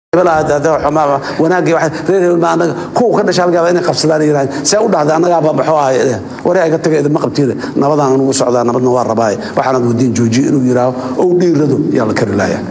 wanaagii reer hebel ma anaga kuwa ka dhasha halgaaba inay qabsadaan yiraahdeen see u dhahday annagaaba maxuu ahay wari ay ka taga idinma qabtiin nabadaan anugu socdaa nabadna waa rabaaye waxaanad wadiin joojiye inuu yidhaaho ou dhiirado yaa la kari laaya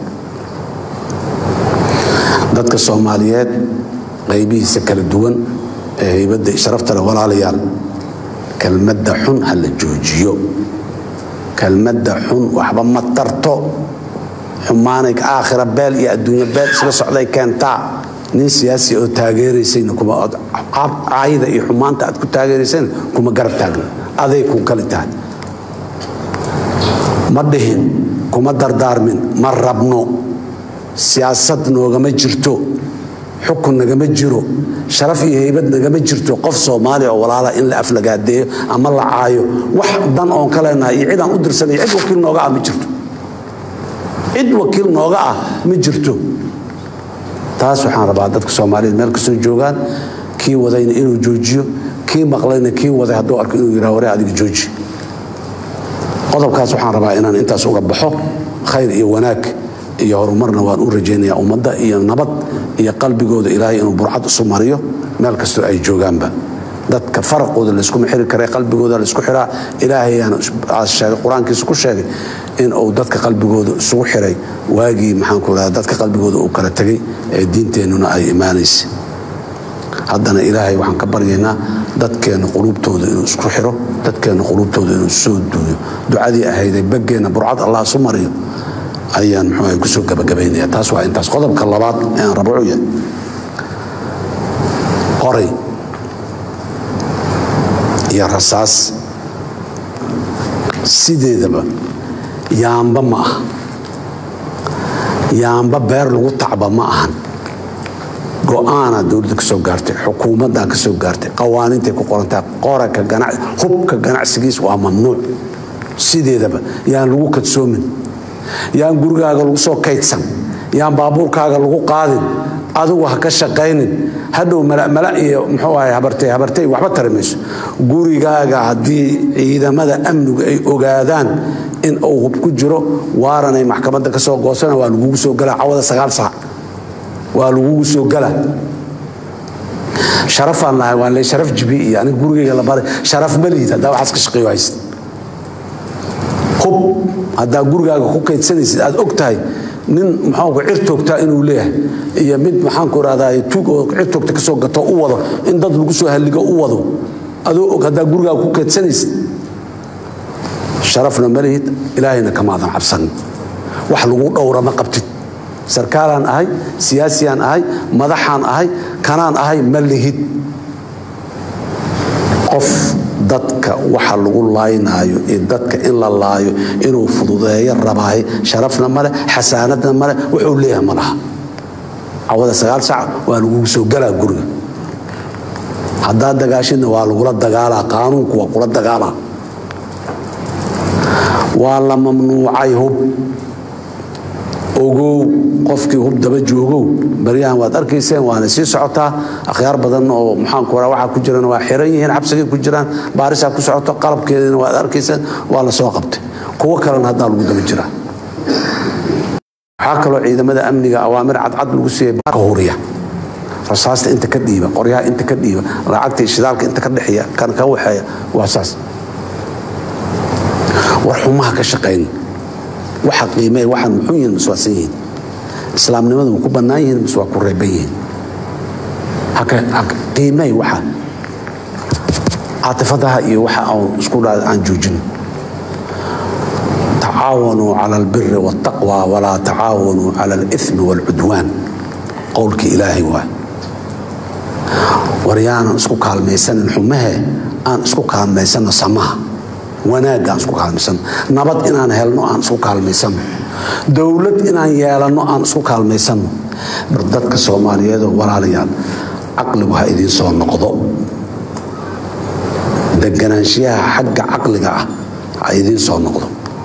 dadka soomaaliyeed qaybihiisa kala duwan ee haybadda sharafta leh walaalayaal kelmadda xun ha la joojiyo kelmadda xun waxba ma tarto xumaanay aakhira beel iyo adduunyo beel isla socday keentaa nin siyaasi oo taageeraysayna kuma caayida iyo xumaanta aad ku taageeraysayna kuma garab taagna aday ku kali tahay ma dhihin kuma dardaarmin ma rabno siyaasad noogama jirto xukun nagama jiro sharaf iyo haybad nagama jirto qof soomaaliya oo walaala in la aflagaadeeyo ama la caayo wax dan oon ka leenahay iyo cid aan u dirsanay cid wakiil nooga ah ma jirto cid wakiil nooga ah ma jirto taas waxaan rabaa dadka soomaaliyeed meel kastoo joogaan kii wadayna inuu joojiyo kii maqlayna kii waday hadduu arko inuu yidhaha ware adiga jooji qodobkaas waxaan rabaa inaan intaas uga baxo khayr iyo wanaag iyo horumarna waan u rajaynayaa ummadda iyo nabad iyo qalbigooda ilaahay inuu burcad isu mariyo meel kastoo ay joogaanba dadka faraqooda layskuma xiri kara qalbigooda laysku xiraa ilaahayaana sheegay qur-aankiisa ku sheegay in uu dadka qalbigooda isugu xiray waagii maxaanku radaa dadka qalbigooda uu kala tegay ee diinteennuna ay imaanaysa haddana ilaahay waxaan ka baryaynaa dadkeenna quluubtooda inuu isku xiro dadkeenna quluubtooda inuu soo duuyo ducadii ahayday baggeenna burcad allah isu mariyo ayaan muxuu kusoo gabagabaynaya taas waa intaas qodobka labaad ee aan rabo yahay qoray iyo rasaas sideedaba yaamba ma aha yaamba beer lagu tacba ma ahan go-aanaa dowladda ka soo gaartay xukuumaddaa ka soo gaartay qawaaniintay ku qorantaa qoraka hubka ganacsigiis waa mamnuuc sideedaba yaan lagu kadsoomin yaan gurigaaga lagu soo kaydsan yaan baabuurkaaga lagu qaadin adigu ha ka shaqaynin hadhow malmala iyo muxuu ahay habartay habartay waxba tari mayso gurigaaga haddii ciidamada amnigu ay ogaadaan in uu hub ku jiro waaranay maxkamadda ka soo goosana waa lagugu soo galaa cawada sagaal saac waa lagugu soo gala sharafaan lahay waan le sharaf jibi iyo aniga gurigayga la baray sharaf ma liid haddaa waxaas ka shaqeeyo hayst hub haddaa gurigaaga ku kaydsanaysid aad og tahay nin maxaanku cir toogtaa inuu leeyahay iyo mid maxaanku rahdaa tuug oo cir toogta kasoo gato u wado in dad lagu soo halligo u wado adoo og haddaa gurigaaga ku kaydsanaysid sharafna ma lihid ilaahayna kamaadan cabsanin wax lagu dhowra ma qabtid sarkaalaan ahay siyaasiyaan ahay madaxaan ahay kanaan ahay ma lihid qof dadka waxa lagu laaynaayo iyo dadka in la laayo inuu fududeeyo rabaahay sharafna male xasaanadna male wuxuu leeyahay ma laha cawada sagaal sac waa lagugu soo galaa guriga haddaad dagaashidna waa lagula dagaalaa qaanuunku waa kula dagaalaa waa la mamnuucay hub ogow qofkii hub daba joogow baryahan waad arkayseen waana sii socotaa akhyaar badan oo maxaanku raa waxaa ku jirana waa xiran yihiin xabsigay ku jiraan baarisaa ku socoto qalabkeedina waad arkayseen waa la soo qabtay kuwo kalena haddaa lagu daba jiraa waxaa kaloo ciidamada amniga awaamir cadcad lagu siiyey ka huriya rasaasta inta ka dhiiba qoryaha inta ka dhiiba lacagta shidaalka inta ka dhexeeya kan ka waxeeya waa saas war xumaha ka shaqayn waxa qiimee waxaan muxuu yihiin mas waasan yihiin islaamnimadu ma ku bannaan yihiin mas waa ku reeban yihiin qiimee waxa caatifadaha iyo waxa aan isku dhaa aan joojin tacaawanuu cala albiri waاltaqwa walaa tacaawanuu cala alithmi wاlcudwaan qowlkii ilaahay waa war yaanan isku kaalmaysanin xumahe aan isku kaalmaysanno samaha wanaagga aan isku kaalmaysano nabad inaan helno aan isku kaalmaysano dowlad inaan yeelanno aan isku kaalmaysano dadka soomaaliyeedoo walaalayaal caqligu ha idiin soo noqdo deganaanshiyaha xagga caqliga ah ha idiin soo noqdo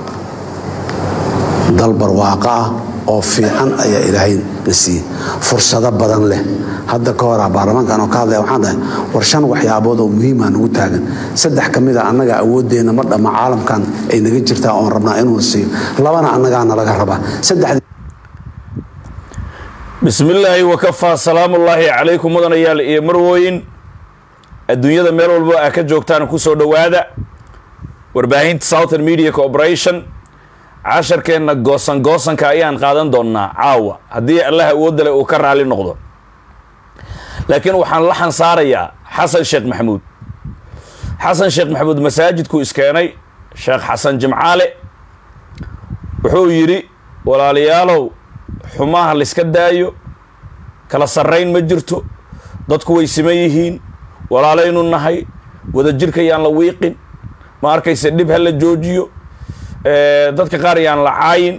dal barwaaqo ah oo fiican ayaa ilaahay na siiyey fursado badan leh hadda ka hora baarlamaankan oo ka hadlaya waxaan dhahay war shan waxyaabood oo muhiimaa nagu taagan saddex ka mid a annaga awooddeenna ma dhamma caalamkan ay naga jirtaa oon rabnaa inuuna siiyo labana annagaana laga rabaa saddex bismi illaahi wakafaa salaamullaahi calaykum mudanayaal iyo marwooyin adduunyada meel walbo aa ka joogtaan kusoo dhowaada warbaahinta southern media corporation casharkeenna goosan goosanka ayaan qaadan doonnaa caawa haddii allah awoodale uu ka raali noqdo laakiin waxaan la xansaarayaa xasan sheekh maxamuud xasan sheekh maxamuud masaajidkuu iskeenay sheekh xasan jimcaale wuxuu yidhi walaalayaalow xumaha layska daayo kala sarrayn ma jirto dadku way siman yihiin walaalaynu nahay wadajirka yaan la wiiqin ma arkayse dhib ha la joojiyo dadka qaar yaan la caayin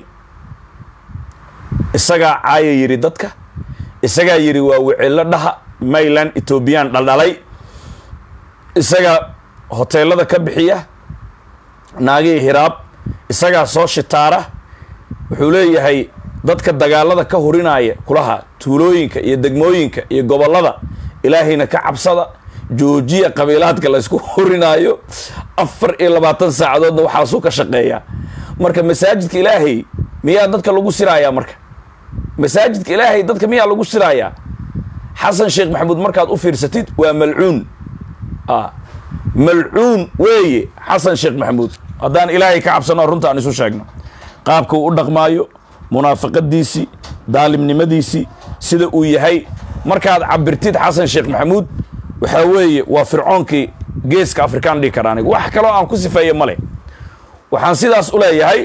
isagaa caaya yidhi dadka isagaa yidhi waa wicillo dhaha mayland etoobiyaan dhaldhalay isagaa hoteelada ka bixiya naagihii hiraab isagaa soo shitaara wuxuu leeyahay dadka dagaalada ka hurinaya kulaha tuulooyinka iyo degmooyinka iyo gobollada ilaahayna ka cabsada joojiya qabiilaadka laysku hurinaayo afar iyo labaatan saacadoodna waxaasuu ka shaqeeyaa marka masaajidka ilaahay miyaa dadka lagu siraayaa marka masaajidka ilaahay dadka miyaa lagu siraayaa xasan sheekh maxamuud markaad u fiirsatid waa malcuun malcuun weeye xasan sheekh maxamuud haddaan ilaahay ka cabsano runta aan isu sheegno qaabka uu u dhaqmaayo munaafiqadiisii daalimnimadiisii sida uu yahay markaad cabirtid xasan sheekh maxamuud waxaa weeye waa fircoonkii geeska afrikaan dhihi kara aniga wax kaloo aan ku sifeeye male waxaan sidaas u leeyahay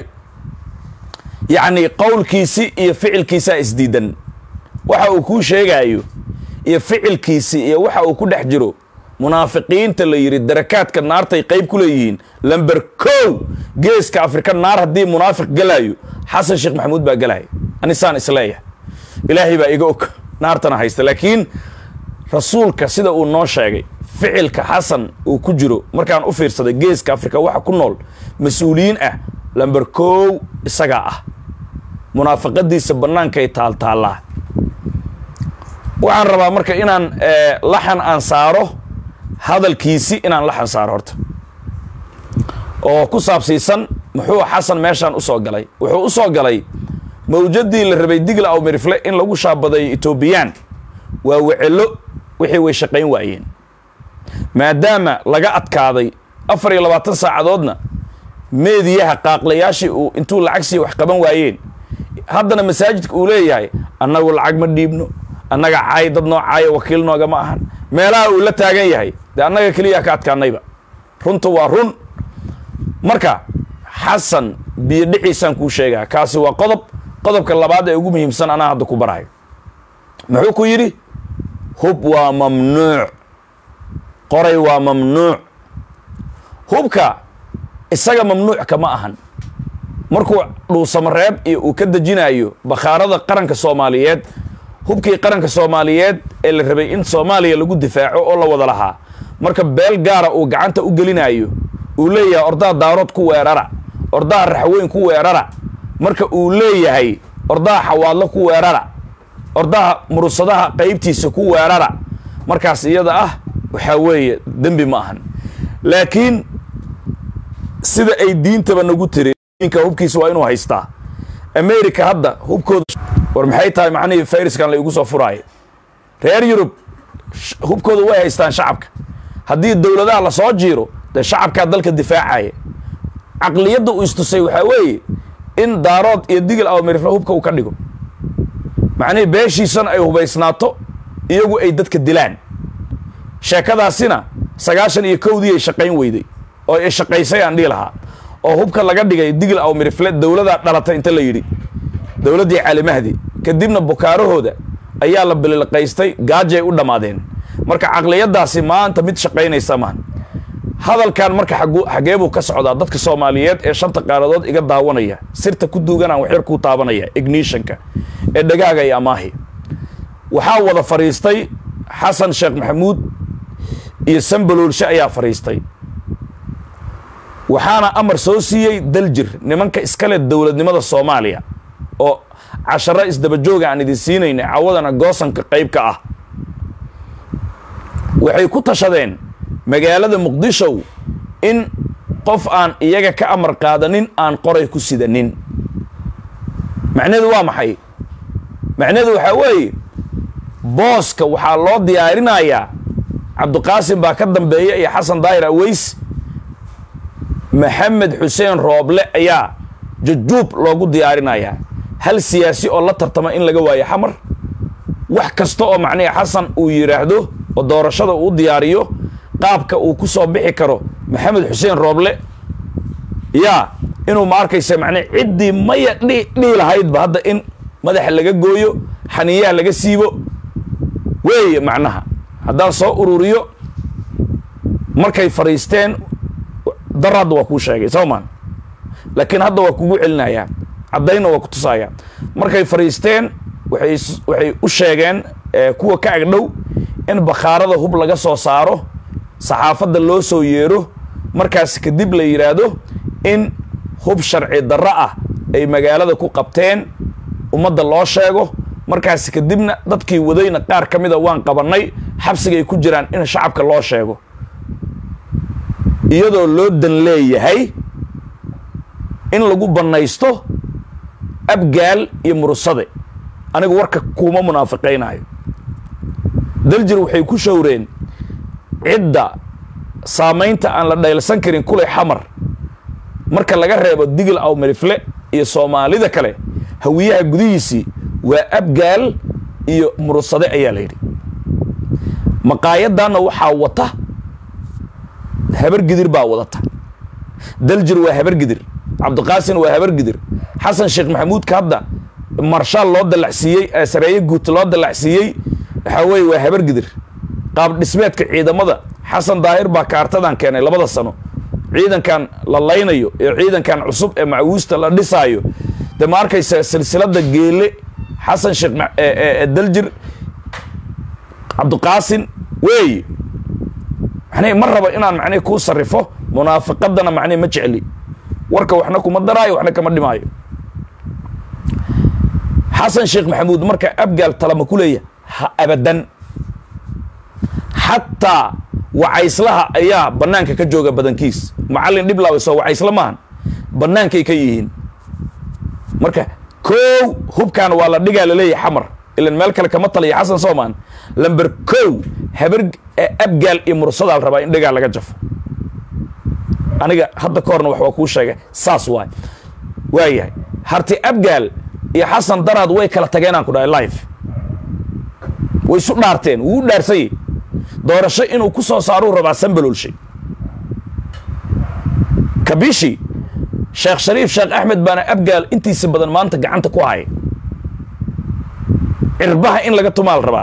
yacni qowlkiisi iyo ficilkiisaa isdiidan waxa uu kuu sheegaayo iyo ficilkiisi iyo waxa uu ku dhex jiro munaafiqiinta la yidhi darakaadka naartay qayb ku leeyihiin lamber kow geeska afrika naar haddii munaafiq galaayo xasan sheekh maxamuud baa galaya anisaan isleeyahay ilaahay baa iga og naartana haysta laakiin rasuulka sida uu noo sheegay ficilka xasan uu ku jiro markaan u fiirsaday geeska afrika waxa ku nool mas-uuliyiin ah lamber kow isagaa ah munaafiqadiisa bannaankay taaltaallaa waxaan rabaa marka inaan laxan aan saaro hadalkiisi inaan laxan saaro horta oo ku saabsiisan muxuu xasan meeshaan usoo galay wuxuu u soo galay mawjadii la rabay digla aw mirifle in lagu shaabaday etoobiyaan waa wecelo wixii way shaqayn waayeen maadaama laga adkaaday afar iyo labaatan saacadoodna meediyaha qaaqlayaashii uu intuu lacag siiya wax qaban waayeen haddana masaajidka uu leeyahay annagu lacag ma dhiibno annaga caay dad noo caayo wakiil noogama ahan meelaha uu la taagan yahay dee annaga keliya ka adkaanayba runta waa run marka xasan biyo dhiciisaan kuu sheegaa kaasi waa qodob qodobka labaad ee ugu muhiimsan anaa hadda ku barahay muxuu ku yidhi hub waa mamnuuc qoray waa mamnuuc hubka isaga mamnuuc kama ahan markuu dhuusamareeb iyo uu ka dejinayo bakhaarada qaranka soomaaliyeed hubkii qaranka soomaaliyeed ee la rabay in soomaaliya lagu difaaco oo la wada lahaa marka beel gaara uu gacanta u gelinayo uu leeyahay ordaha daarood ku weerara ordaha raxweyn ku weerara marka uu leeyahay ordaha xawaadlo ku weerara ordaha murusadaha qaybtiisa ku weerara markaas iyada ah waxaa weeye dembi ma ahan laakiin sida ay diintaba nagu tiri ninka hubkiisa waa inuu haystaa america hadda hubkooda war maxay tahay macnihii fayraskan la igu soo furaayo reer yurub hubkooda way haystaan shacabka haddii dowladaha lasoo jiiro dee shacabkaa dalka difaacaya caqliyadda uu istusay waxaa weeye in daarood iyo digil awamirifle hubka uu ka dhigo macnihii beeshiisana ay hubaysnaato iyagu ay dadka dilaan sheekadaasina sagaashan iyo kowdii ay shaqayn weyday oo ay shaqaysay aan dhihi lahaa oo hubka laga dhigay digil awamirifle dowladaa dhalatay inta la yidhi dowladdii calimahdi kadibna bukaarahooda ayaa la bililqaystay gaajay u dhammaadeen marka caqliyadaasi maanta mid shaqaynaysa maahan hadalkan marka xagee buu ka socdaa dadka soomaaliyeed ee shanta qaaradood iga daawanaya sirta ku duuganaan waxyar kuu taabanaya ignishanka ee dhagaaga iyo amaahi waxaa wada fadhiistay xasan sheekh maxamuud iyo sambaloolshe ayaa fadhiistay waxaana amar soo siiyey daljir nimanka iskale dowladnimada soomaaliya oo casharo isdabajooga aan idin siinayna cawadana goosanka qayb ka ah waxay ku tashadeen magaalada muqdishow in qof aan iyaga ka amar qaadanin aan qoray ku sidanin macnaheedu waa maxay macnaheedu waxaa weeye booska waxaa loo diyaarinayaa cabdiqaasim baa ka dambeeya iyo xasan daahir aweys maxamed xuseen rooble ayaa jujuub loogu diyaarinayaa hal siyaasi oo la tartama in laga waayo xamar wax kasta oo macnihi xasan uu yidhaahdo oo doorashada uu diyaariyo qaabka uu ku soo bixi karo maxamed xuseen rooble yaa inuu ma arkaysa macnii ciddii maya dhi dhihi lahaydba hadda in madaxa laga gooyo xaniyaha laga siibo weeye macnaha haddaan soo ururiyo markay fadhiisteen dar hadda waa kuu sheegay soo maan laakiin hadda waa kugu celinayaa caddaynna waa ku tusayaa markay fadhiisteen waxay waxay u sheegeen kuwa ka agdhow in bakhaarada hub laga soo saaro saxaafadda loo soo yeero markaas kadib la yidhaahdo in hub sharci darro ah ay magaalada ku qabteen ummadda loo sheego markaas kadibna dadkii wadayna qaar ka mida waan qabannay xabsigay ku jiraan in shacabka loo sheego iyadoo loo dan leeyahay in lagu bannaysto abgaal iyo murusade anigu warka kuuma munaafiqaynaayo daljir waxay ku showreen cidda saamaynta aan la dhaylsan karin kulay xamar marka laga reebo digil aw melifle iyo soomaalida kale hawiyaha gudihiisii waa abgaal iyo murusade ayaa la yidhi maqaayaddanna waxaa wata habar gidir baa wadata daljir waa habar gidir cabdiqaasin waa habar gidir xasan sheekh maxamuudka hadda marshaal loo dallacsiiyey sareeye guut loo dallacsiiyey waxaa weeye waa habar gidir qaab dhismeedka ciidamada xasan daahir baa kaartadan keenay labada sano ciidankan la laynayo ee ciidankan cusub ee macawiista la dhisaayo de ma arkaysa silsilada geele xasan sheekh daljir cabdiqaasin weeye macnihi ma rabo inaan macnihi kuu sarrifo munaafiqadana macnihi ma jecli warka waxna kuma daraayo waxna kama dhimaayo xasan sheekh maxamuud marka abgaal talama ku leeya ha abadan xataa wacayslaha ayaa bannaanka ka jooga badankiis macallin dhiblaawiso wacaysla maahan bannaankay ka yihiin marka kow hubkan waa la dhigaa laleeyahay xamar ilan meel kale kama taliya xasan soomaan lamber kow habar abgaal iyo mursadaa la rabaa in dhigaa laga jafo aniga hadda ka horna wax waa kuu sheegay saas waay waayahay harti abgaal iyo xasan daraad way kala tageenaan ku dhahay life way isu dhaarteen wuu u dhaarsanyay doorasho inuu ku soo saaruu rabaa sanbalolshay kabishi sheekh shariif sheekh axmed baana abgaal intiisa badan maanta gacanta ku haya cirbaha in laga tumaal rabaa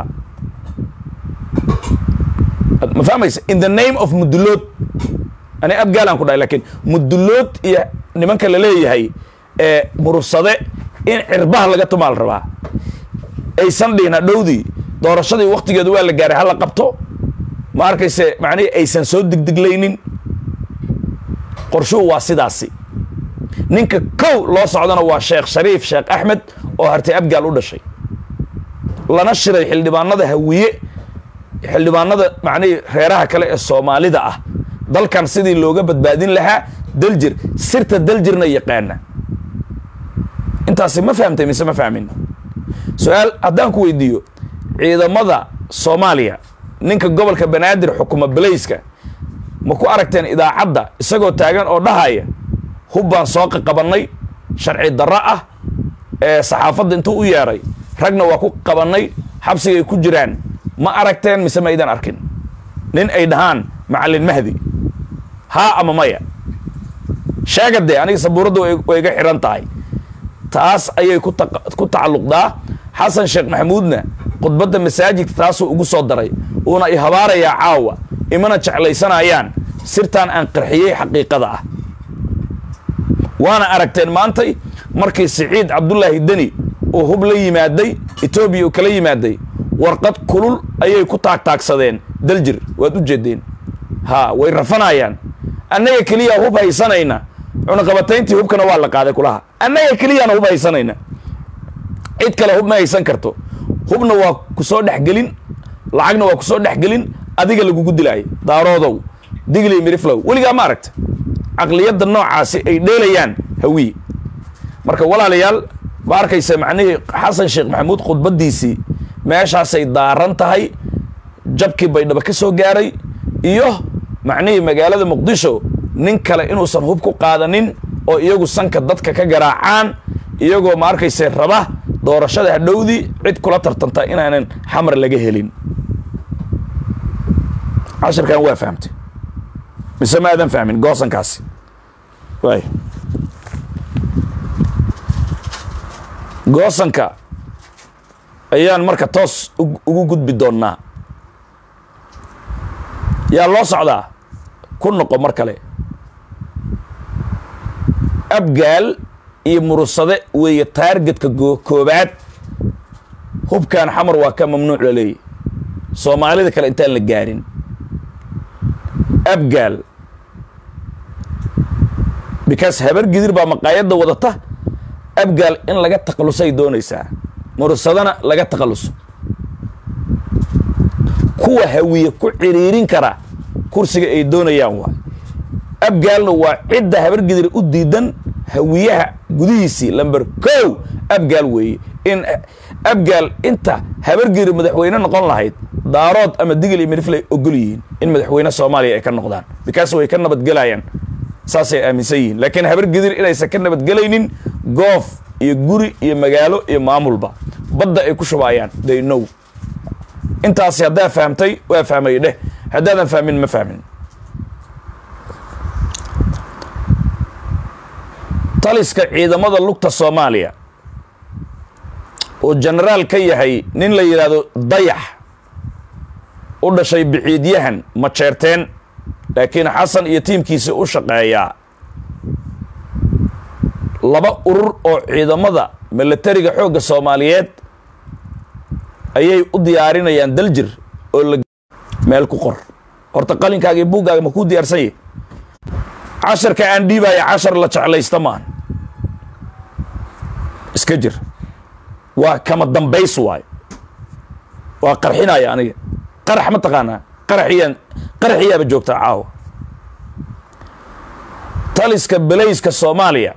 ma fahmaysa in the name of mudulood ani abgaalaan ku dhahay lakiin mudulood iyo nimanka la leeyahay ee murursade in cirbaha laga tumaal rabaa aysan dhihin hadhowdii doorashadii waktigeedu waa la gaaray hala qabto ma arkayse macnihii aysan soo digdiglaynin qorshuhu waa sidaasi ninka kow loo socdana waa sheekh shariif sheekh axmed oo hartay abgaal u dhashay lana shiray xildhibaanada hawiye xildhibaanada macnihii reeraha kale ee soomaalida ah dalkan sidii looga badbaadin lahaa daljir sirta daljirna yaqaana intaasi ma fahamtay mise ma fahmin su-aal haddaan ku weydiiyo ciidamada soomaaliya ninka gobolka banaadir xukuma balayska ma ku aragteen idaacadda isagoo taagan oo dhahaya hub baan soo qaqabannay sharci darro ah ee saxaafadda intuu u yeedhay ragna waa ku qabannay xabsigay ku jiraan ma aragteen mise ma aydan arkin nin ay dhahaan macallin mahdi haa ama maya sheega dee aniga sabuuradda way iga xidhan tahay taas ayay ku tacalluqdaa xasan sheekh maxamuudna khudbadda masaajidka taasuu ugu soo daray uuna i habaarayaa caawa imana jeclaysanayaan sirtaan aan qarxiyey xaqiiqada ah waana aragteen maantay markii siciid cabdullaahi deni uu hub la yimaaday etoobiya uu kala yimaaday warqad kulul ayay ku taagtaagsadeen daljir waad u jeedeen ha way rafanayaan annaga keliya hub haysanayna cunaqabatayntii hubkana waa la qaaday kulaha annaga keliyaana hub haysanayna cid kale hub ma haysan karto hubna waa ku soo dhexgelin lacagna waa ku soo dhexgelin adiga lagugu dilaayo daaroodow digli miriflow weligaa ma aragta caqliyadda noocaasi ay dheelayaan hawiye marka walaalayaal ma arkaysa macnihii xasan sheekh maxamuud khudbaddiisii meeshaasay daaran tahay jabkii baydhabo ka soo gaaray iyo macnihii magaalada muqdisho nin kale inuusan hub ku qaadanin oo iyagu sanka dadka ka garaacaan iyagoo ma arkayse raba doorashada hadhowdii cid kula tartanta inaanan xamar laga helin cashirkan waa fahamtay mise ma aadan fahmin goosankaasi waay goosanka ayaan marka toos ugu gudbi doonnaa yaa loo socdaa ku noqo mar kale abgaal iyo murusade weeye taargetka koobaad hubkan xamar waa ka mamnuuc la leeyahy soomaalida kale intaan la gaarin abgaal because habar gidir baa maqaayadda wadata abgaal in laga takhallusay doonaysaa murusadana laga takhalluso kuwa hawiye ku ciriirin kara kursiga ay doonayaan waay abgaalna waa cidda habar gidir u diidan hawiyaha gudihiisii lamber kow abgaal weeye in abgaal inta habargidir madaxweyne noqon lahayd daarood ama digil iyo mirifley ogol yihiin in madaxweyne soomaaliya ay ka noqdaan bikaas way ka nabadgelayaan saasay aaminsan yihiin laakiin habargidir inaysan ka nabadgelaynin goof iyo guri iyo magaalo iyo maamulba badda ay ku shubaayaan they know intaasi haddaa fahamtay waa fahmay dheh haddaadan fahmin ma fahmin taliska ciidamada lugta soomaaliya oo jenaraal ka yahay nin la yidhaahdo dayax u dhashay bixiidyahan majeerteen laakiin xasan iyo tiimkiisi u shaqeeyaa laba urur oo ciidamada milatariga xoogga soomaaliyeed ayay u diyaarinayaan daljir oo la meel ku qor horta qalinkaaga iyo buuggaaga ma kuu diyaarsan yahi casharka aan dhiibaya cashar la jeclaysta maan iska jir waa kama dambays waayo waa qarxinaya aniga qarax ma taqaanaa qaraxiyaan qaraxiyaaba joogtaa caawa taliska belayska soomaaliya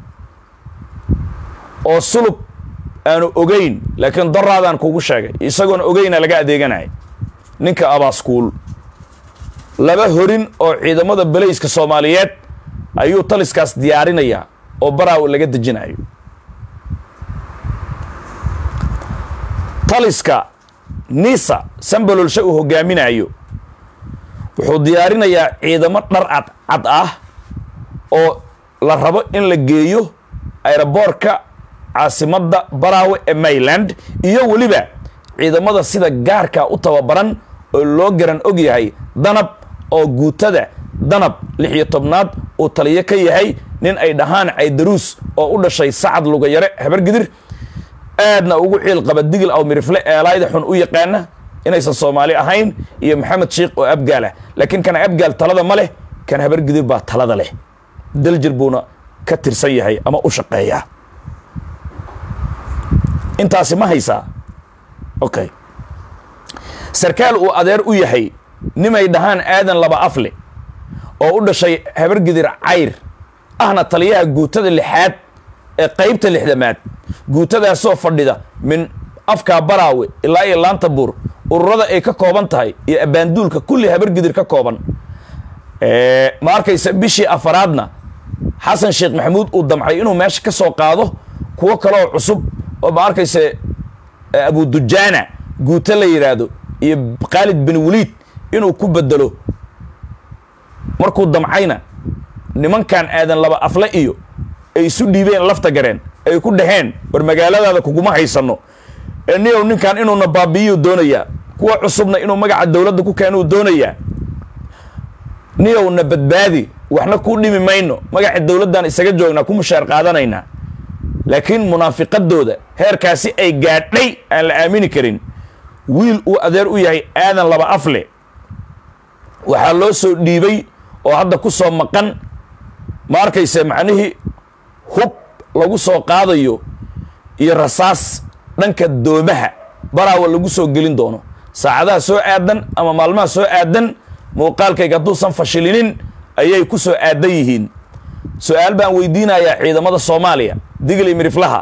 oo sulub aanu ogeyn laakiin daraadaan kugu sheegay isagoona ogeyna laga adeeganaya ninka abaaskuul laba horin oo ciidamada belayska soomaaliyeed ayuu taliskaas diyaarinayaa oo baraaw laga dejinayo taliska nisa sambalolshe uu hogaaminayo wuxuu diyaarinayaa ciidamo dhar cad cad ah oo la rabo in la geeyo aeroboortka caasimadda baraawe ee mayland iyo weliba ciidamada sida gaarka u tababaran oo loo garan og yahay danab oo guutada danab lix iyo tobnaad uu taliyo ka yahay nin ay dhahaan caydaruus oo u dhashay sacad lugayare habargidir aadna ugu ciil qaba digil aw mirifle eelaayda xun u yaqaana inaysan soomaali ahayn iyo maxamed sheikh oo abgaalah laakiin kan abgaal talada ma leh kan habargidir baa talada leh daljir buuna ka tirsan yahay ama u shaqeeyaa intaasi ma haysaa okay sarkaal uu adeer u yahay nimay dhahaan aadan laba afle oo u dhashay habargidir cayr ahna taliyaha guutada lixaad ee qaybta lixdamaad guutadaasoo fadhida min afkaa baraawe ilaa iyo laanta buur ururada ay ka kooban tahay iyo abaanduulka kulli habargidir ka kooban ma arkaysa bishii afaraadna xasan sheekh maxamuud uu damcay inuu meesha ka soo qaado kuwo kaleoo cusub oo ma arkaysa abudujaana guuto la yidhaahdo iyo khaalid bin waliid inuu ku bedelo markuu damcayna nimankan aadan laba afle iyo ay isu dhiibeen lafta gareen ay ku dhaheen war magaaladaada kuguma haysano ee niyow ninkan inuuna baabi'iyuu doonayaa kuwa cusubna inuu magaca dowladda ku keenuu doonayaa niyowna badbaadi waxna kuu dhimi mayno magaca dowladdan isaga joognaa ku mushaar qaadanaynaa laakiin munaafiqadooda heerkaasi ay gaadhay aan la aamini karin wiil uu adeer u yahay aadan laba afle waxaa loo soo dhiibay oo hadda ku soo maqan ma arkayse macnihii hub lagu soo qaadayo iyo rasaas dhanka doomaha baraawa lagu soo gelin doono saacadaha soo aadan ama maalmaha soo aadan muuqaalkayga hadduusan fashilinin ayay ku soo aadan yihiin su-aal baan weydiinayaa ciidamada soomaaliya digli miriflaha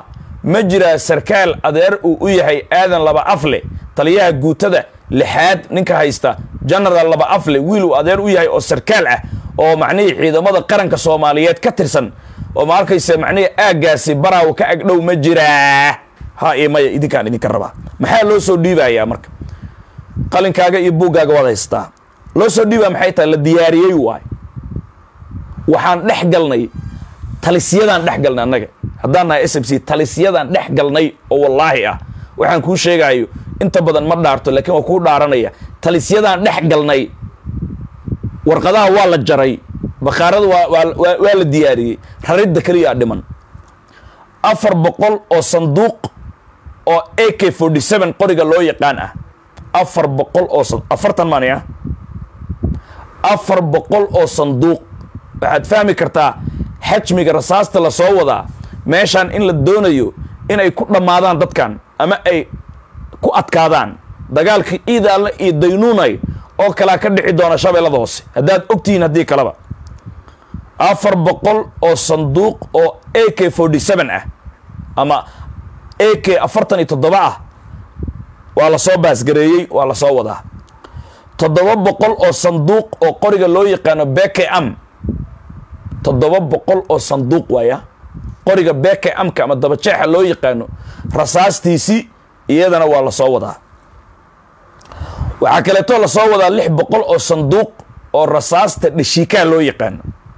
ma jiraa sarkaal adeer uu u yahay aadan laba afle taliyaha guutada lixaad ninka haysta genaraal laba afle wiil uu adeer u yahay oo sarkaal ah oo macnihii ciidamada qaranka soomaaliyeed ka tirsan oo ma arkaysa macnihii aaggaasi baraaw ka agdhow ma jiraa ha iyo maya idinkaan idinka rabaa maxaa loo soo dhiibayaa marka qalinkaaga iyo buuggaaga waad haystaa loo soo dhiibaa maxay tahay la diyaariyey waay waxaan dhex galnay talisyadaan dhex galnay annaga haddaan nahay s m c talisyadaan dhex galnay oo wallaahi ah waxaan kuu sheegaayo inta badan ma dhaarto laakiin waa kuu dhaaranaya talisyadaan dhex galnay warqadaha waa la jaray bakhaarada waa waa waa la diyaariyey raridda keliyaa dhiman afar boqol oo sanduuq oo a k forty seven qoriga loo yaqaan ah afar boqol oo afartan mani ah afar boqol oo sanduuq waxaad fahmi kartaa xajmiga rasaasta la soo wadaa meeshaan in la doonayo inay ku dhammaadaan dadkan ama ay ku adkaadaan dagaalka iidaalle iyo daynuunay oo kalea ka dhici doona shabeellada hoose haddaad ogtihiin haddii kaleba afar boqol oo sanduuq oo a k forty seven ah ama a k afartan iyo toddoba ah waa la soo baasgareeyey waa la soo wadaa toddoba boqol oo sanduuq oo qoriga loo yaqaano beke am toddoba boqol oo sanduuq waaya qoriga beke amka ama dabajeexa loo yaqaano rasaastiisii iyadana waa la soo wadaa waxaa kaleetoo la soo wadaa lix boqol oo sanduuq oo rasaasta dhashiikaa loo yaqaano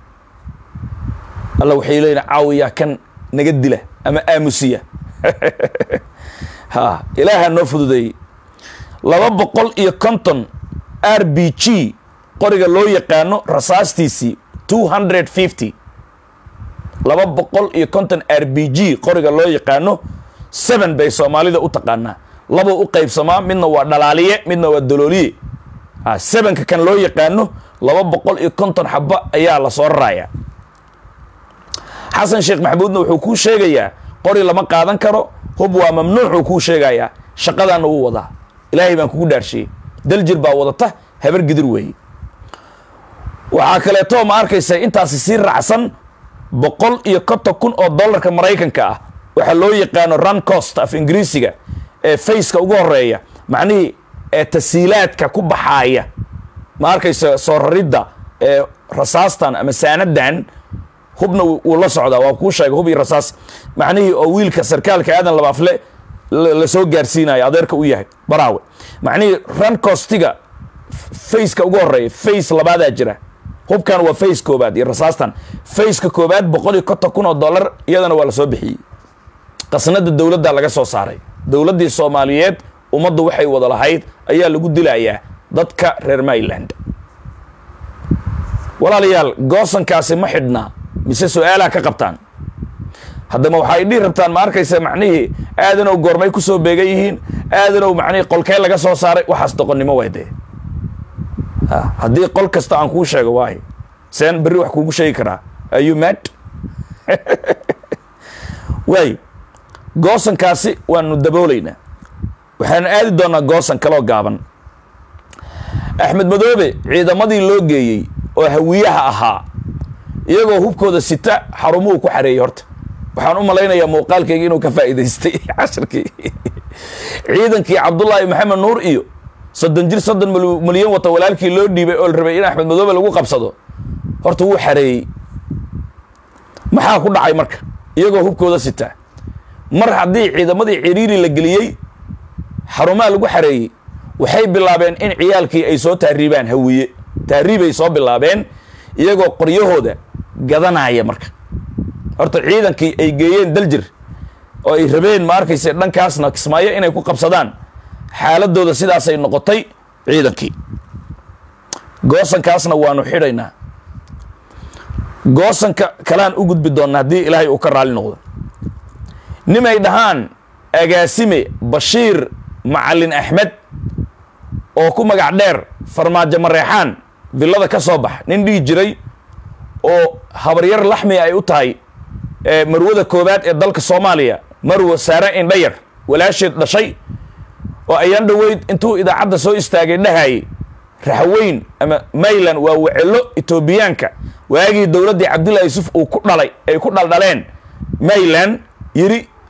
alla waxay leeyihin caawiyaa kan naga dila ama aamusiya ha ilaaha noo fududeeyey laba boqol iyo konton r b g qoriga loo yaqaano rasaastiisii two hundred fifty laba boqol iyo konton r b g qoriga loo yaqaano seven bay soomaalida u taqaanaa labuu u qaybsamaa midna waa dhalaaliye midna waa dalooliye ha sevenka kan loo yaqaano laba boqol iyo konton xaba ayaa la soo raraaya xasan sheekh maxamuudna wuxuu kuu sheegayaa qori lama qaadan karo hub waa mamnuucuu kuu sheegayaa shaqadaana wuu wadaa ilaahay baan kugu dhaarshiyey daljir baa wadata habar gidir weeye waxaa kaleeto ma arkaysa intaasi sii raacsan boqol iyo konton kun oo dollarka maraykanka ah waxaa loo yaqaano run cost af ingiriisiga ee faceka ugu horeeya macnihii ee tasiilaadka ku baxaaya ma arkaysa soo raridda ee rasaastan ama saanadan hubna wuu la socdaa waa kuu sheegay hub iyo rasaas macnihii oo wiilka sarkaalka aadan labaafle la soo gaarsiinayo adeerka u yahay baraawe macnihii run costiga faceka ugu horeeya face labaadaa jira hubkan waa face koobaad iyo rasaastan faceka koobaad boqol iyo konton kun oo dollar iyadana waa la soo bixiyey qasnada dowladda laga soo saaray dowladdii soomaaliyeed ummaddu waxay wada lahayd ayaa lagu dilayaa dadka reer myland walaalayaal goosankaasi ma xidhnaa mise su-aalaha ka qabtaan haddama waxay dhihi rabtaan ma arkaysa macnihii aadanow goormay ku soo beegan yihiin aadanow macnihii qolkee laga soo saaray waxaas doqonnimo waay dee haddii qol kasta aan kuu sheego waayo seen berri wax kuugu sheegi karaa ayu mad waay goosankaasi waanu daboolaynaa waxaanu aadi doonaa goosan kaloo gaaban axmed madoobe ciidamadii loo geeyey oo hawiyaha ahaa iyagoo hubkooda sita xarumuhu ku xareeyey horta waxaan u malaynayaa muuqaalkayga inuu ka faa'iidaystay casharkii ciidankii cabdullaahi maxamed nuur iyo soddon jir soddon milyan wata walaalkii loo dhiibay oo la rabay in axmed madoobe lagu qabsado horta wuu xareeyey maxaa ku dhacay marka iyagoo hubkooda sita mar haddii ciidamadii ciriiri la geliyey xarumaha lagu xareeyey waxay bilaabeen in ciyaalkii ay soo taariibaan hawiye taariibay soo bilaabeen iyagoo qoryahooda gadanaya marka horta ciidankii ay geeyeen daljir oo ay rabeen ma arkayse dhankaasna kismaayo inay ku qabsadaan xaaladooda sidaasay noqotay ciidankii goosankaasna waanu xidhaynaa goosanka kalaan u gudbi doonnaa haddii ilaahay uu ka raali noqdo nimay dhahaan agaasime bashiir macalin axmed oo ku magac dheer farmaajo mareexaan villada ka soo bax nin dhihi jiray oo habaryar laxmi ay u tahay marwada koowaad ee dalka soomaaliya marwa saare indhayar walaasheed dhashay oo ayaan dhoweyd intuu idaacadda soo istaagay dhahayay raxweyn ama mayland waa wecelo etoobiyaanka waagii dowladdii cabdullahi yusuf uu ku dhalay ay ku dhaldhaleen mayland yidhi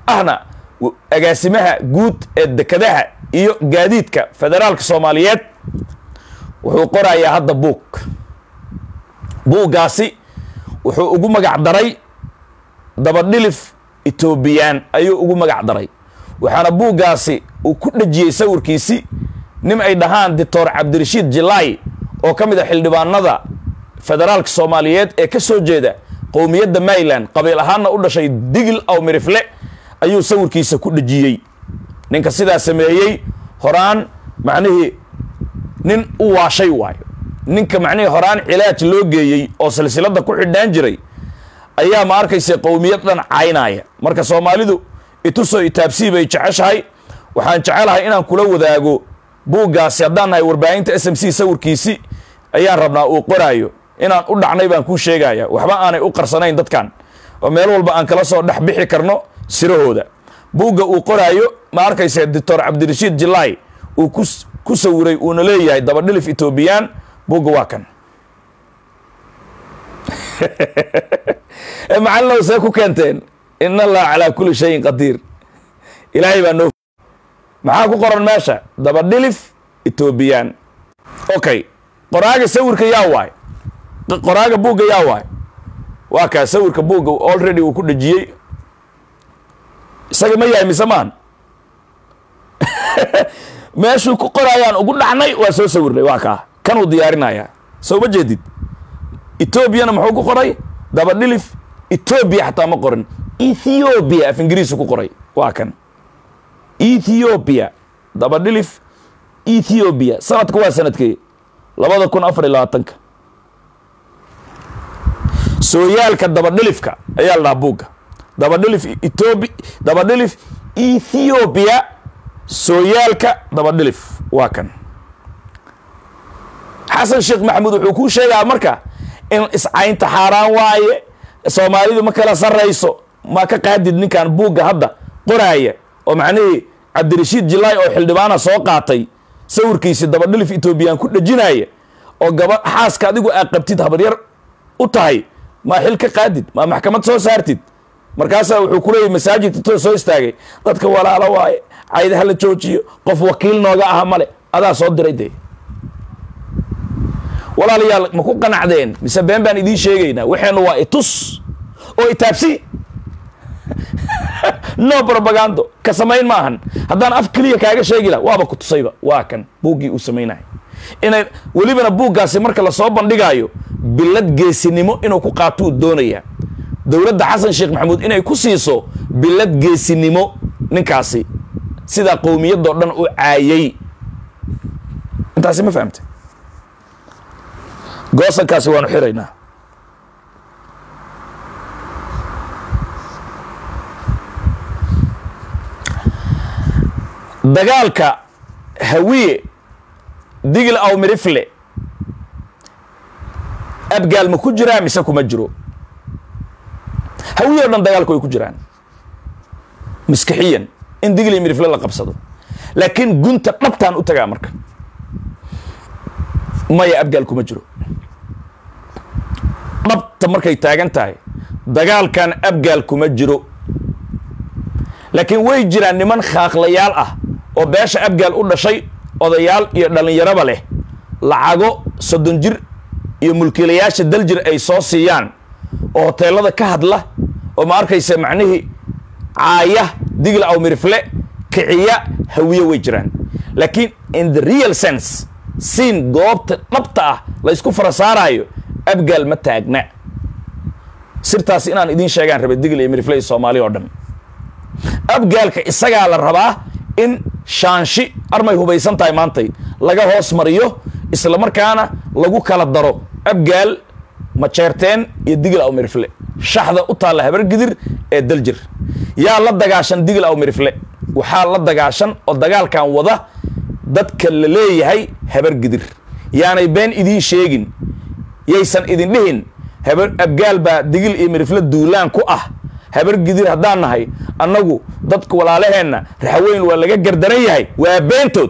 ahna agaasimaha guud ee dekadaha iyo gaadiidka federaalka soomaaliyeed wuxuu qorayaa hadda buug buuggaasi wuxuu ugu magac daray dabadhilif etoobiyaan ayuu ugu magac daray waxaana buuggaasi uu ku dhejiyey sawirkiisi nin ay dhahaan doctor cabdirashiid jilaay oo ka mid a xildhibaanada federaalka soomaaliyeed ee ka soo jeeda qowmiyadda maryland qabiil ahaanna u dhashay digil aw mirifle ayuu sawirkiisa ku dhejiyey ninka sidaa sameeyey horaan macnihii nin u waashay waayo ninka macnihii horaan cilaaj loo geeyey oo silsiladda ku xidhnaan jiray ayaa ma arkaysa qowmiyad dhan caynaya marka soomaalidu itusoo itaabsii bay jeceshahay waxaan jecelahay inaan kula wadaago buuggaasi haddaan nahay warbaahinta s m c sawirkiisi ayaan rabnaa uu qoraayo inaan u dhacnay baan kuu sheegaya waxba aanay u qarsanayn dadkan oo meel walba aan kala soo dhex bixi karno sirahooda buugga uu qoraayo ma arkaysa doctor cabdirashiid jilaay uu ku sawiray uuna leeyahay dabadhilif etoobiyaan buugga waa kan macalinow see ku keenteen in allah calaa kulli shayin qadiir ilaahay baa noo maxaa ku qoran meesha dabadhilif etoobiyaan okay qoraaga sawirka yaa waay qoraaga buugga yaa waay waa kaa sawirka buugga already uu ku dhejiyey isaga ma yahay mise maan meeshuu ku qoraayaan ugu dhacnay waa soo sawirnay waa kaa kanuu diyaarinayaa soo ma jeedid etoobiyana muxuu ku qoray dabadhilif etoobiya xataa ma qorin ethioobia af ingiriisu ku qoray waa kan ethioobia dabadhilif ethioobia sanadka waa sanadkee labada kun afar iyo labaatanka sooyaalka dabadhilifka ayaa la dhahaa buugga dabadhilif etoobi dabadhilif ethioobia sooyaalka dabadhilif waa kan xasan sheekh maxamuud wuxuu kuu sheegaa marka in iscaynta xaaraan waaye soomaalidu ma kala sarrayso ma ka qaadid ninkan buugga hadda qoraaya oo macnihii cabdirashiid jilaay oo xildhibaana soo qaatay sawirkiisi dabadhilif etoobiyaan ku dhejinaya oo gaba xaaska adigu aad qabtid habaryar u tahay maa xil ka qaadid maa maxkamad soo saartid markaasaa wuxuu ku leeyahy masaajidka too soo istaagay dadka walaalo waaye cayda hala joojiyo qof wakiil nooga aha male adaa soo diray dee walaalayaal ma ku qanacdeen mise been baan idiin sheegaynaa waxeennu waa itus oo itaabsi no brobagando ka samayn maahan haddaan af keliya kaaga sheegi laha waaba ku tusayba waa kan buuggii uu samaynaya inay welibana buuggaasi marka lasoo bandhigaayo bilad geesinimo inuu ku qaatuu doonaya dowladda xasan sheekh maxamuud inay ku siiso bilad geesinimo ninkaasi sidaa qowmiyadoo dhan u caayay intaasi ma fahamte goosankaasi waanu xiraynaa dagaalka hawiye digil aw mirifle abgaal ma ku jiraa mise kuma jiro hawiye o dhan dagaalku way ku jiraan maskixiyan in digil iyo mirifle la qabsado laakiin gunta dhabtaan u tagaa marka maya abgaal kuma jiro dhabta markay taagan tahay dagaalkan abgaal kuma jiro laakiin way jiraan niman khaaqlayaal ah oo beesha abgaal u dhashay odayaal iyo dhallinyaraba leh lacago soddon jir iyo mulkiilayaasha daljir ay soo siiyaan oo hoteelada ka hadla oo ma arkaysa macnihii caaya digla aw mirifle kiciya hawiye way jiraan laakiin in the real sense siin goobta dhabta ah la ysku fara saaraayo abgaal ma taagna sirtaas inaan idiin sheegaan rabay digl iyo mirifle iyo soomaali oo dhan abgaalka isagaa la rabaa in shaanshi armay hubaysan tahay maantay laga hoos mariyo isla markaana lagu kala daro abgaal majeerteen iyo digil aw mirifle shaxda u taalla habargidir ee daljir yaa la dagaashan digil aw mirifle waxaa la dagaashan oo dagaalkan wada dadka la leeyahay habargidir yaanay been idiin sheegin yaysan idin dhihin habar abgaal baa digil iyo mirifle duulaan ku ah habar gidir haddaan nahay annagu dadka walaalaheenna raxweyn waa laga gardaran yahay waa beentood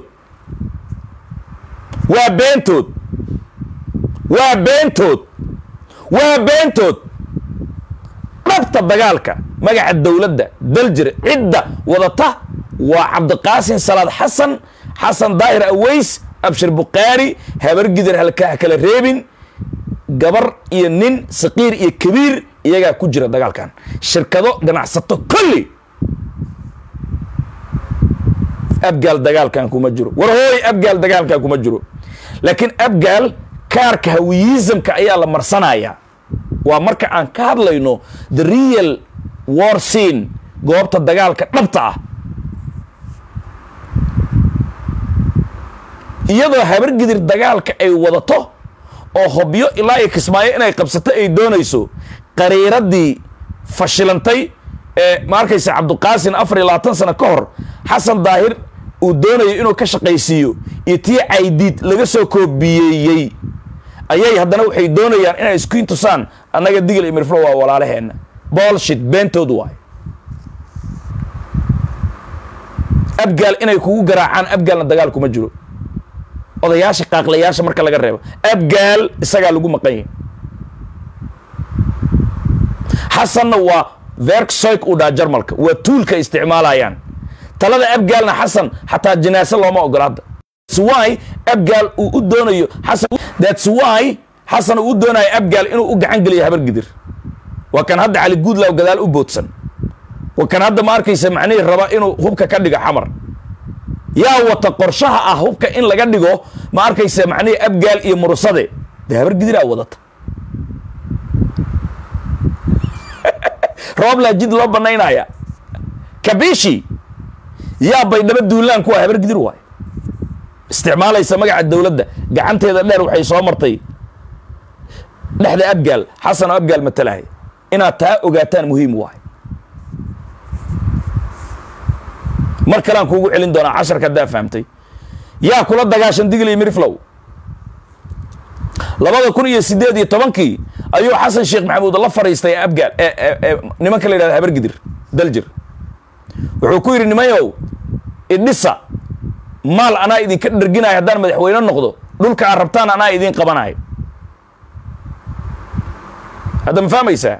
waa beentood waa beentood waa beentood dhabta dagaalka magaca dowladda daljir cidda wadata waa cabdiqaasin salaad xasan xasan daahir aweys abshir bukhaari habargidir halkaa kala reebin gabar iyo nin saqiir iyo kabiir iyagaa ku jira dagaalkan shirkado ganacsato kolli abgaal dagaalkan kuma jiro war hooy abgaal dagaalkan kuma jiro laakiin abgaal kaarka hawiyizamka ayaa la marsanaya waa marka aan ka hadlayno the real war scene goobta dagaalka dhabta ah iyadoo habargidir dagaalka ay wadato oo hobyo ilaa iyo kismaayo inay qabsato ay doonayso qariiradii fashilantay ee ma arkaysa cabdiqaasin afar iyo labaatan sano ka hor xasan daahir uu doonayo inuu ka shaqaysiiyo iyo tii caydiid laga soo koobiyeeyey ayay haddana waxay doonayaan inay isku intusaan annaga digil iyo mirflo waa walaalaheenna bolshit beentood waay abgaal inay kugu garaacaan abgaalna dagaal kuma jiro odayaasha qaaqlayaasha marka laga reebo abgaal isagaa lagu maqan yahi xasanna waa verksoyk uu dhaha jarmalka waa tuulka isticmaalayaan talada abgaalna xasan xataa jinaase looma ogola hadda thats why abgaal uu u doonayo xasan thats why xasan uu u doonayo abgaal inuu u gacan geliyo habargidir waa kan hadda cali guudlaw gadaal u boodsan waa kan hadda ma arkaysa macnihii raba inuu hubka ka dhigo xamar yaa wata qorshaha ah hubka in laga dhigo ma arkaysa macnihii abgaal iyo murusade dee habargidiraa wadata rooblaa jid loo banaynaya kabishi yaa baydhabo duulaan kuwa habargidir waay isticmaalaysa magaca dowladda gacanteeda dheer waxay soo martay dhexda abgaal xasan oo abgaal matalahay inaad taa ogaataan muhiim waay mar kalean kuugu celin doonaa casharka haddaa fahamtay yaa kula dagaashan digil iyo miriflow labada kun iyo siddeed iyo tobankii ayuu xasan sheekh maxamuud la fadhiistay abgaal nimanka la yidhahda habargidir daljir wuxuu ku yidhi nimayow idhisa maal anaa idinka dherginayo haddaan madaxweyne noqdo dhulka aad rabtaan anaa idiin qabanayo hadda ma fahmaysaa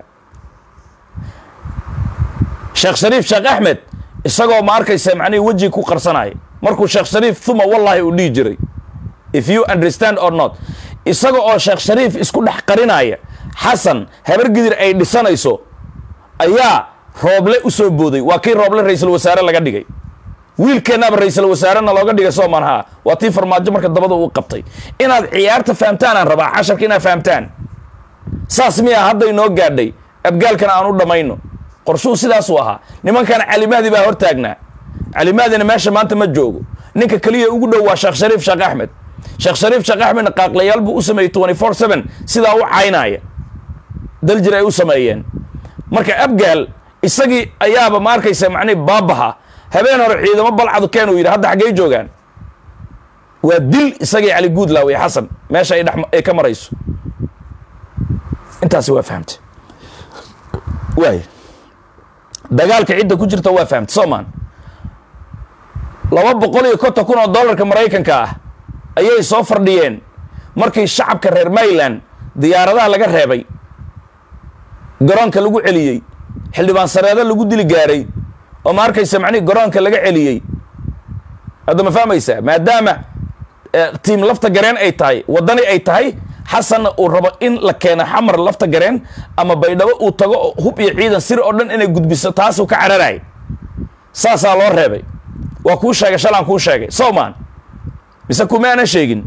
sheekh shariif sheekh axmed isagoo ma arkaysa macnihii weji ku qarsanaya markuu sheekh shariif thuma wallahi uu dhihi jiray if you understand or not isaga oo sheekh shariif isku dhex qarinaya xasan habargidir ay dhisanayso ayaa rooble u soo booday waa kii rooble ra-iisul wasaare laga dhigay wiilkeennaaba ra-iisul wasaarena looga dhigay soomaan haa waa tii farmaajo marka dabada uu qabtay inaad ciyaarta fahamtaan aan rabaa casharka inaad fahamtaan saas miyaa hadda inoo gaadhay abgaalkana aan u dhammayno qorshuu sidaasuu ahaa nimankan calimahdi baa hor taagnaa calimahdina meesha maanta ma joogo ninka keliya ugu dhow waa sheekh shariif sheekh axmed sheekh shariif sheekh axmedna qaaqlayaal buu u sameeyey twenty four seven sidaa u caynaya daljir ay u sameeyeen marka abgaal isagii ayaaba ma arkaysa macnihi baabaha habeen hore ciidamo balcadu keen uu yidhi hadda xaggey joogaan waa dil isagii cali guudlaaw iyo xasan meesha ay dhex ay ka marayso intaasi waa fahamtay waay dagaalka cidda ku jirta waa fahamtay soomaan laba boqol iyo konton kun oo dollarka maraykanka ah ayay soo fardhiyeen markii shacabka reer mayland diyaaradaha laga reebay garoonka lagu celiyey xildhibaan sareedo lagu dili gaaray oo ma arkaysa macnihi garoonka laga celiyey hadda ma fahmaysaa maadaama tiim lafta gareen ay tahay waddani ay tahay xasanna uu rabo in la keeno xamar lafta gareen ama baydhabo uu tago hub iyo ciidan sir oo dhan inay gudbiso taasuu ka cararayay saasaa loo reebay waa kuu sheegay shalaan kuu sheegay sowman mise kuma aanan sheegin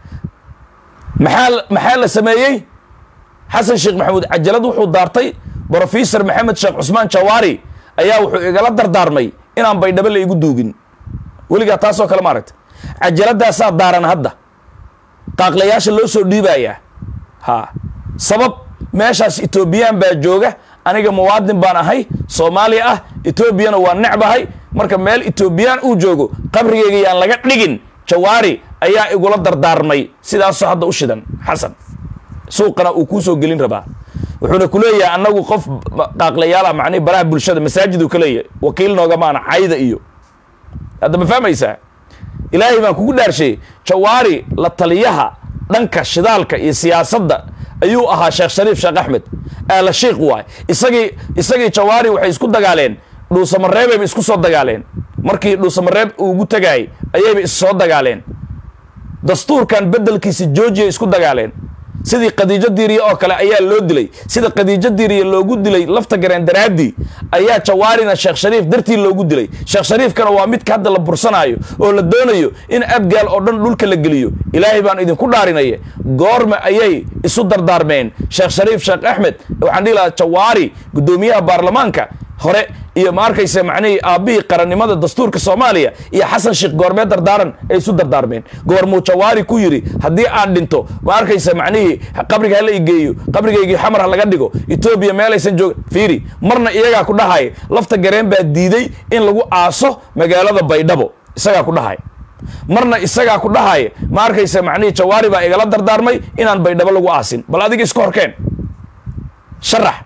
maxaa maxaa la sameeyey xasan sheekh maxamuud cajalad wuxuu daartay brofesor maxamed sheekh cusmaan jawaari ayaa wuxuu igala dardaarmay inaan baydhabo la igu duugin weligaa taasoo kale maaragta cajaladaasaa daaran hadda qaaqlayaasha loo soo dhiibayaa ha sabab meeshaas etoobiyaan baa jooga aniga muwaadin baan ahay soomaaliya ah etoobiyana waa necbahay marka meel etoobiyaan uu joogo qabrigeyga yaan laga dhigin jawaari ayaa igula dardaarmay sidaasoo hadda u shidan xasan suuqana uu kuu soo gelin rabaa wuxuuna ku leeyahay annagu qof qaaqlayaal ah macnihi baraha bulshada masaajiduu ka leeyahay wakiil noogamaana cayda iyo hadda ma fahmaysaa ilaahay baan kugu dhaarshay jawaari la taliyaha dhanka shidaalka iyo siyaasadda ayuu ahaa sheekh shariif sheekh axmed aala shiikh waay isagii isagii jawaari waxay isku dagaaleen dhuusamareebeyba isku soo dagaaleen markii dhuusamareeb uu ugu tagaayay ayayba is soo dagaaleen dastuurkan beddelkiisa georgiya isku dagaaleen sidii khadiijo diiriye oo kale ayaa loo dilay sida khadiijo diiriye loogu dilay lafta gareen daraaddii ayaa jawaarina sheekh shariif dartii loogu dilay sheekh shariifkana waa midka hadda la bursanaayo oo la doonayo in abgaal oo dhan dhulka la geliyo ilaahay baan idinku dhaarinaya goorma ayay isu dardaarmeen sheekh shariif sheekh axmed waxaan dhihi lahaa jawaari guddoomiyaha baarlamaanka hore iyo ma arkaysa macnihii aabbihii qarannimada dastuurka soomaaliya iyo xasan sheekh goormee dardaaran ay isu dardaarmeen goormuu jawaari ku yidhi haddii aan dhinto ma arkaysa macnihii qabriga hala igeeyo qabrigaygii xamar ha laga dhigo etoobiya meelaysan joog fiiri marna iyagaa ku dhahaya lafta gareen baa diiday in lagu aaso magaalada baydhabo isagaa ku dhahaya marna isagaa ku dhahaya ma arkaysa macnihii jawaari baa igala dardaarmay inaan baydhabo lagu aasin bal adiga iska horkeen sharax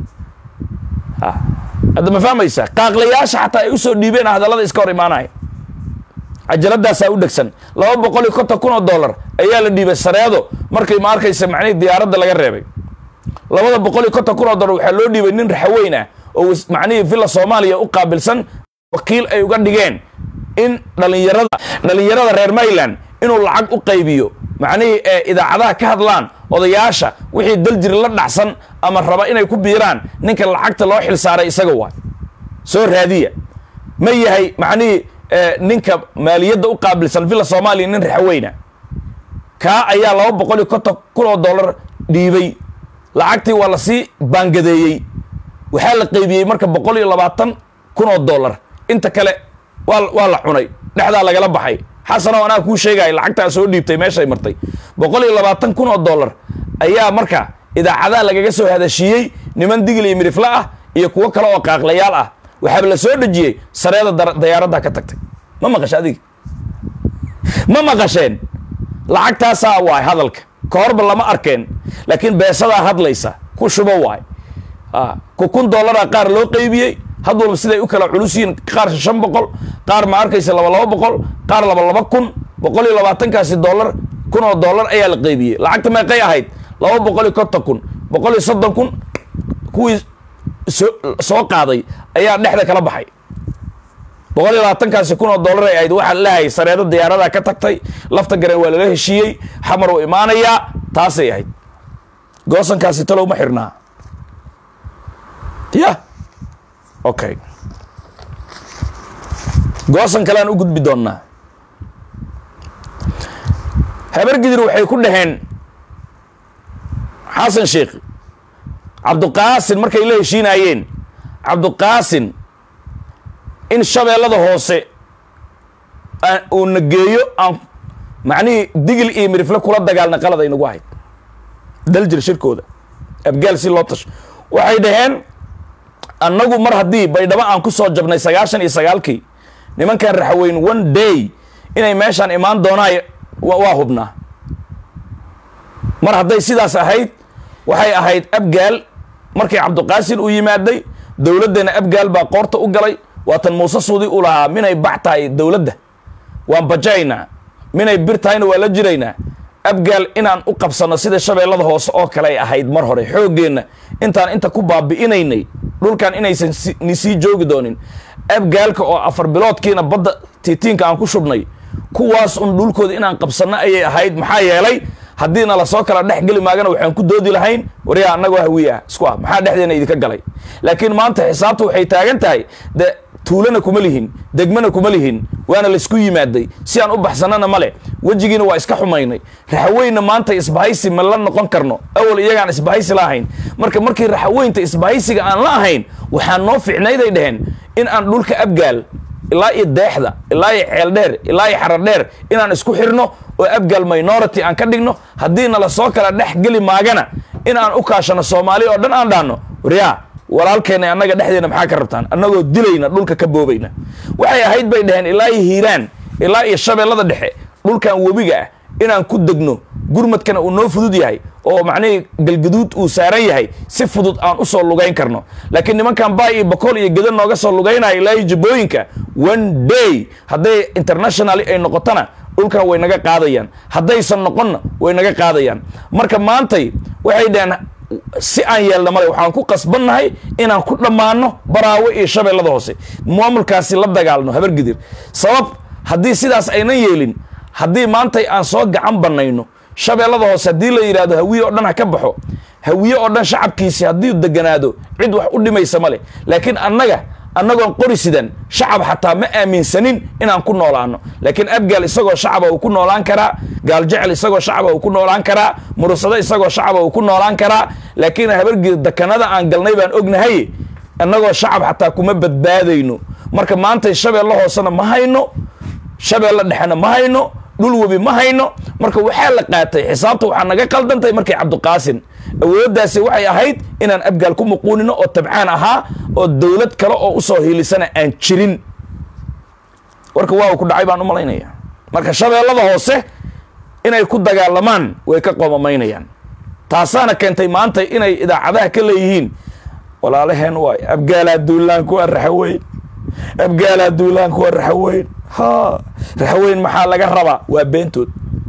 hadda ma fahmaysaa qaaqlayaasha xataa ay usoo dhiibeen hadallada iska hor imaanaya cajaladaasaa u dhegsan laba boqol iyo konton kun oo dollar ayaa la dhiibay sareedo markii ma arkaysa macnihii diyaaradda laga reebay labada boqol iyo konton kun oo dollar waxaa loo dhiibay nin raxweyn ah oo macnihii villa soomaaliya u qaabilsan wakiil ay uga dhigeen in dhalinyarada dhalinyarada reer mayland inuu lacag u qaybiyo macnihii ee idaacadaha ka hadlaan odayaasha wixii daljiri la dhacsan ama raba inay ku biiraan ninka lacagta loo xilsaaray isaga waay soo raadiya ma yahay macnihii ninka maaliyadda u qaabilsan villa soomaaliya nin raxweyna kaa ayaa laba boqol iyo konton kun oo dollar dhiibay lacagtii waa lasii baangadeeyey waxaa la qaybiyey marka boqol iyo labaatan kun oo dollar inta kale waa waa la cunay dhexdaa lagala baxay xasanoo anaa kuu sheegaya lacagtaa soo dhiibtay meeshay martay boqol iyo labaatan kun oo dollar ayaa marka idaacadaha lagaga soo hadashiiyey niman digil iyo midifle ah iyo kuwo kale oo qaaqlayaal ah waxaaba la soo dhejiyey sareeda dayaaradda ka tagtay ma maqasha adiga ma maqasheen lacagtaasaa waay hadalka ka horba lama arkeen laakiin beesadaa hadlaysa ku shubo waay ku kun dollaraa qaar loo qaybiyey had walba siday u kala culus yihiin qaar shan boqol qaar ma arkaysa laba laba boqol qaar laba laba kun boqol iyo labaatankaasi dollar kun oo dollar ayaa la qaybiyey lacagta meeqay ahayd laba boqol iyo konton kun boqol iyo soddon kun kuwii soo soo qaaday ayaa dhexda kala baxay boqol iyo labaatankaasi kun oo dollar ay ahayd waxaa leehay sareedo diyaaradaa ka tagtay lafta gareen waa lala heshiiyey xamar uu imaanayaa taasay ahayd goosankaasi talow ma xirnaa ya okay goosan kalean u gudbi doonnaa habargidir waxay ku dhaheen xasan sheekh cabduqaasin markay la heshiinaayeen cabduqaasin in shabeellada hoose uu na geeyo aan macnihii digil iyo mirifle kula dagaalna qalad ay nagu ahayd daljir shirkooda abgaal si loo tasho waxay dhaheen annagu mar haddii baydhabo aan ku soo jabnay sagaashan iyo sagaalkii nimankan raxweyn one day inay meeshaan imaan doonaan waa hubnaa mar hadday sidaas ahayd waxay ahayd abgaal markii cabduqaasin uu yimaaday dowladdeenna abgaal baa qoorta u galay waatan muuse suudi u lahaa minay bax tahay dowladda waan bajaynaa minay bir tahayna waa la jiraynaa abgaal inaan u qabsanno sida shabeellada hoose oo kale ay ahayd mar hore xooggeenna intaan inta ku baabi'inaynay dhulkan inaysan ni sii joogi doonin abgaalka oo afar biloodkiina badda tiitiinka aan ku shubnay kuwaas un dhulkooda inaan qabsanno ayay ahayd maxaa yeelay haddiina lasoo kala dhex geli maagana waxaan ku doodi lahayn waryaa annagoo hawiye ah isku ah maxaa dhexdeena idinka galay laakiin maanta xisaabta waxay taagan tahay de tuulana kuma lihin degmana kuma lihin waana laysku yimaaday si aan u baxsanana male wejigiina waa iska xumaynay raxaweynna maanta isbahaysi ma la noqon karno awal iyagaan isbahaysi la ahayn marka markii raxaweynta isbahaysiga aan la ahayn waxaa noo ficnayday dheheen in aan dhulka abgaal ilaa iyo deexda ilaa iyo ceeldheer ilaa iyo xaradheer inaan isku xirno oo abgaal minority aan ka dhigno haddiina lasoo kala dhex geli maagana in aan u kaashano soomaali oo dhan aan dhaanno waryaa walaalkeena annaga dhexdeena maxaa ka rabtaan annagoo dilayna dhulka ka boobayna waxay ahayd bay dhaheen ilaa iyo hiiraan ilaa iyo shabeellada dhexe dhulkan webiga ah inaan ku degno gurmadkana uu noo fudud yahay oo macnihii galgaduud uu saaran yahay si fudud aan u soo lugayn karno laakiin nimankan baay iyo bakool iyo gedan nooga soo lugaynaya ilaa iyo jabooyinka one day hadday internationally ay noqotona dhulkan way naga qaadayaan haddaysan noqonna way naga qaadayaan marka maantay waxay dhaheen si aan yeelna male waxaan ku qasbannahay inaan ku dhammaano baraawe iyo shabeellada hoose maamulkaasi la dagaalno habargidir sabab haddii sidaas aynan yeelin haddii maantay aan soo gacan bannayno shabeellada hoose haddii la yidhahdo hawiye oo dhan ha ka baxo hawiye oo dhan shacabkiisi haddii deganaado cid wax u dhimaysa ma leh laakiin annaga annagoon qori sidan shacab xataa ma aaminsanin inaan ku noolaano laakiin abgaal isagoo shacaba uu ku noolaan karaa gaaljecel isagoo shacaba uu ku noolaan karaa murursado isagoo shacaba uu ku noolaan karaa laakiin habargir dekanada aan galnay baan ognahay annagoo shacab xataa kuma badbaadayno marka maantay shabeelle hoosena ma hayno shabeelle dhexena ma hayno dhul webi ma hayno marka waxaa la qaatay xisaabta waxaa naga qaldantay markii cabdiqaasin awooddaasi waxay ahayd inaan abgaal ku muquunino oo tabcaan ahaa oo dowlad kale oo usoo hiilisana aan jirin warka waa uu ku dhacay baan u malaynaya marka shabeellada hoose inay ku dagaalamaan way ka qoomamaynayaan taasaana keentay maanta inay idaacadaha ka leeyihiin walaalaheen waay abgaalaa duulaan kuwa raxaweyn abgaalaa duulaan kuwa raxaweyn ha raxaweyn maxaa laga rabaa waa beentood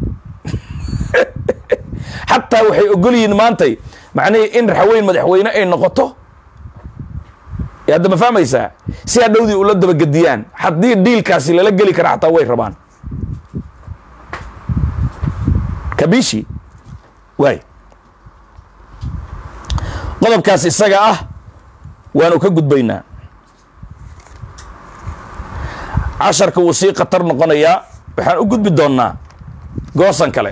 xataa waxay ogol yihiin maantay macnihii in raxaweyn madaxweyne ay noqoto hadda ma fahmaysaa si hadhowdii ula dabagediyaan haddii dhiilkaasi lala geli kara xataa way rabaan kabishi waay qodobkaas isaga ah waanu ka gudbaynaa casharka wuu sii khatar noqonayaa waxaan u gudbi doonnaa goosan kale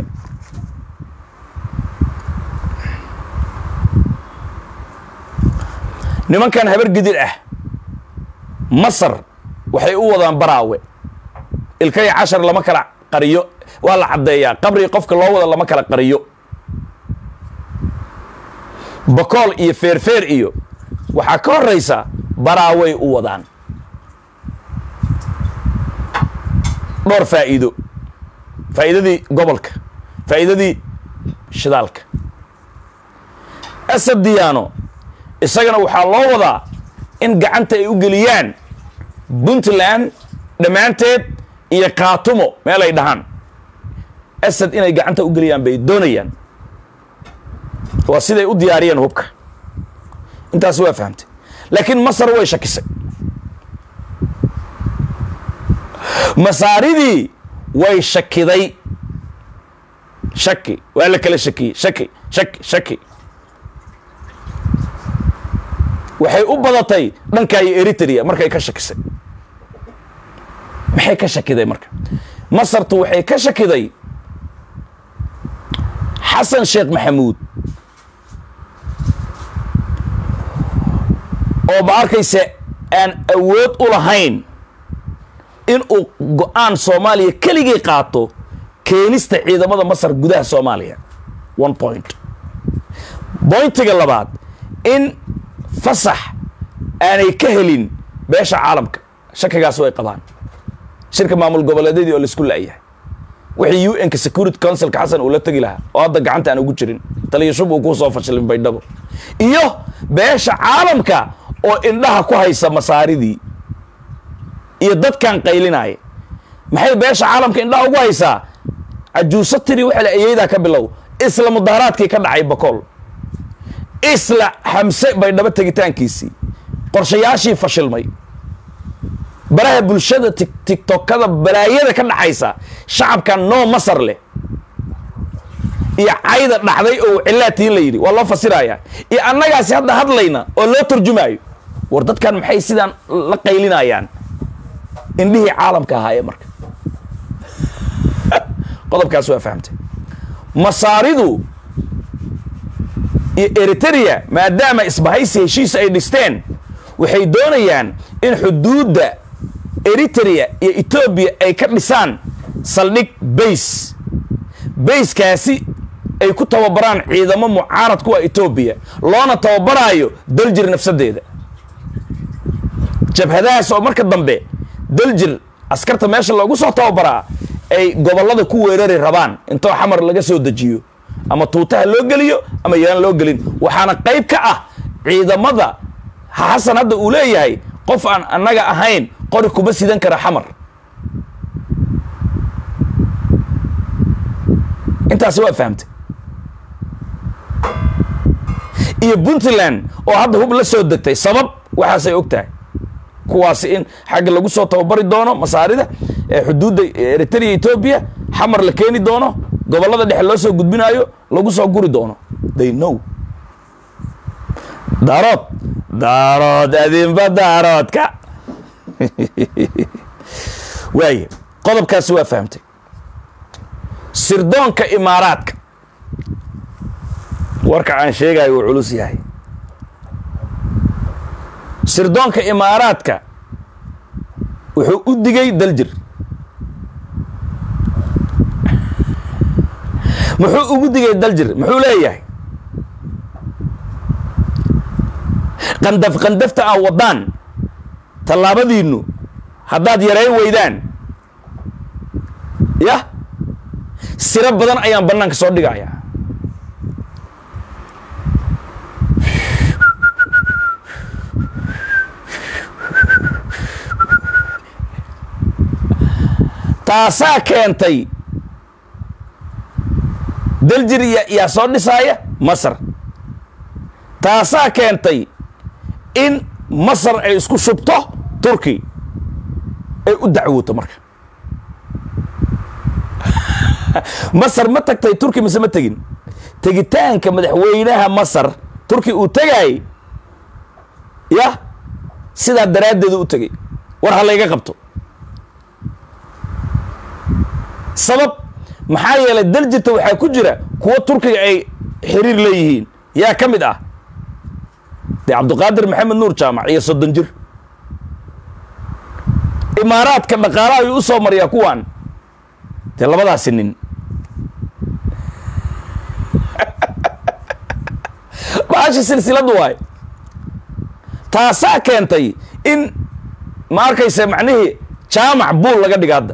nimankan habar gidir ah masar waxay u wadaan baraawe ilkaya cashar lama kala qariyo waa la caddeeyaa qabri qofka loo wada lama kala qariyo bakool iyo feerfeer iyo waxaa ka horraysa baraaway u wadaan dhowr faa'iido faa'iidadii gobolka faa'iidadii shidaalka asad diyaano isagana waxaa loo wadaa in gacanta ay u geliyaan puntland dhammaanteed iyo kaatumo meel ay dhahaan asad inay gacanta u geliyaan bay doonayaan waa siday u diyaariyeen hubka intaas waa fahamtay laakiin masar way shakisay masaaridii way shakiday shaki waa la kala shakiyey shaki shaki shaki waxay u badatay dhankaa iyo eritrea markay ka shakisay maxay ka shakiday marka masartu waxay ka shakiday xasan sheekh maxamuud oo ma arkaysa aan awood u lahayn in uu go-aan soomaaliya keligii qaato keenista ciidamada masar gudaha soomaaliya one point bointiga labaad in fasax aanay ka helin beesha caalamka shakigaas way qabaan shirka maamul goboleedyadii oo laisku la'yahay wixii u n-ka security councilka xasan uu la tegi lahaa oo hadda gacanta aan ugu jirin taliyashub uu kuu soo fashilin baydhabo iyo beesha caalamka oo indhaha ku haysa masaaridii iyo dadkan qaylinaya maxay beesha caalamka indhaha ugu haysaa cajuuso tiri waxa la ayeydaa ka bilow isla mudaharaadkii ka dhacay bakool isla xamse baydhabo tegitaankiisii qorshayaashii fashilmay baraha bulshada tiktokada balaayada ka dhaxaysa shacabkan noo masar leh iyo cayda dhacday oo cilaatii la yidhi waa loo fasirayaa iyo annagaasi hadda hadlayna oo loo turjumaayo war dadkan maxay sidaan la qaylinayaan indhihii caalamka ahaayee marka qodobkaas waa fahamtay masaaridu iyo eritrea maadaama isbahaysi heshiis ay dhisteen waxay doonayaan in xuduudda eritrea iyo etoobiya ay ka dhisaan saldhig bays bayskaasi ay ku tababaraan ciidamo mucaarad kuwa etoobiya loona tababaraayo daljir nafsadeeda jabhadahaas oo marka dambe daljir askarta meesha loogu soo tababaraa ay gobollada ku weerari rabaan intoo xamar laga soo dejiyo ama tuutaha loo geliyo ama yaan loo gelin waxaana qayb ka ah ciidamada xasan hadda uu leeyahay qof aan annaga ahayn qori kuma sidan kara xamar intaasi waa fahamtay iyo puntland oo hadda hub la soo degtay sabab waxaasay og tahay kuwaasi in xagga lagu soo tababari doono masaarida ee xuduudda eritrea etoobiya xamar la keeni doono gobollada dhexe loo soo gudbinaayo lagu soo guri doono they know daarood daarood adinba daaroodka waaye qodobkaasi waa fahamtay sirdoonka imaaraadka warka aan sheegayo uu culus yahay sirdoonka imaaraadka wuxuu u digay daljir muxuu ugu digay daljir muxuu leeyahay qandaf qandafta aan waddaan tallaabadiinnu haddaad yarayn weydaan yah siro badan ayaan bannaanka soo dhigayaa taasaa keentay daljir yaa soo dhisaaya masar taasaa keentay in masar ay isku shubto turki ay u dacwooto marka masar ma tagtay turki mise ma tegin tegitaanka madaxweynaha masar turki uu tegaayay yah sidaa daraaddeedu u tegay war ha layga qabto sabab maxaa yeelay daljirta waxaa ku jira kuwo turkiga ay xiriir leeyihiin yaa ka mid ah dee cabdiqaadir maxamed nuur jaamac iyo soddon jir imaaraadka dhaqaalaha ayuu u soo mariyaa kuwaan dee labadaasi nin baashi silsiladu waay taasaa keentay in ma arkaysa macnihii jaamac buul laga dhiga hadda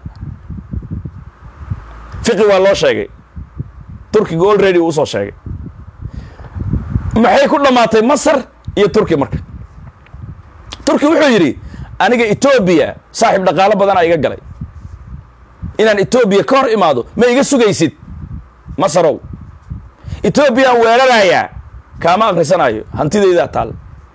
fiqi waa loo sheegay turkiga olready uu usoo sheegay maxay ku dhammaatay masar iyo turki marka turki wuxuu yidhi aniga etoobiya saaxiib dhaqaalo badanaa iga galay inaan etoobiya ka hor imaado ma iga sugaysid masarow etoobiyaan weerarayaa kaama akrisanaayo hantidaydaa taal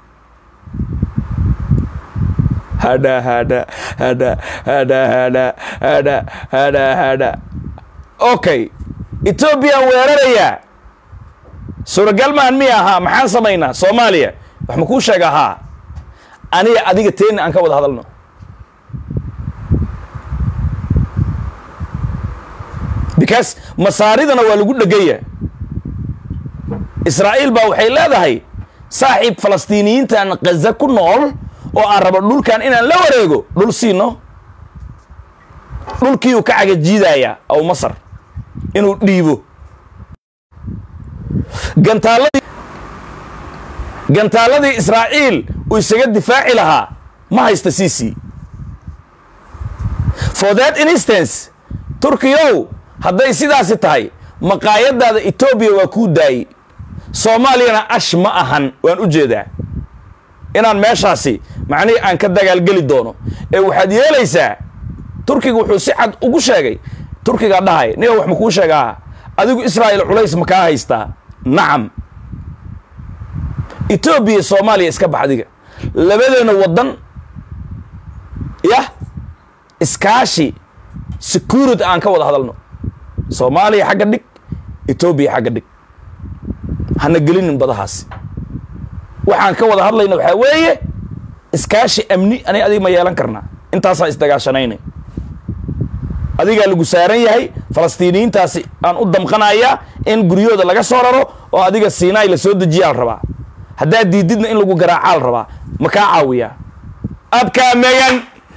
hadha hadha hadha hadha hadha hadha hadha hadha okay etoobiyaan weerarayaa suuragal maan miya ahaa maxaan samaynaa soomaaliya wax ma kuu sheega haa aniga adiga teeni aan ka wada hadalno because masaaridana waa lagu dhegaya israa'iil baa waxay leedahay saaxiib falastiiniyiintan khaza ku nool oo aan rabo dhulkan inaan la wareego dhul siino dhulkiiuu ka cagajiidayaa aw masar inuu dhiibo gantaaladii gantaaladii israa'iil uu isaga difaaci lahaa ma haysta c c for that instance turkiyow hadday sidaasi tahay maqaayadaada etoobiya waa kuu daayey soomaaliyana ash ma ahan waan u jeedaa inaan meeshaasi macnihii aan ka dagaalgeli doono ee waxaad yeelaysaa turkiga wuxuu si cad ugu sheegay turkigaa dhahay niga wax ma kuu sheegaa adigu israa'iil culays ma kaa haystaa nacam etoobiya soomaaliya iska bax adiga labadeena waddan yah iskaashi security aan ka wada hadalno soomaaliya xagga dhig etoobiya xagga dhig hana gelinin badahaasi waxaan ka wada hadlayna waxaa weeye iskaashi amni ani adiga ma yeelan karnaa intaasaan isdagaashanayna adigaa lagu saaran yahay falastiiniyiintaasi aan u damqanayaa in guryahooda laga soo raro oo adiga siinaay la soo dejiyaa la rabaa haddaad diididna in lagu garaacaa la rabaa ma kaa caawiyaa abkaa megan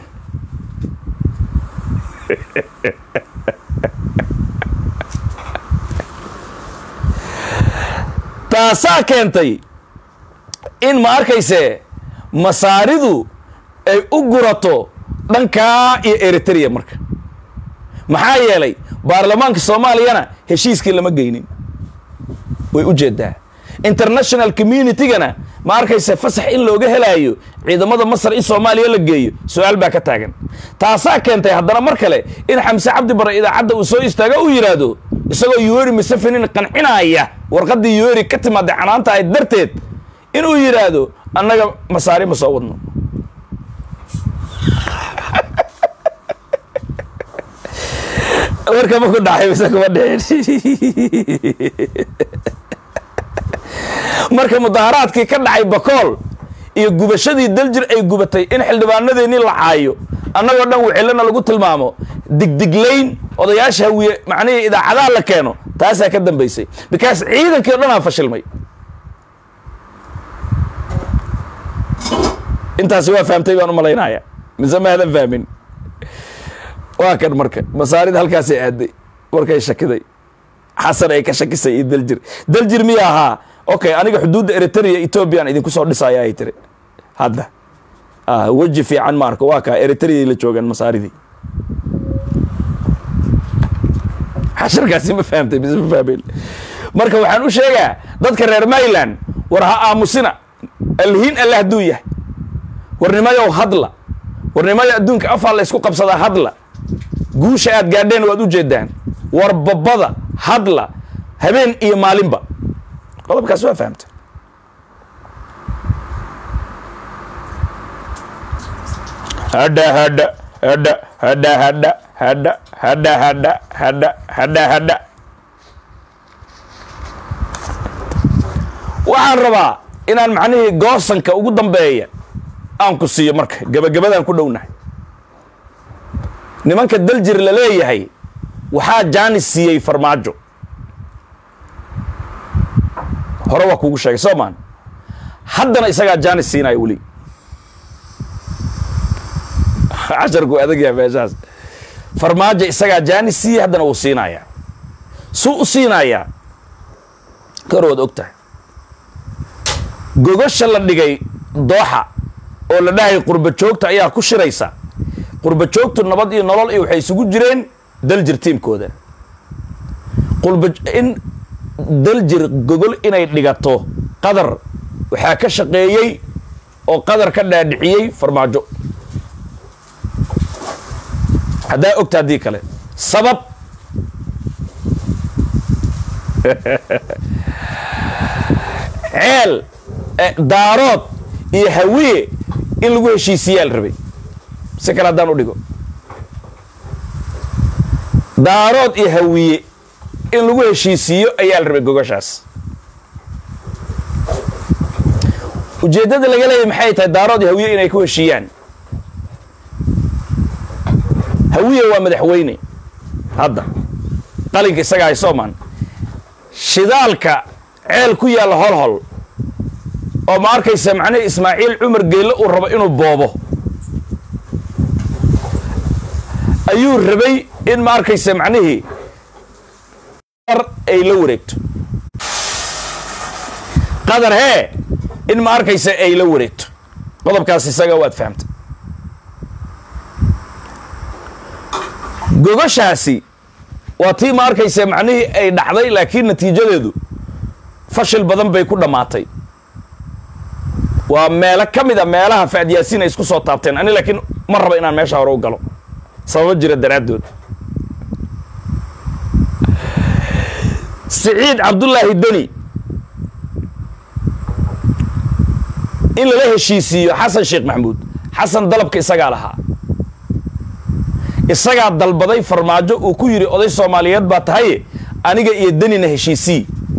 taasaa keentay in ma arkayse masaaridu ay u gurato dhankaa iyo eritrea marka maxaa yeelay baarlamaanka soomaaliyana heshiiskii lama geynin way u jeedaa international communitygana ma arkayse fasax in looga helaayo ciidamada masar in soomaaliya la geeyo su-aal baa ka taagan taasaa keentay haddana mar kale in xamse cabdi bare idaacadda uu soo istaago uu yidhaahdo isagoo yoweri museveni qancinaya warqaddii yoweri ka timaada canaanta ahayd darteed inuu yidhaahdo annaga masaari ma soo wadno warka ma ku dhacay mise kuma dhicin marka mudaharaadkii ka dhacay bakool iyo gubashadii daljir ay gubatay in xildhibaanadeennii la caayo annagoo dhan wicilana lagu tilmaamo digdiglayn odayaasha hawiye macnihii idaacadaha la keeno taasaa ka dambaysay because ciidankii o dhan aa fashilmay intaasi waa fahamtay baan u malaynaya mise ma hadan fahmin waa kan marka masaarida halkaasay aaday markay shakiday xasan ay ka shakisay iyo daljir daljir miya ahaa okay aniga xuduudda eritrea ethoobiyan idinku soo dhisaya ay tiri hadda weji fiican ma arko waa kaa eritreay la joogaan masaaridii xasharkaasi ma fahamtay mise ma fahmeen marka waxaan u sheegaa dadka reer mayland war ha aamusina alhiin alle hadduu yahay warnimayow hadla warnimayo adduunka afaa la ysku qabsadaa hadla guusha aad gaadheen waad u jeedaan war babada hadla habeen iyo maalinba qodobkaas waa fahamta hadha hadha hadha hadha hadha hadha hadha hadha hadha hadha hadha waxaan rabaa inaan macnihii goosanka ugu dambeeya aan ku siiyo marka gebagabadaan ku dhownahay nimanka daljir la leeyahay waxaa jaanis siiyey farmaajo hore waa kuugu sheegay soo maan haddana isagaa jaanis siinaya weli casharku adag yahay meeshaas farmaajo isagaa jaanis siiyey haddana wuu siinayaa suu u siinayaa kor waad og tahay gogasha la dhigay dooxa oo la dhahay qurba joogta ayaa ku shiraysa qurba joogtu nabad iyo nolol iyo waxay isugu jireen daljir tiimkooda qurba in daljir gogol inay dhigato qadar waxaa ka shaqeeyey oo qadar ka dhaadhiciyey farmaajo haddaa ogta haddii kale sabab ceel daarood iyo hawiye in lagu heshiisiyaa la rabay si kale haddaan u dhigo daarood iyo hawiye in lagu heshiisiiyo ayaa la rabay gogoshaas ujeeddada laga leeyahy maxay tahay daarood iyo hawiye inay ku heshiiyaan hawiye waa madaxweyne hadda qalinka isaga hay soomaan shidaalka ceel ku yaalla holhol oo ma arkaysa macnihii ismaaciil cumar geelle uu rabo inuu boobo ayuu rabay in ma arkaysa macnihii ay la wareegto qadar hee in ma arkaysa ay la wareegto qodobkaas isaga waad fahamtay gogoshaasi waa tii ma arkaysa macnihii ay dhacday laakiin natiijadeedu fashil badan bay ku dhammaatay waa meelo ka mid a meelaha faadyaasiin ay isku soo taabteen ani laakiin ma raba inaan meesha hore u galo sababo jira daraaddood siciid cabdullaahi deni in lala heshiisiiyo xasan sheekh maxamuud xasan dalabka isagaa lahaa isagaa dalbaday farmaajo uu ku yidhi oday soomaaliyeed baa tahaye aniga iyo denina heshiisii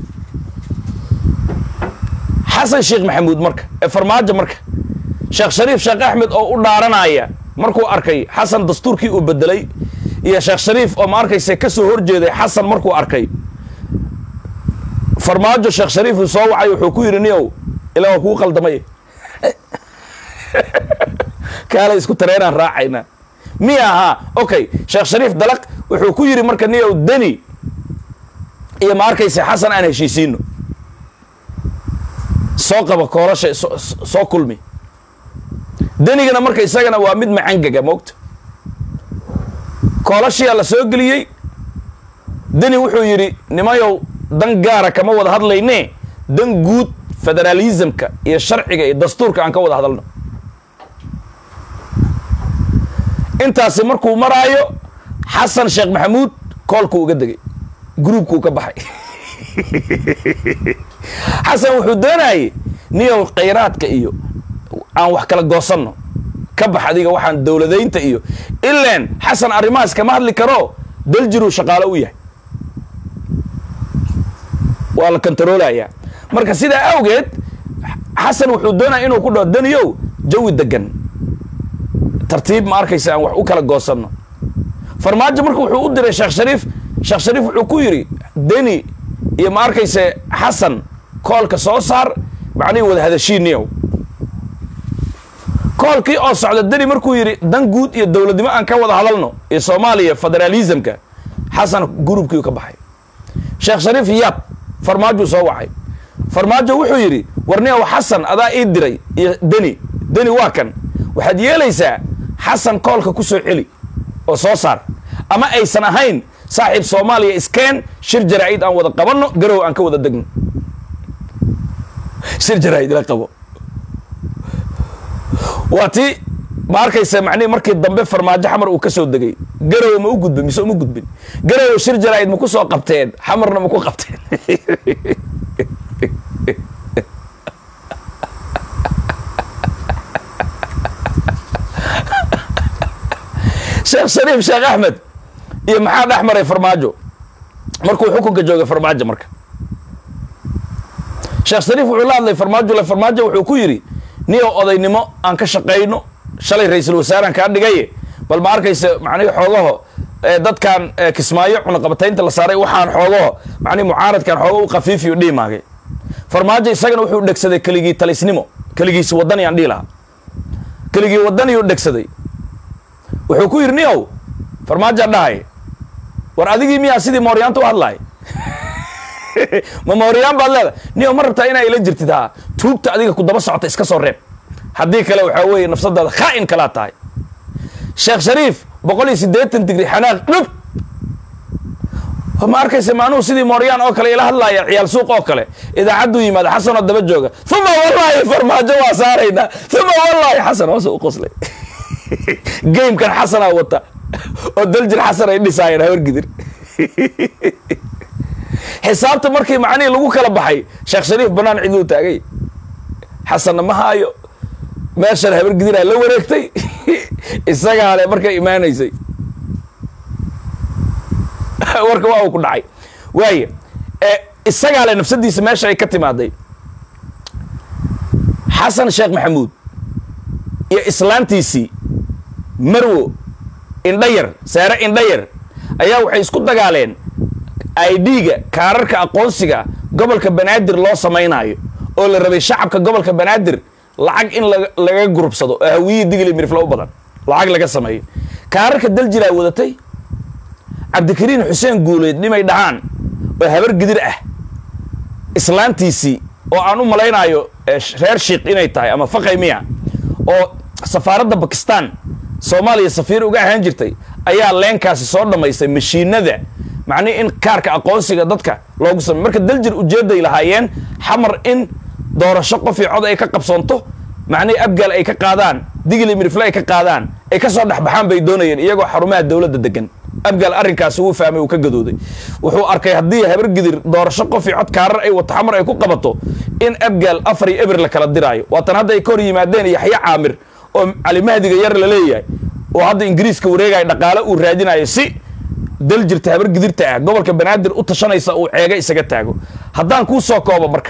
xasan sheekh maxamuud marka ee farmaajo marka sheekh shariif sheekh axmed oo u dhaaranaya markuu arkay xasan dastuurkii uu bedelay iyo sheekh shariif oo ma arkaysa ka soo horjeeday xasan markuu arkay farmaajo sheekh shariif uu soo wacay wuxuu ku yidhi niyow ilaa waa kuu qaldamay kaalay isku tareenaan raacayna miya ahaa okay sheekh shariif dalaq wuxuu ku yidhi marka niyow deni iyo ma arkaysa xasan aan heshiisiino soo qaba koolasha soo kulmi denigana marka isagana waa mid macangaga moogta koolashiyaa la soo geliyey deni wuxuu yidhi nimayow dan gaara kama wada hadlayne dan guud federaalismka iyo sharciga iyo dastuurka aan ka wada hadalno intaasi markuu maraayo xasan sheekh maxamuud koolkuu uga degay gruubkuu ka baxay xasan wuxuu doonayay niyow khayraadka iyo aan wax kala goosanno ka bax adiga waxaan dowladaynta iyo ilaan xasan arrimahaas kama hadli karo daljiruu shaqaalo u yahay waa la kontaroolayaa marka sidaa awgeed xasan wuxuu doonaya inuu ku dhaho daniyow jawi degan tartiib ma arkaysa aan wax u kala goosanno farmaajo marka wuxuu u diray sheekh shariif sheekh shariif wuxuu ku yidhi deni iyo ma arkayse xasan koolka soo saar macnihii wada hadashiiniyow koolkii oo socda deni markuu yidhi dan guud iyo dowladnimo aan ka wada hadalno iyo soomaaliya federaalismka xasan gurubkiiu ka baxay sheekh shariif yaab farmaajuu soo wacay farmaajo wuxuu yidhi warniyow xasan adaa ii diray iyo deni deni waa kan waxaad yeelaysaa xasan koolka ku soo celi oo soo saar ama aysan ahayn saaxiib soomaaliya iskeen shir jaraa'id aan wada qabanno garow aan ka wada degno shir jaraa'id ila qabo waa tii ma arkaysa macnihi markii dambe farmaajo xamar uu ka soo degay garow ma u gudbin mise uma gudbin garow shir jaraa'id ma ku soo qabteen xamarna ma ku qabteen sheekh shariif sheekh axmed iyo maxaa dhex maray farmaajo markuu xukunka joogay farmaajo marka sheekh shariif wuxuu la hadlay farmaajo le farmaajo wuxuu ku yidhi niyow odaynimo aan ka shaqayno shalay ra-iisul wasaaraan kaa dhigaye bal ma arkaysa macnihi xoogaho dadkan kismaayo cunaqabataynta la saaray waxaan xoogaho macnihi mucaaradkan xooga u kafiifiyo dhiimaagay farmaajo isagana wuxuu dhegsaday keligii talisnimo keligiisi wadani aan dhihi lahaa keligii wadaniyuu dhegsaday wuxuu ku yidhi niyow farmaajaa dhahay war adigii miyaa sidii mooryaanta u hadlaay ma mooryaan baad leedahay niyow ma rabtaa inaa ila jirtid haa tuugta adiga ku daba socota iska soo reeb haddii kale waxaa weeye nafsadaada khaa'in kalaa tahay sheekh shariif boqol iyo siddeetan digri xanaaq dhub ma arkaysa maanuhu sidii mooryaan oo kale ila hadlaaya ciyaal suuq oo kale idaacadduu yimaada xasanoo daba jooga uma wallaahi farmaajo waa saaraynaa uma wallaahi xasan hoose u qoslay gamekan xasanaa wata oo daljir xasan ay dhisaayeen hawargidir xisaabta markii macnihii lagu kala baxay sheekh shariif banaan ciduu taagay xasanna ma haayo meeshan habargidiraa la wareegtay isagaa le markay imaanaysay warka waa uu ku dhacay waaya isagaa le nafsadiisa meesha ay ka timaaday xasan sheekh maxamuud iyo islaantiisii marwo indhayar saare indhayar ayaa waxay isku dagaaleen idga kaararka aqoonsiga gobolka banaadir loo samaynaayo oo la rabay shacabka gobolka banaadir lacag in laga gurubsado oo hawiyii digli mirifla u badan lacag laga sameeyo kaararka daljilaa wadatay cabdikariin xuseen guuleed nimay dhahaan oo habar gidir ah islaantiisii oo aan u malaynaayo reer shiikh inay tahay ama faqay miya oo safaaradda bakistan soomaaliya safiir uga ahaan jirtay ayaa leenkaasi soo dhammaystay mashiinada macnihi in kaarka aqoonsiga dadka loogu samey marka daljir ujeedday lahaayeen xamar in doorasho qofii cod ay ka qabsoonto macnihi abgaal ay ka qaadaan digli mirifle ay ka qaadaan ay ka soo dhexbaxaan bay doonayeen iyagoo xarumaha dowladda degan abgaal arrinkaasi wuu fahmay uu ka gadooday wuxuu arkay haddii habargidir doorasho qofii cod kaarar ay wato xamar ay ku qabato in abgaal afar iyo eber la kala diraayo waatan hadda ay ka hor yimaadeen yaxya caamir oo calimahdiga yar la leeyahay oo hadda ingiriiska wareegaya dhaqaale uu raadinayo si dal jirta habar gidirta ah gobolka banaadir u tashanaysa uu ceega isaga taago haddaan kuu soo koobo marka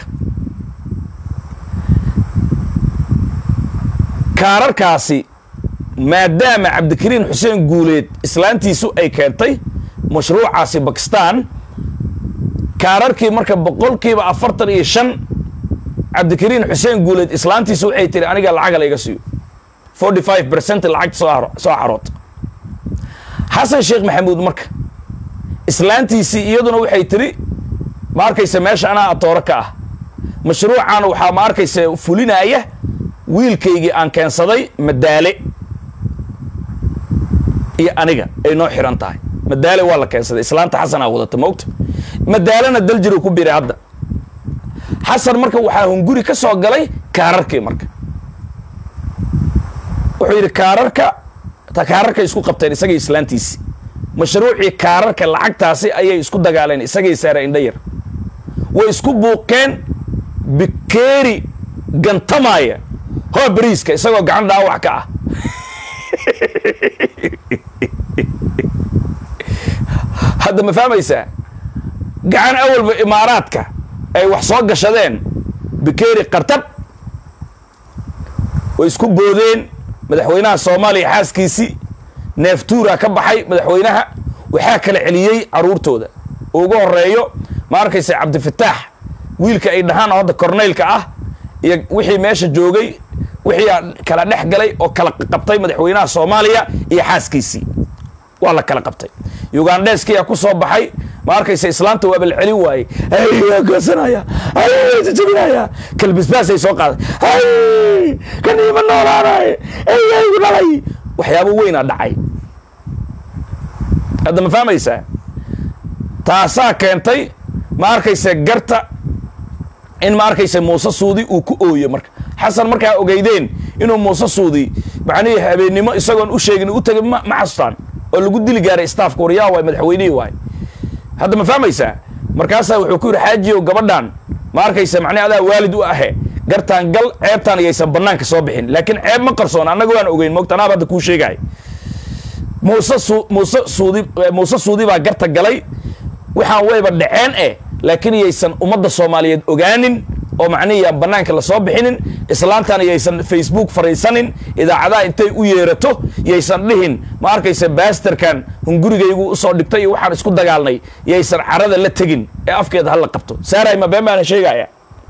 kaararkaasi maadaama cabdikariin xuseen guuleed islaantiisu ay keentay mashruucaasi bakistan kaararkii marka boqolkiiba afartan iyo shan cabdikariin xuseen guuleed islaantiisu waxay tiri aniga lacaga layga siiyo forty five percent lacagta soo soo xarood xasan sheekh maxamuud marka islaantiisii iyaduna waxay tiri ma arkaysa meesha anaa atooro ka ah mashruucaana waxaa ma arkaysa fulinaaya wiilkaygii aan keensaday madaale iyo aniga ay noo xiran tahay madaale waa la keensaday islaanta xasanaa wadata maogta madaalena daljiruu ku biray hadda xasan marka waxaa hunguri ka soo galay kaararkii marka wuxuu yidhi kaararka kaararkay isku qabteen isagii islaantiisi mashruucii kaararka lacagtaasi ayay isku dagaaleen isagay saara indhayar way isku buuqeen bikeeri gantamaya hoo bariiska isagoo gacan dhaawac ka ah hadda ma fahmaysaa gacan awalba imaaraadka ay wax soo gashadeen bikeeri qartab way isku boodeen madaxweynaha soomaaliya xaaskiisii neeftuura ka baxay madaxweynaha waxaa kala celiyey caruurtooda ugu horeeyo ma arkaysa cabdifataax wiilka ay dhahaan oo hadda korneylka ah iyo wixii meesha joogay wixii kala dhex galay oo kala qabtay madaxweynaha soomaaliya iyo xaaskiisii waa la kala qabtay ugandheskiyaa ku soo baxay ma arkaysa islaanta waa balcelin waayey waa goosanaya waa jajabinaya kalbisbaasay soo qaaday kaniima noolaanay eyaygu dhalay waxyaabo weynaa dhacay hadda ma fahmaysaa taasaa keentay ma arkaysa garta in ma arkaysa muuse suudi uu ku ooyo marka xasan markaa ogeydeen inuu muuse suudi macnihii habeennimo isagoon u sheegin u tegay ma xasutaan oo lagu dili gaaray staafka waryaa waay madaxweynihii waay hadda ma fahmaysaa markaasaa wuxuu ku yidhi xaajiyow gabadhan ma arkaysa macnihi adaa waalid u ahe gartaan gal ceebtaan iyaysan banaanka soo bixin laakiin ceeb ma qarsoon annaga waan ogeyn moogta anaaba hadda kuu sheegahay muuse su muuse suudi muuse suudi baa garta galay waxaan wayba dhaceen eh laakiin iyaysan ummadda soomaaliyeed ogaanin oo macnihi banaanka lasoo bixinin islaantan yaysan facebook fariisanin idaacadaha intay u yeerato yaysan dhihin ma arkaysa baasterkan hungurigaygu usoo dhigtay iyo waxaan isku dagaalnay yaysan carada la tegin ee afkeeda hala qabto saaray ma been baana sheegaya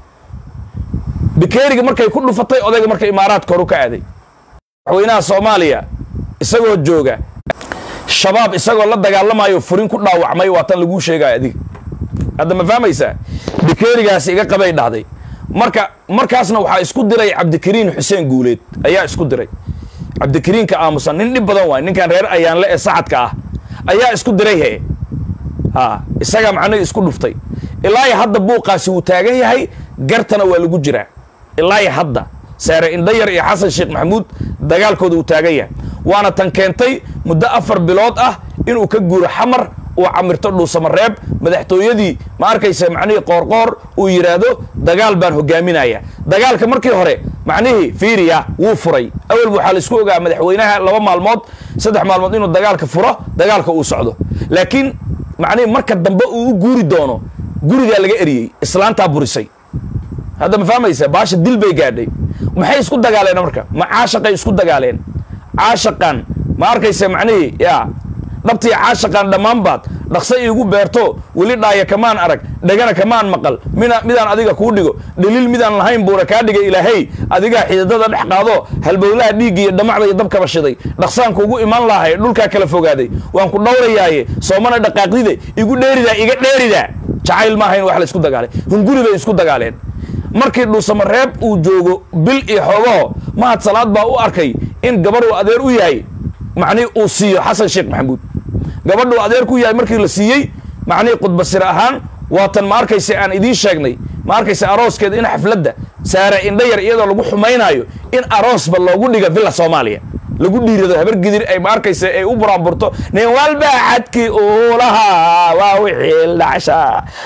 bikeeriga markay ku dhufatay odayga marka imaaraadka horu ka aaday madaxweynaha soomaaliya isagoo jooga shabaab isagoo la dagaalamayo furin ku dhaawacmay waa tan laguu sheegaya adiga hadda ma fahmaysaa bikeerigaasi iga qabay dhahday marka markaasna waxaa isku diray cabdikariin xuseen guuleed ayaa isku diray cabdikariinka aamusan nin dhib badan waay ninkan reer ayaanle ee sacadka ah ayaa isku diray he ha isagaa macnihii isku dhuftay ilaa iyo hadda buuqaasi wuu taagan yahay gartana waa lagu jiraa ilaa iyo hadda saare indhayar iyo xasan sheekh maxamuud dagaalkooda uu taagan yahay waana tan keentay muddo afar bilood ah inuu ka guuro xamar uu camirto dhuusamareeb madaxtooyadii ma arkaysa macnihii qoorqoor uu yidhaahdo dagaal baan hogaaminaya dagaalka markii hore macnihii fiiriya wuu furay awalba waxaa la isku ogaa madaxweynaha laba maalmood saddex maalmood inuu dagaalka furo dagaalka uu socdo laakiin macnihii marka dambe uu u guuri doono gurigaa laga eriyey islaantaa burisay hadda ma fahmaysa baasha dil bay gaadhay maxay isku dagaaleen marka ma caashaqay isku dagaaleen caashaqan ma arkaysa macnihii ya dhabtii caashaqan dhammaan baad dhaqso iigu beerto weli dhaaya kamaan arag dhegana kamaan maqal mina midaan adiga kuu dhigo dhaliil midaan lahayn buuna kaa dhigay ilaahay adigaa xididada dhex qaado halbowlaha dhiigga iyo dhamacda iyo dabkaba shiday dhaqsaan kuugu iman lahay dhulkaa kala fogaaday waan ku dhowrayaaye soomana dhaqaaqdide igu dheeridaa iga dheeridaa jacayl maahayn wax la isku dagaalay hunguri bay isku dagaaleen markii dhuusamareeb uu joogo bil iyo xoogaho mahad salaad baa u arkay in gabar uu adeer u yahay macnihi uu siiyo xasan sheekh maxamuud gabadhuu adeer ku yahay markii la siiyey macnihii khudbasir ahaan waatan ma arkaysa aan idiin sheegnay ma arkaysa arooskeeda in xafladda saare indhayar iyadoo lagu xumaynaayo in aroosba loogu dhiga villa soomaaliya lagu dhiirado habar gidir ay ma arkaysa ay u buraanburto nin walba xadkii uulaha waa wixii dhacsha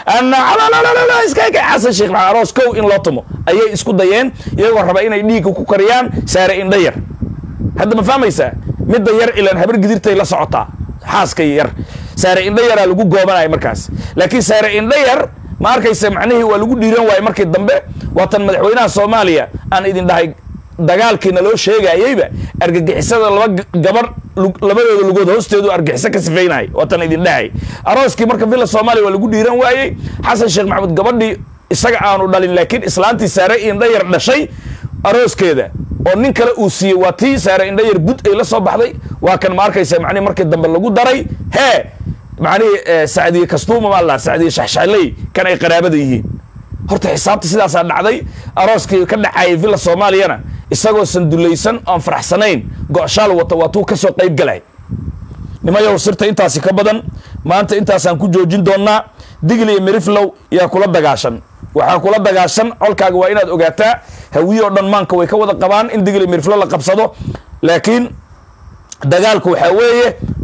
ana iskaga xasan sheekh maxamed aroos kow in loo tumo ayay isku dayeen iyagoo raba inay dhiigga ku kariyaan saare indhayar hadda ma fahmaysaa midda yar ilaan habar gidirtay la socotaa xaaska yar saare indha yaraa lagu goobanaya markaas laakiin saare indha yar ma arkaysa macnihii waa lagu dhiiran waaye markii dambe waatan madaxweynaha soomaaliya aan idin dhahay dagaalkiina loo sheegayeyba argagixisada laba gabar labadooda lugood hoosteedu argixiso ka sifeynay waatan idin dhahay arooskii marka villa soomaaliya waa lagu dhiiran waayey xasan sheekh maxamuud gabadhii isaga aanu dhalin laakiin islaantii saare indha yar dhashay arooskeeda oo nin kale uu siiyey waa tii saare indhayar bud ay la soo baxday waa kan ma arkaysa macnihi markii dambe lagu daray hee macnihii sacdiye kastuuma maa la sacdiye shaxshaxley kan ay qaraabada yihiin horta xisaabta sidaasaa dhacday arooskii ka dhacayay villa soomaaliyana isagoo sandulaysan oon faraxsanayn go-shaal wata waa tuu ka soo qayb galay nimayow sirta intaasi ka badan maanta intaasaan ku joojin doonnaa digli iyo miriflow yaa kula dagaashan waxaa kula dagaashan colkaaga waa inaad ogaataa hawiye oo dhan maanka way ka wada qabaan in digli miriflo la qabsado laakiin dagaalku waxaa weeye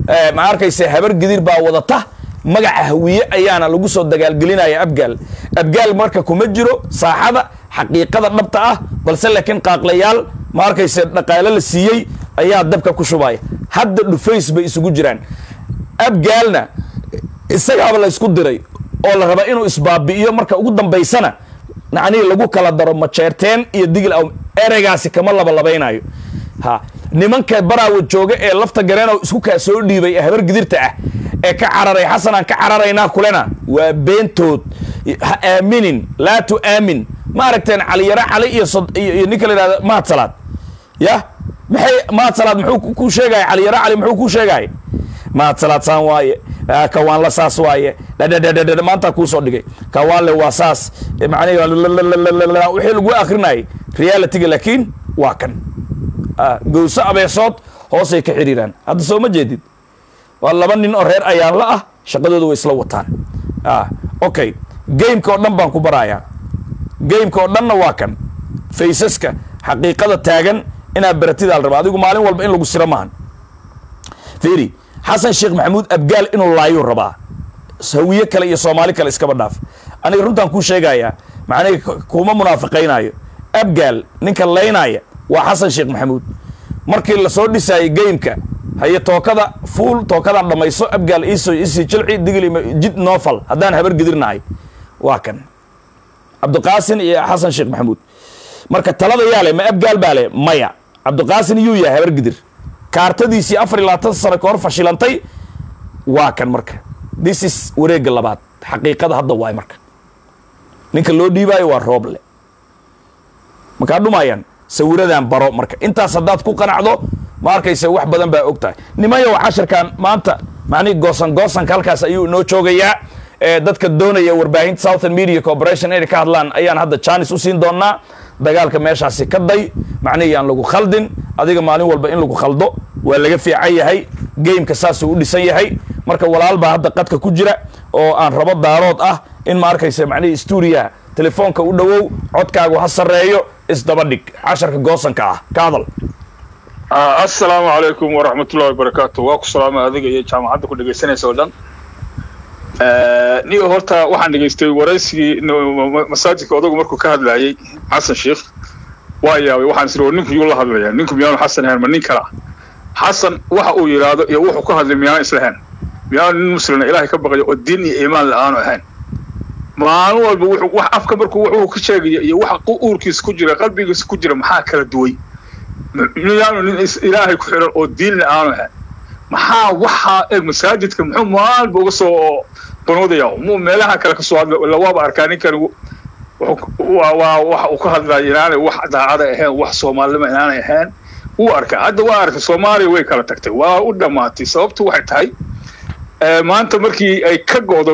ma arkayse habar gidir baa wadata magaca hawiye ayaana lagu soo dagaalgelinaya abgaal abgaal marka kuma jiro saaxada xaqiiqada dhabta ah balse laakiin qaaqlayaal ma arkayse dhaqaale la siiyey ayaa dabka ku shubaya hadda dhufays bay isugu jiraan abgaalna isagaaba la isku diray oo la raba inuu isbaabi'iyo marka ugu dambaysana nacnihii lagu kala daro majeerteen iyo digil aw ereygaasi kama labalabaynayo ha nimanka baraawa jooga ee lafta gareenow isku kaa soo dhiibay ee habar gidirta ah ee ka cararay xasanaan ka cararaynaa kulena waa beentood ha aaminin laa tu aamin ma aragteen caliyaro cali iyo iyo ninka la yidhahda mahad salaad ya maxay mahad salaad muxuu ku sheegaya caliyaro cali muxuu ku sheegaya mahad salaad saan waaye kawaanla saas waaye dhadhadhadhadh maanta kuu soo dhigay kawaanle waa saas macnihi wixii lagu akrinayay realityga laakiin waa kan gowso abeesood hoosay ka xiriiraan hadda soo ma jeedid waa laba nin oo reer ayaanla ah shaqadooda way isla wataan okay gameka oo dhan baan ku barayaa gameka oo dhanna waa kan faysaska xaqiiqada taagan inaad baratidaa la raba adigu maalin walba in lagu siro maahan fiiri xasan sheekh maxamuud abgaal inuu laayuu rabaa hawiye kale iyo soomaali kale iskaba dhaaf aniga runtaan kuu sheegayaa macnihi kuma munaafiqaynaayo abgaal ninka laynaya waa xasan sheekh maxamuud markii lasoo dhisaayay gameka haye tookada fuul tookadan dhammayso abgaal iso isii jilci digli jid noofal haddaan habar gedirnahay waa kan cabdiqaasin iyo xasan sheekh maxamuud marka talada yaa le ma abgaal baa le maya cabdiqaasin yuu yahay habar gidir kaartadiisii afar iyo labaatan sano ka hor fashilantay waa kan marka this is wareegga labaad xaqiiqada hadda waay marka ninka loo dhiibaayo waa rooble markaa dhumayaan sawiradan baro marka intaas haddaad ku qanacdo ma arkaysa wax badan baa og tahay nimayow cashirkan maanta macnihi goosan goosanka halkaas ayuu inoo joogayaa dadka doonaya warbaahinta southern media corporation inay ka hadlaan ayaan hadda janis u siin doonaa dagaalka meeshaasi ka day macnihi aan lagu khaldin adiga maalin walba in lagu khaldo waa laga fiican yahay gameka saasuu u dhisan yahay marka walaal baa hadda qadka ku jira oo aan rabo daarood ah in ma arkaysa macnihi stuudiyaha telefoonka u dhowow codkaagu ha sarreeyo isdaba dhig casharka goosanka ah ka hadal assalaamu calaykum waraxmatullahi wabarakaatu waa ku salaamay adiga iyo jaamacadda ku dhegaysanaysa oo dhan niyo horta waxaan dhegaystay waraysigii masaajidka odagu markuu ka hadlayay xasan sheikh waa yaabay waxaan isiri war ninku yuu la hadlayaa ninku miyaanu xasan ahayn ma nin kala xasan waxa uu yidhaahdo iyo wuxuu ka hadlay miyaanu islahayn miyaanu nin muslina ilaahay ka baqayo oo diin iyo iimaan la-aanu ahayn maalin walba wuxuu wax afka markuu wuxuu ka sheegaya iyo waxa uurkiisa ku jira qalbigiisa ku jira maxaa kala duway miyaanu nin ilaahay ku xiran oo diin la-aanu ahayn maxaa waxaa eg masaajidka muxuu maalba uga soo banuudaya muu meelaha kale kasoo hadla ila waaba arkaa ninkani waa waxa uu ka hadlaya inaanay wax daacada ahayn wax soomaalnimo inaanay ahayn wuu arkaa hadda waa arkay soomaaliya way kala tagtay waa u dhammaatay sababtu waxay tahay maanta markii ay ka go'do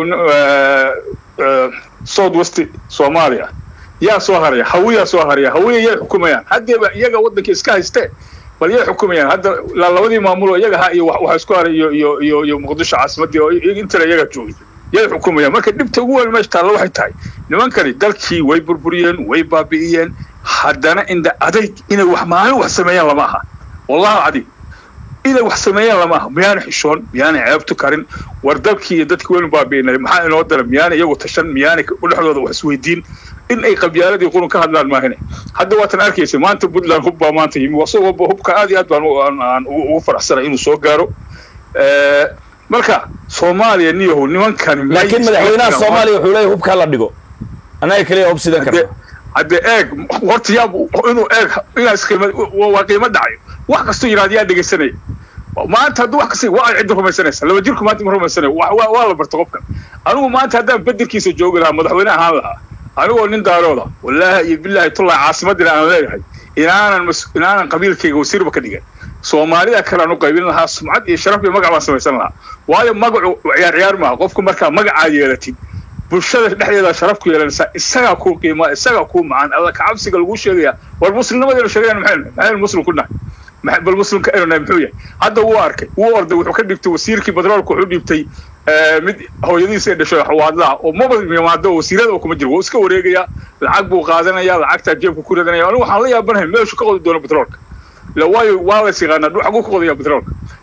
south west soomaaliya yaa soo haraya hawiyaa soo haraya hawiya yay xukumayaan haddeeba iyaga waddanka iska haystee bal yay xukumayaan hadda labadii maamuloo iyaga ha iyo waxa isku haray iyo iyo iyo iyo muqdisho caasimadii oo intana iyaga joogay yay xukumayaan marka dhibta ugu weyn meesha taalla waxay tahay nimankani dalkii way burburiyeen way baabi'iyeen haddana inda adayg inay wax maalin wax sameeyaan lama aha wallahi cadig inay wax sameeyaan lama aha miyaana xishoon miyaana ceebtu karin war dalkii iyo dadkii waynu baabi'inay maxaa inoo dara miyaana iyagu tashan miyaana dhexdooda wax isweydiin in ay qabyaaladii qurun ka hadlaan maahine hadda waatan arkaysa maanta puntland hub baa maanta yimi isagoo hubka aad iyo aad baan aan ugu faraxsanay inuu soo gaaro marka soomaaliya niyahow nimankani laakiin madaxweynaha soomaaliya wuxuu leeyahy hubkaa la dhigo annaga keliya hub sidan karna hadde eeg horta yaa inuu eeg inaas qiima waa qiimo dhacayo wax kastoo yidhahda yaa dhegaysanaya maanta hadduu wax kasta waa ay cidda rumaysanaysa laba jirku maanta ma rumaysanayo waa la barta qofka anigu maanta haddaan bedelkiisa joogi lahaa madaxweyne ahaan lahaa anigoo nin daarooda wallaahi iyo bilaahi tullahi caasimadina aan leeyahay inaanan inaanan qabiilkayga wasiirba ka dhigan soomaalida kale aan u qaybin lahaa sumcad iyo sharaf iyo magac baan samaysan lahaa waayo magacu ciyaar ciyaar maaha qofku markaa magacaa yeelatid bulshada dhexdeeda sharaf ku yeelanaysaa isagaa kuu qiimaa isagaa kuu macaan alla kacabsiga lagu sheegaya war muslimnimadeenu sheegayan maxaynu maxaynu muslim ku nahay bal muslimka aynu nahay muxuu yahay hadda wuu arkay wuu orday wuxuu ka dhigtay wasiirkii batroolka wuxuu dhiibtay mid hooyadiisa ay dhashay xawaadlaha oo maba yimaado wasiirada kuma jiro wuu iska wareegayaa lacag buu qaadanaya lacagtaa jeebka ku ridanaya anigu waxaan la yaabanahay meeshu ka qodi doono batroolka la waayo waa lays yaqaanaa xaguu ka qodaya batroolka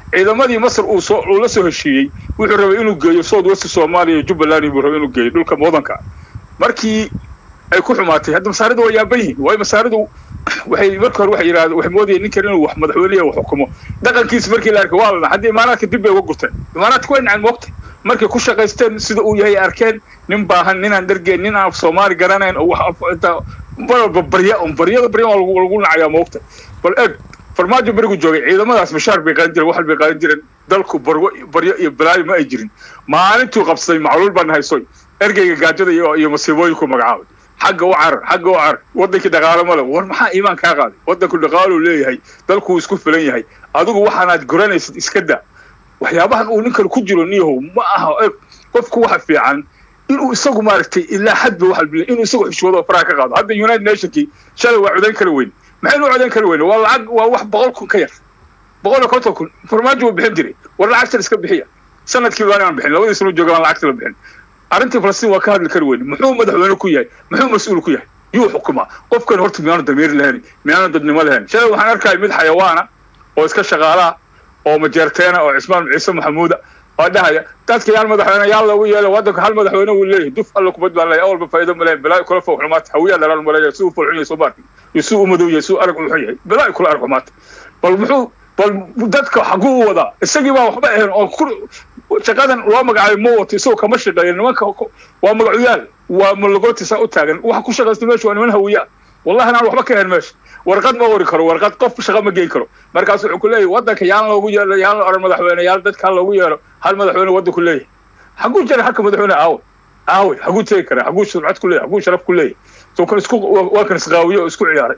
ciidamadii masar uu soo uu la soo heshiiyey wuxuu rabay inuu geeyo south west soomaaliya iyo jubbaland buu rabay inuu geeyo dhulka mudanka markii ay ku xumaatay hadda masaaridu waa yaaban yihiin waayo masaaridu waxay marka hore waxay yidhahdeen waxay moodayeen ninkan inuu wax madaxweyneya wax xukumo dhaqankiisa markii la arkay waa la hadda imaanaadka dib bay uga gurteen imaanaadka way naceen moogtay markay ku shaqaysteen sida uu yahay arkeen nin baahan ninaan dhargeen nin aan soomaali garanayn oo wax inta balba barya un baryada barya waa lagu lagu nacayaa moogtay bal eeg farmaajo berigu joogay ciidamadaas bashaar bay qaadan jireen waxal bay qaadan jireen dalku barwo baryo iyo balaayo ma ay jirin maalintuu qabsaday macluul baan haysoy ergeyga gaajada iyo iyo masiibooyinku magacaabay xagga u carar xagga u carar wadankii dhaqaalo male war maxaa iimaan kaa qaaday wadanku dhaqaaluu leeyahay dalkuu isku filan yahay adigu waxaanaad guranaysid iska da waxyaabahan uu ninkan ku jiro niyahow ma aha eg qofku waxa fiican inuu isagu maaragtay ilaa xadba waxa la inuu isagu xishoodo oo faraha ka qaado hadda united nationkii shalay waa codayn kara weyn maxaynu u codayn kara weyn waa lacag waa wax boqol kun ka yar boqol iyo konton kun farmaajo wuu bixin jiray war lacagtan iska bixiya sanadkii baan aan bixin labadii sano jooga baan lacagta la bixin arrintii falastiin waa ka hadli kari weyn muxuu madaxweyne ku yahay muxuu mas-uul ku yahay yuu xukumaa qofkan horta miyaanu damiir lahayn miyaanu dadnimo lahayn shalay waxaan arkaya mid xayawaana oo iska shaqaalaa oo majeerteena oo cismaan ciise maxamuuda oo dhahaya dadka yaan madaxweyne yaan loogu yeelo wadanka hal madaxweyne wuu leeyahay duf alla kubad baan leeyahay awalba faa'iido ma leeyahay balaa kula fawxumaata hawiyaa dhalaan ma leeyahay si uu fulxun yahay soo baarki iyo si uu madow yahay si uu arag u xun yahay balaa kula arag xumaata bal muxuu bal dadka xaguu u wadaa isagii baa waxba ahayn oo shaqadan loo magacaabay ma wato isagoo kama shaqeeya nimanka waa magacuyaal waa malagootisa u taagan waxa ku shaqaysta meesha waa niman hawiyaa wallahi anaan waxba ka ahayn meesha warqad ma ori karo warqad qof shaqa ma geyn karo markaas wuxuu ku leeyahay wadanka yaan loogu yeelo yaan la oran madaxweyne yaan dadka ha loogu yeelo hal madaxweyne wadanku leeyahay xaguu jira halka madaxweyne aawe aawe xaguu tegi karaa xaguu surcad ku leeyahay xaguu sharaf ku leeyahay soo kan isku waa kan isqaawiye oo isku ciyaaray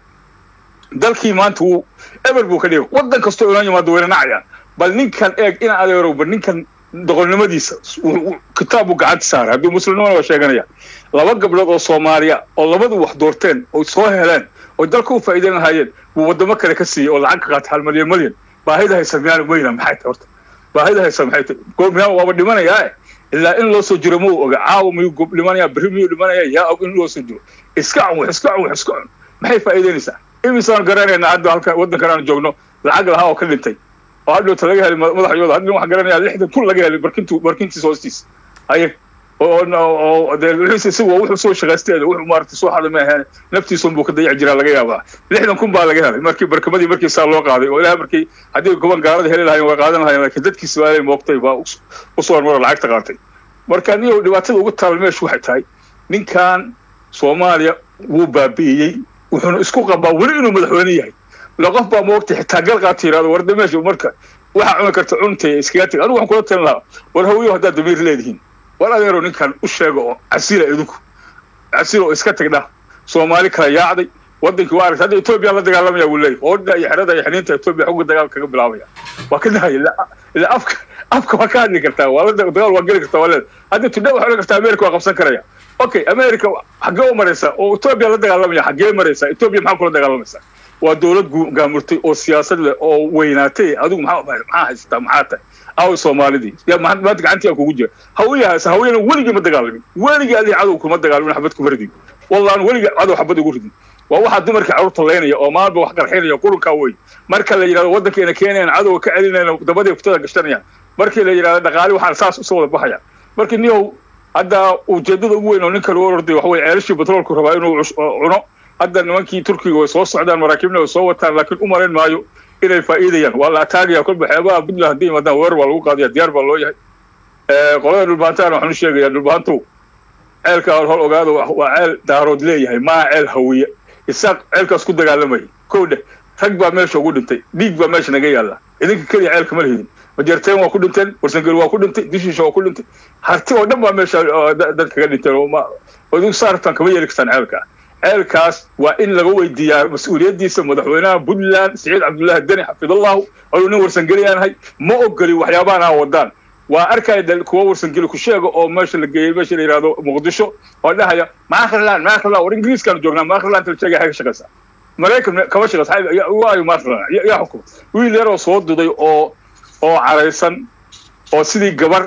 dalkii maanta wuu eber buu ka dhigay wadan kastoo inoo yimaado wayna nacayaan bal ninkan eeg ina adeerow bal ninkan doqolnimadiisa kitaab buu gacanta saaray hadduu muslimnimana waa sheeganaya laba gabdhood oo soomaaliya oo labadu wax doorteen oo soo heleen oo dalka u faa'iideyn lahaayeen buu wadamo kale ka siiyey oo lacag ka qaatay hal malyan malyan baahida haysa miyaanu weyna maxay tahay horta baahida haysa maxay tahay goor miyaan waaba dhimanayaa ilaa in loo soo jiro ma uu oga caawa miyuu gob dhimanayaa berri miyuu dhimanayaa yaa og in loo soo jiro iska cun wax iska cun wax iska cun maxay faa'iideynaysaa imisaan garanaynaa hadda halka waddankan aan joogno lacag lahaa oo ka dhintay oo hadhowta laga helay madaxyooda hadda waxaan garanayaa lixdan kun laga helay barkintu barkintiisa hoostiisa haye oo dee wixiisa isagu wuxuu soo shaqaysteeda wuxuu maaragtay soo xaday ma ahayn naftiisun buu ka dayac jiraa laga yaabaa lixdan kun baa laga helay markii barkamadii markii saa loo qaaday oo ilaah markii haddii goban gaalada heli lahayen way qaadan lahayen laakiin dadkiisa waa moogtay baa usoo hormaro lacagta qaatay marka niyow dhibaatada ugu taal meeshu waxay tahay ninkan soomaaliya wuu baabi'iyey wuxuuna isku qabaa weli inuu madaxweyne yahay la qof baa moogtay xitaa gal qaata yidhahdo warda meesha marka waxaa cuni karta cuntay iskaga tag anigu waxaan kula talin lahaa war hawiyo haddaad damiir leedihiin war adeero ninkan u sheega oo casila idinku casila oo iska tagdha soomaali kala yaacday wadankii waa aragta hadda etoobiya la dagaalamaya wuu leeyahy oodha iyo xerada iyo xiniinta etoobiya xogga dagaal kaga bilaabaya waa ka dahaya ilaa afka afka waa ka hadli kartaa waa la dagaal waa geli kartaa waa leeda hadda tudhe waxaa odhan kartaa america waa qabsan karaya okay america xaggee u maraysaa oo etoobiya la dagaalamaya xaggee maraysaa etoobiya maxaa kula dagaalamaysaa waa dowlad gaamurtay oo siyaasad leh oo weynaatay adigu maxaa maxaa haysataa maxaa tahay aw soomaalidii yaa maanta gacantii kugu jira hawiyahaas hawiyana weligii ma dagaalamin weligii adii cadow kuma dagaalamin xabad kuma ridin wallaan weligii cadow xabad ugu ridin waa waxaa dumarkii carruurta laynaya oo maalba wax qarxinaya qurunkaa wey marka la yidhahdo waddankeena keenayaan cadowga ka celinayna dabadii kuftada gashanayaan markii la yidhahdo dhaqaali waxaan saas usoo wada baxaya marka niyow hadda ujeedada ugu weyn oo ninkan u orday waxa weye ceelashii batroolku rabaa inuu cuno hadda nimankii turkiga way soo socdaan maraakiibna way soo wataan laakiin u malayn maayo inay faa'iidayaan waa la ataagaya kolba xeebaha puntland hadday yimaadaan weerar baa lagu qaadaya diyaar baa loo yahay qolada dhulbaantaana waxaan u sheegaya dhulbaantu ceelka hol ogaado waa ceel daarood leeyahay maa ceel hawiye isaaq ceelkaas ku dagaalamaya kow dheh rag baa meesha ugu dhintay dhiig baa meesha naga yaalla idinka keliya ceelka ma lihidin majeerteen waa ku dhinteen warsangeli waa ku dhintay dishiisha waa ku dhintay harti oo dhan baa meesha dad kaga dhinteen idinku saartaan kama yeeli kartaan ceelka ceelkaas waa in laga weydiiyaa mas-uuliyaddiisa madaxweynaha puntland siciid cabdullaahi deni xafidallahu ayuu nin warsangeli yaanahay ma ogoli waxyaabahan aa wadaan waa arkaya kuwa warsangeli ku sheega oo meesha la geeyey meesha la yidhahdo muqdisho oo dhahaya maakriland maakriland war ingiriiskaanu joognaa maakriland la sheegaya xay ka shaqaysaa maraykan kama shaqaysa waayo maakriland yaa xukuma wiil yaroo soo duday oo oo caraysan oo sidii gabar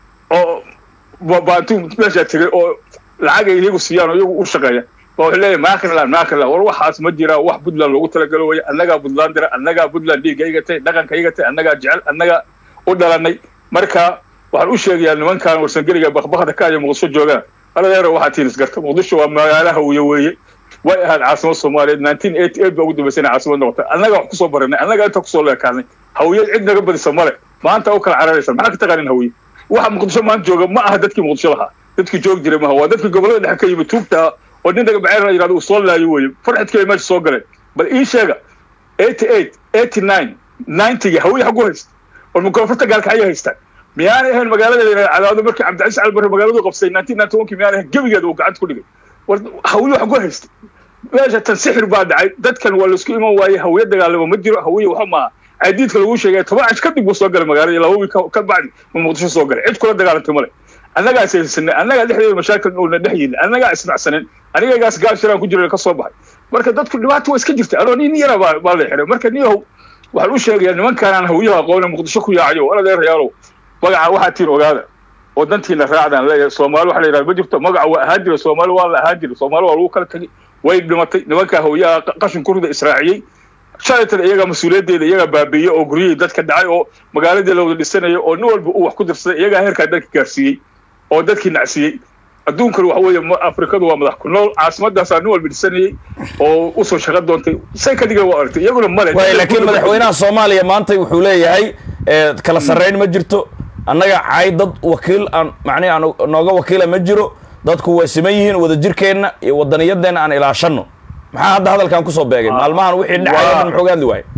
oo baantuu meeshaa tegay oo lacag ay iyagu siiyaan oo iyagu u shaqeeya wuxuu leeyahay maakriland maakriland war waxaas ma jiraa wax puntland loogu talagalo waya annagaa puntland dira annagaa puntland dhiigga igatay dhaqanka igatay annagaa jecel annagaa u dhalanay marka waxaan u sheegayaa nimankan warsangeliga bakbakda ka iyo muqdisho joogaan aladeero waxaa tihin isgarta muqdisho waa magaala hawiye weeye way ahayd caasimad soomaaliyeed nineteen eighty eight baa ugu dambaysay inay caasimad noqotay annaga wax kusoo baranay annaga inta kusoo leekaanay hawiyad cid naga badisa male maanta u kala cararaysa maxaa ka taqaanin hawiye waxa muqdisho maanta jooga ma aha dadkii muqdisho lahaa dadkii joog jiray maaha waa dadkii gobollada dhexe ka yimid tuugta oo nin naga baceer la yidhahdo uu soo laayo weeye farxidkii ay meesha soo galeen bal ii sheega eighty eight eighty nine ninety-ga hawiye xagu haysta war mukoonfurta gaalka ayay haystaan miyaanay ahayn magaalada cadaado markii cabdicasiis calbarre magaaladu qabsay nineteen ninety one kii miyaanay ahayn gebigeeda uu gacanta ku dhigay war hawiye xagu haysta meesha tan sixir baa dhacay dadkan waa laisku iman waaye hawiye dagaalamo ma jiro hawiye waxa maaha cadiidka lagu sheegay toban cash kadib buu soo galay magaalada laba wiil ka bacdi uu muqdisho soo galay cid kula dagaalantay male annagaa saysanay annagaa dhexdeeda mashaakil uuna dhex yidin annagaa isnacsanen anigagaas gaal shiraan ku jira ka soo baxay marka dadku dhibaato waa iska jirta anoo nin yara baa baa la xiray marka niyahow waxaan u sheegayaa nimankaanaan hawiyaha aqoone muqdisho ku yaacayo wala deerayaalow magaca waxaa tiin ogaada oo dantiina raacdaan leeyahay soomaali waxa la yidhahda ma jirto magaca waa ahaan jira soomaali waa la ahaan jira soomaali waa lagu kala tegay way dhimatay nimankaa hawiyaha qashin kurida israaciyey shalaytan iyagaa mas-uuliyaddeeda iyagaa baabiiyey oo guryihii dadka dhacay oo magaaladii la wada dhisanayay oo nin walba uu wax ku dirsaday iyagaa heerkaa dalka gaarsiiyey oo dadkii nacsiiyey adduunkana waxa weeye afrikadu waa madax ku nool caasimadaasaa nin walba dhisanayey oo usoo shaqo doontay say ka dhigeen waa aragtay iyaguna male laakiin madaxweynaha soomaaliya maanta wuxuu leeyahay kala sarrayn ma jirto annaga cay dad wakiil aan macnihi aan nooga wakiila ma jiro dadku way siman yihiin wadajirkeenna iyo wadaniyadeenna aan ilaashanno maxaa hadda hadalkan kusoo beegay maalmahan wixii dhacaya dhan muxuu gaadli waayay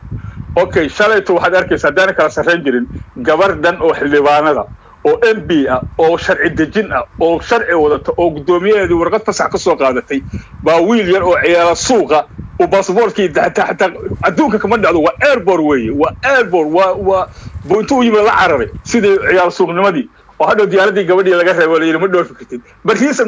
okay shalayto waxaad arkaysa haddaana kala sarrayn jirin gabar dhan oo xildhibaanada oo m b ah oo sharci dejin ah oo sharci wadata oo guddoomiyaheedii warqad fasax ka soo qaadatay baa wiil yar oo ciyaala suuqa uu basaboortkii xataa xataa adduunka kama dhacdo waa airbor weeye waa airbor waa waa buu intuu u yimid la cararay sidii ciyaal suuqnimadii oo hadhow diyaaradii gabadhii laga reebo la yidhi ma dhoofi kartid barkiisa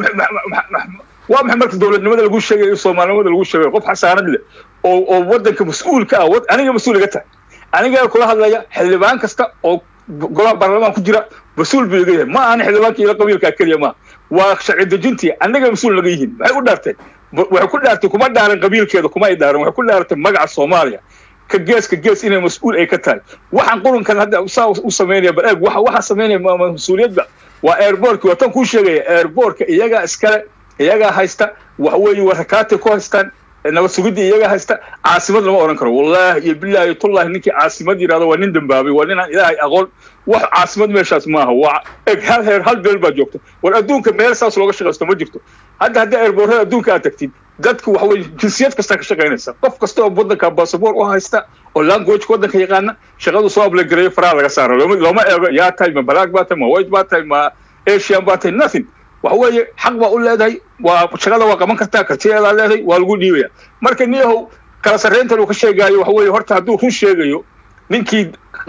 waa maxay marka dowladnimada lagu sheegayo soomaalinimada lagu sheegayo qof xasaanad leh oo oo waddanka mas-uulka ah aniga mas-uul iga tahay aniga kula hadlaya xildhibaan kasta oo golaha baarlamaan ku jira mas-uul buu iga yahay ma ahani xildhibaanka ila qabiilkaa keliya maaha waa sharci dejintii annaga mas-uul naga yihiin maxay u dhaarteen waxay ku dhaartay kuma dhaaran qabiilkeeda kuma ay dhaaran waxay ku dhaaratay magaca soomaaliya ka geeska gees inay mas-uul ay ka tahay waxaan qurunkan hadda saa u samaynaya bal eeg waxa waxa samaynaya mas-uuliyadda waa airbortka waa tan kuu sheegaya airbortka iyagaa iskale iyagaa haysta wax weeye waa rakaatay ku haystaan nabad sugidda iyagaa haysta caasimad lama odhan karo wallahi iyo billahi tullahi ninkii caasimad yidhahdo waa nin dambaabay waa ninaan ilaahay aqoon wax caasimad meeshaas maaha waa eg hal heer hal beel baa joogta war adduunka meel saas looga shaqaysto ma jirto hadda haddii airbortada adduunka aad tagtid dadku waxa weye jinsiyad kastaa ka shaqaynaysa qof kasta oo waddanka basaboor u haysta oo languageka waddanka yaqaana shaqadu soo ablegareeyo faraha laga saaro looma looma eego yaa tahay ma balaag baa tahay ma white baa tahay ma asian baa tahay nothing waxa weeye xaq baa u leedahay waa shaqada waa qaban kartaa kartiyeedaa leedahay waa lagu dhiibaya marka niyahow kala sarreyntan uu ka sheegaayo waxa weeye horta hadduu run sheegayo ninkii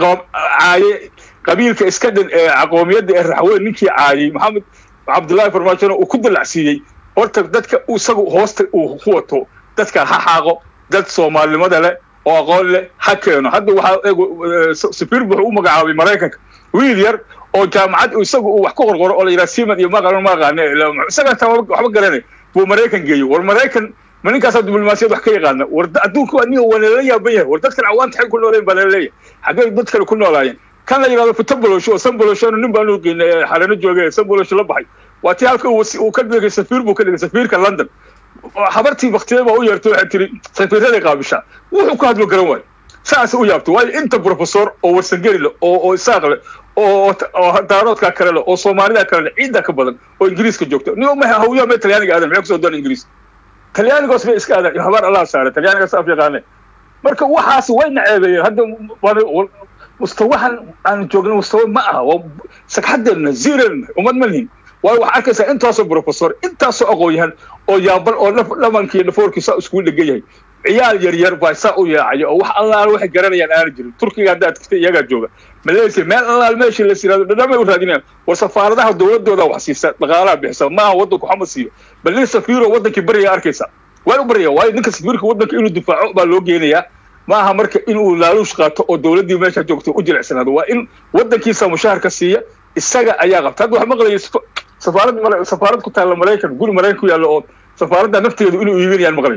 caaye qabiilka iska dhan ee aqoomiyadda ee raxweyn ninkii caayey maxamed cabdullaahi farmaajona uu ku dalacsiiyey horta dadka isagu hoosta uu ku wato dadka ha xaaqo dad soomaalinimada leh oo aqoon leh ha keeno hadda waxaa safiir wuxuu u magacaabay maraykanka wiil yar oo jaamacad isagu uu wax ku qorqoro oo la yidhaha siman iyo maqan ma aqaane isaga taa waxba garanay buu maraykan geeyey war maraykan ma ninkaasaa diblomaasiyad wax ka yaqaana war adduunka waa niyo waa lala yaaban yahay war dadkan cawaanta xay ku nooleen baa lala leeyahay xaggay dad kale ku noolaayeen kan la yidhahdo futabolosh oo sanboloshono nin baan geynay xalano joogay sanbolosho la baxay waa tii halka uu ka dhigay safiir buu ka dhigay safiirka london habartii baktiyada baa u yeertay waxay tiri safiiraday qaabishaa wuxuu ku hadlo garan waayo saas u yaabto waayo inta professor oo warsangeli leh oo oo isaaq leh oo oo daaroodka kale leh oo soomaalida kale leh ciidda ka badan oo ingiriiska joogto nin ma hawiyaa mee talyaaniga aadan maxay kusoo doon ingiriis talyaanigoos bay iska aadaan habaar allah saare talyaanigaas af yaqaane marka waxaas way naceebeeyeen hadda mustawahan aan joogno mustawa ma aha waa sagxadeena ziirana ummad ma lihin waayo waxaa arkaysaa intaasoo professor intaasoo aqoon-yahan oo yaabal oo dhamankiiyo dhafoorkiisa iskugu dhegan yahay ciyaal yar yar baa saa u yaacaya oo wax allaal waxay garanayaan aana jirin turkiga haddaad tagtay iyagaa jooga malaysia meel allaal meeshii la siraado dhadhamay u raadinayaan war safaaradaha dowladooda wax siisa dhaqaalaha bixisa maaha waddanku xama siiyo bal nin safiiro waddankii baryaa arkaysa waa u baryaya waayo ninka safiirka waddanka inuu difaaco baa loo geenayaa maaha marka inuu laaluush qaato oo dowladdii meesha joogto u jilicsanaado waa in waddankiisa mushaharka siiya isaga ayaa qabta hadda wax maqlaya safaarad safaarad ku taalla maraykan guri maraykan ku yaalla oo safaaradda nafteedu inuu iibinayaan maqlay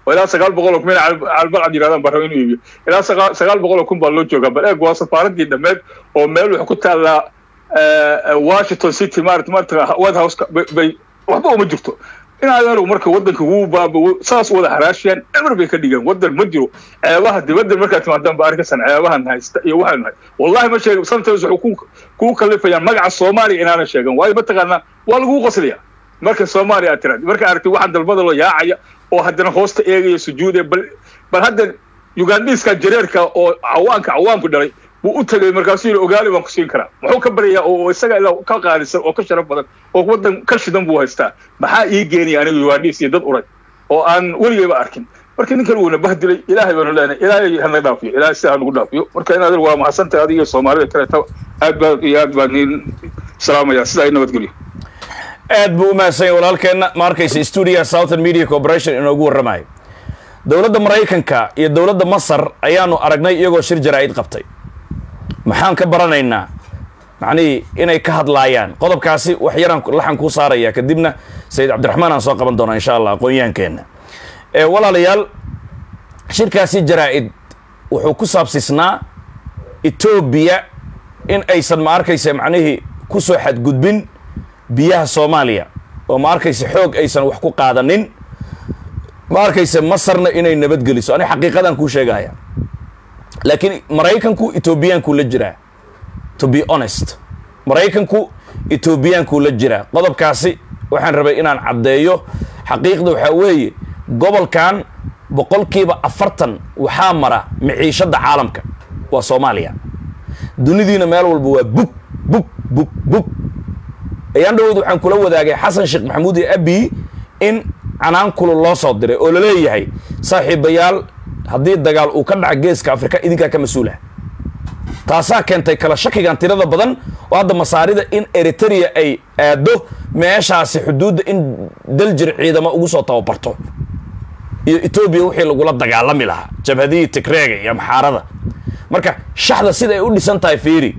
oo ilaa sagaal boqol oo kun meel calbalcad yidhahdaan baa raba inuu iibiyo ilaa sagaa- sagaal boqol oo kun baa loo joogaa bal eeg waa safaaradii dhammeed oo meel waxay ku taallaa eh, washington city maarata maarata white house bay waxba uma jirto in adeeru marka wadanka wuu baaba saas wada haraashiyaan emer bay ka dhigeen wadan ma jiro ceebaha dibadda markaad timaadaan ba arkasan ceebahan haysta iyo waxaanu hay wallahi ma sheega sometimes waxay ku kugu kalifayaan magaca soomaaliya inaanan sheegan waayo mataqaanaa waa lagugu qoslaya marka soomaaliya aad tiraad marka aragtay waxaan dalbada loo yaacaya oo haddana hoosta eegaya sujuudaya bal bal hadda ugandhiiska jareerka oo cawaanka cawaanku dhalay buu u tegay markaasuu yidhi ogaali baan ku siin karaa muxuu ka baryayaa oo isaga ilaa ka qaalisan oo ka sharaf badan oo wadan ka shidan buu haystaa maxaa ii geenaya aniga ugandhiis iyo dad uray oo aan weligayba arkin marka ninkan wuuna bahdilay ilaahay baanu leenahay ilaahay hana dhaafiyo ilaahay sida hanagu dhaafiyo marka in adeer waa mahadsantahay adiga iyo soomaalida kaleeta aad baa iyo aad baa niin salaamaya sida ay nabadgelyo aad buu u mahadsan yahay walaalkeenna ma arkaysa stuudiga southern media corporation inoogu warramayo dowladda maraykanka iyo dowladda masar ayaanu aragnay iyagoo shir jaraa'id qabtay maxaan ka baranaynaa macnihii inay ka hadlaayaan qodobkaasi wax yaraan laxan kuu saaraya kadibna sayid cabdiraxmaan aan soo qaban doonaa insha allah aqoonyaankeenna ee walaalayaal shirkaasi jaraa'id wuxuu ku saabsisnaa etoobiya in aysan ma arkaysa macnihii ku soo xadgudbin biyaha soomaaliya oo ma arkaysa xoog aysan wax ku qaadanin ma arkaysa masarna inay nabadgeliso ani xaqiiqadan kuu sheegaya laakiin maraykanku etoobiyaanku la jiraa to be honest maraykanku etoobiyaanku la jiraa qodobkaasi waxaan rabay inaan caddeeyo xaqiiqda waxaa weeye gobolkan boqolkiiba afartan waxaa mara miciishadda caalamka waa soomaaliya dunidiina meel walba waa bug bug bug bug ayaan dhawood waxaan kula wadaagay xasan sheekh maxamuud iyo abi in canaan kulu loo soo diray oo laleeyahay saaxiibayaal haddii dagaal uu ka dhaca geeska afrika idinkaa ka mas-uula taasaa keentay kala shakigan tirada badan oo hadda masaarida in eritrea ay aado meeshaasi xuduudda in daljir ciidamo ugu soo tababarto iyo etoobiya wixii lagula dagaalami lahaa jabhadihii tigreega iyo maxaarada marka shaxda sida ay u dhisan tahay fiiri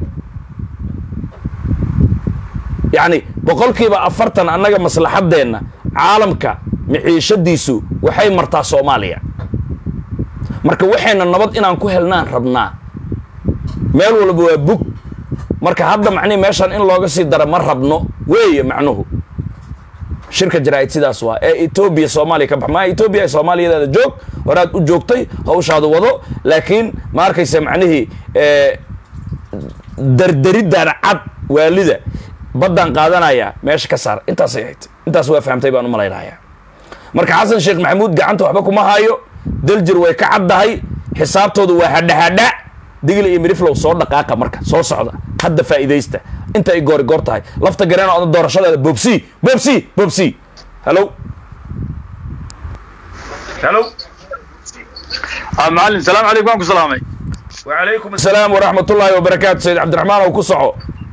yacni boqolkiiba afartan annaga maslaxaddeenna caalamka miciishadiisu waxay martaa soomaaliya marka waxayna nabad inaan ku helnaan rabnaa meel walba waa bug marka hadda macnihi meeshaan in looga sii dara ma rabno weeye macnuhu shirka jaraa'id sidaas waa ee etoobiya soomaaliya ka bax maa etoobiya ay soomaaliyadaada joog horaad u joogtay hawshaada wado laakiin ma arkaysa macnihii dardaridaan cad waalida baddaan qaadanaya meesha ka saar intaasay ahayd intaas waa fahamtay baan u malaynayaa marka xasan sheekh maxamuud gacanta waxba kuma hayo daljir way ka caddahay xisaabtoodu waa hadhahadha digli iyo miriflow soo dhaqaaqa marka soo socda hadda faa'iidaysta inta ay goori goor tahay lafta gareen oo doorashadeeda bobsi bobsi bobsi hello hello macalin salaam calaykum waan ku salaamay وعليكم السلام ورحمة الله وبركاته سيد عبد الرحمن وكسعو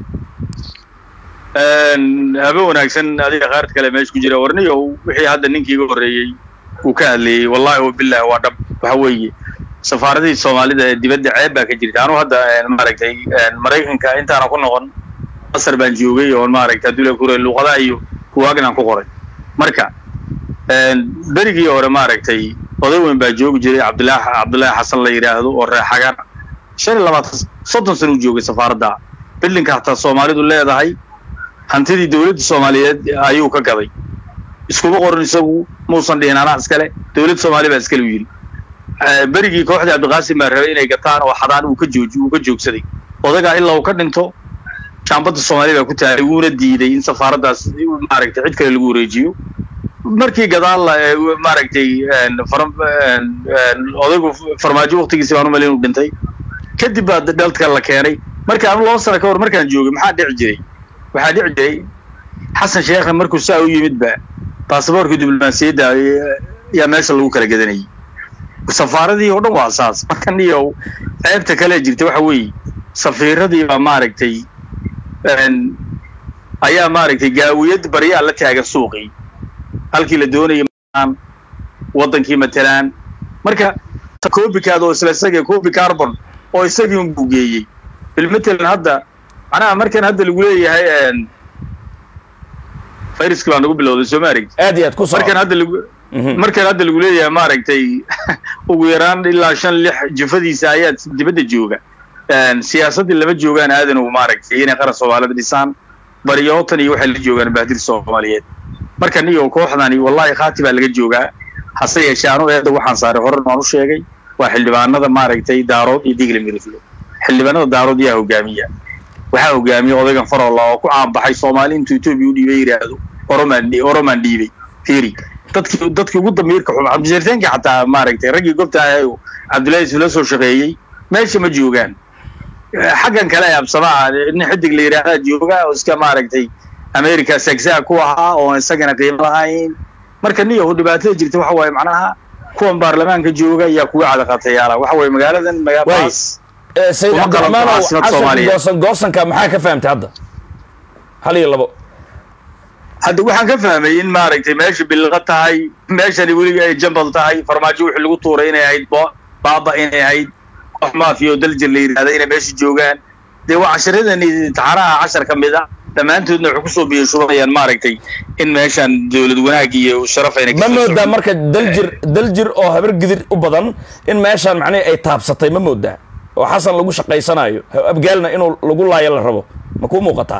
habe wanaagsan adiga qaarad kale meesha ku jira warniyow wixii hadda ninkii iga horreeyey uu ka hadlayey wallahi wabillahi waa dhab waxa weeye safaaradihii soomaalida ee dibadda ceeb baa ka jirta anu hadda maaragtay maraykanka intaana ku noqon masar baan joogay oo maaragtay adduula kure luuqadaha iyo kuwaagnan ku qoray marka berigii hore maaragtay oday weyn baa joogi jiray cabdilaahi cabdullaahi xasan la yidhaahdo oo reer xagaan shan iyo labaatan soddon sana u joogay safaaradda bildinka hataa soomaalidu leedahay hantidii dowladda soomaaliyeed ayuu ka gaday iskuma qoran isagu muusan dhihin anaa iskale dowladda soomaaliya baa iskale u yidhi berigii kooxdii cabdiqaasim baa rabay inay gataan oo xadaan uu ka jooji uu ka joogsaday odagaa ilaa uu ka dhinto jaambadda soomaaliya baa ku taagay wuuna diiday in safaaraddaas maaragtay cid kale lagu wareejiyo markii gadaal maaragtay odaygu farmaajo waktigiisi baan u malin uu dhintay kadib baa dalka la keenay marka anu laba sano ka hor markaan joogay maxaa dhici jiray waxaa dhici jiray xasan sheekha markuu saa u yimid ba baasaboorka diblomaasiyadda ayaa meesha lagu kala gadanayay safaaradii oo dhan waa saas marka niyow ceebta kale jirta waxa weeye safiiradii baa maaragtay ayaa maaragtay gaawiyad baryaa la taagan suuqii halkii la doonayay waddankii matalaan marka copycad oo isla isaga copy carbon oo isagii un buu geeyey bilmatalan hadda macnaha markan hadda lagu leeyahay fayraski baa nagu bilowday soo ma aragti aad iyo aad ku soo markan hadda lagu markan hadda lagu leeyahay maaragtay ugu yaraan ilaa shan lix jifadiisa ayaa dibadda jooga siyaasaddii lama joogaan aadan ugu maaragtay inay qaran soomaalida dhisaan baryootan iyo waxay la joogaan bahdir soomaaliyeed markan iyo kooxdani wallahi khaati baa laga joogaa hase yeeshee anu eedda waxaan saaray horan waan u sheegay waa xildhibaanada maaragtay daarood iyo digli miriflo xildhibaanada daarood yaa hogaamiya waxaa hogaamiya odaygan farolla oo ku caanbaxay soomaali intuu etoobiya u dhiibay yidhaahdo oromaan oromaan dhiibay fiiri dadkii dadkii ugu damiirka xuma cabdisharteenka xataa maaragtay raggii gobta ahay cabdullaahi isla soo shaqeeyey meesha ma joogaan xaggan kale ee absamaha nin xidig la yidhaahdaa jooga oo iska maaragtay america sagsaa ku ahaa oo isagana qiimo lahayn marka niyahu dhibaatada jirta waxa waaye macnaha kuwan baarlamaanka jooga ayaa kuga cadaqatayaala waxa waaye magaaladan magaalaas sayid Kuma qalan cabdiraxmaan ow caasimad xasan Soomaaliya. goosan goosanka maxaa ka fahamtay hadda hal iyo labo hadda waxaan ka fahmay in maaragtay meesha bilqa tahay meeshani weliga ay jambal tahay farmaajo wixii lagu tuuray inay ahayd bo- baaba inay ahayd koox maafiya oo daljir la yidhahda inay meesha joogaan dee waa casharadan taxaraha cashar ka mid a dhammaantoodna waxay kusoo biyashubanayaan maaragtay in meeshan dowlad wanaag iyo sharaf ayna ma moodaa marka daljir daljir oo habar gidir u badan in meeshaan macnihi ay taabsatay ma moodaa oo xasan lagu shaqaysanayo abgaalna inuu lagu laayo la rabo ma kuu muuqataa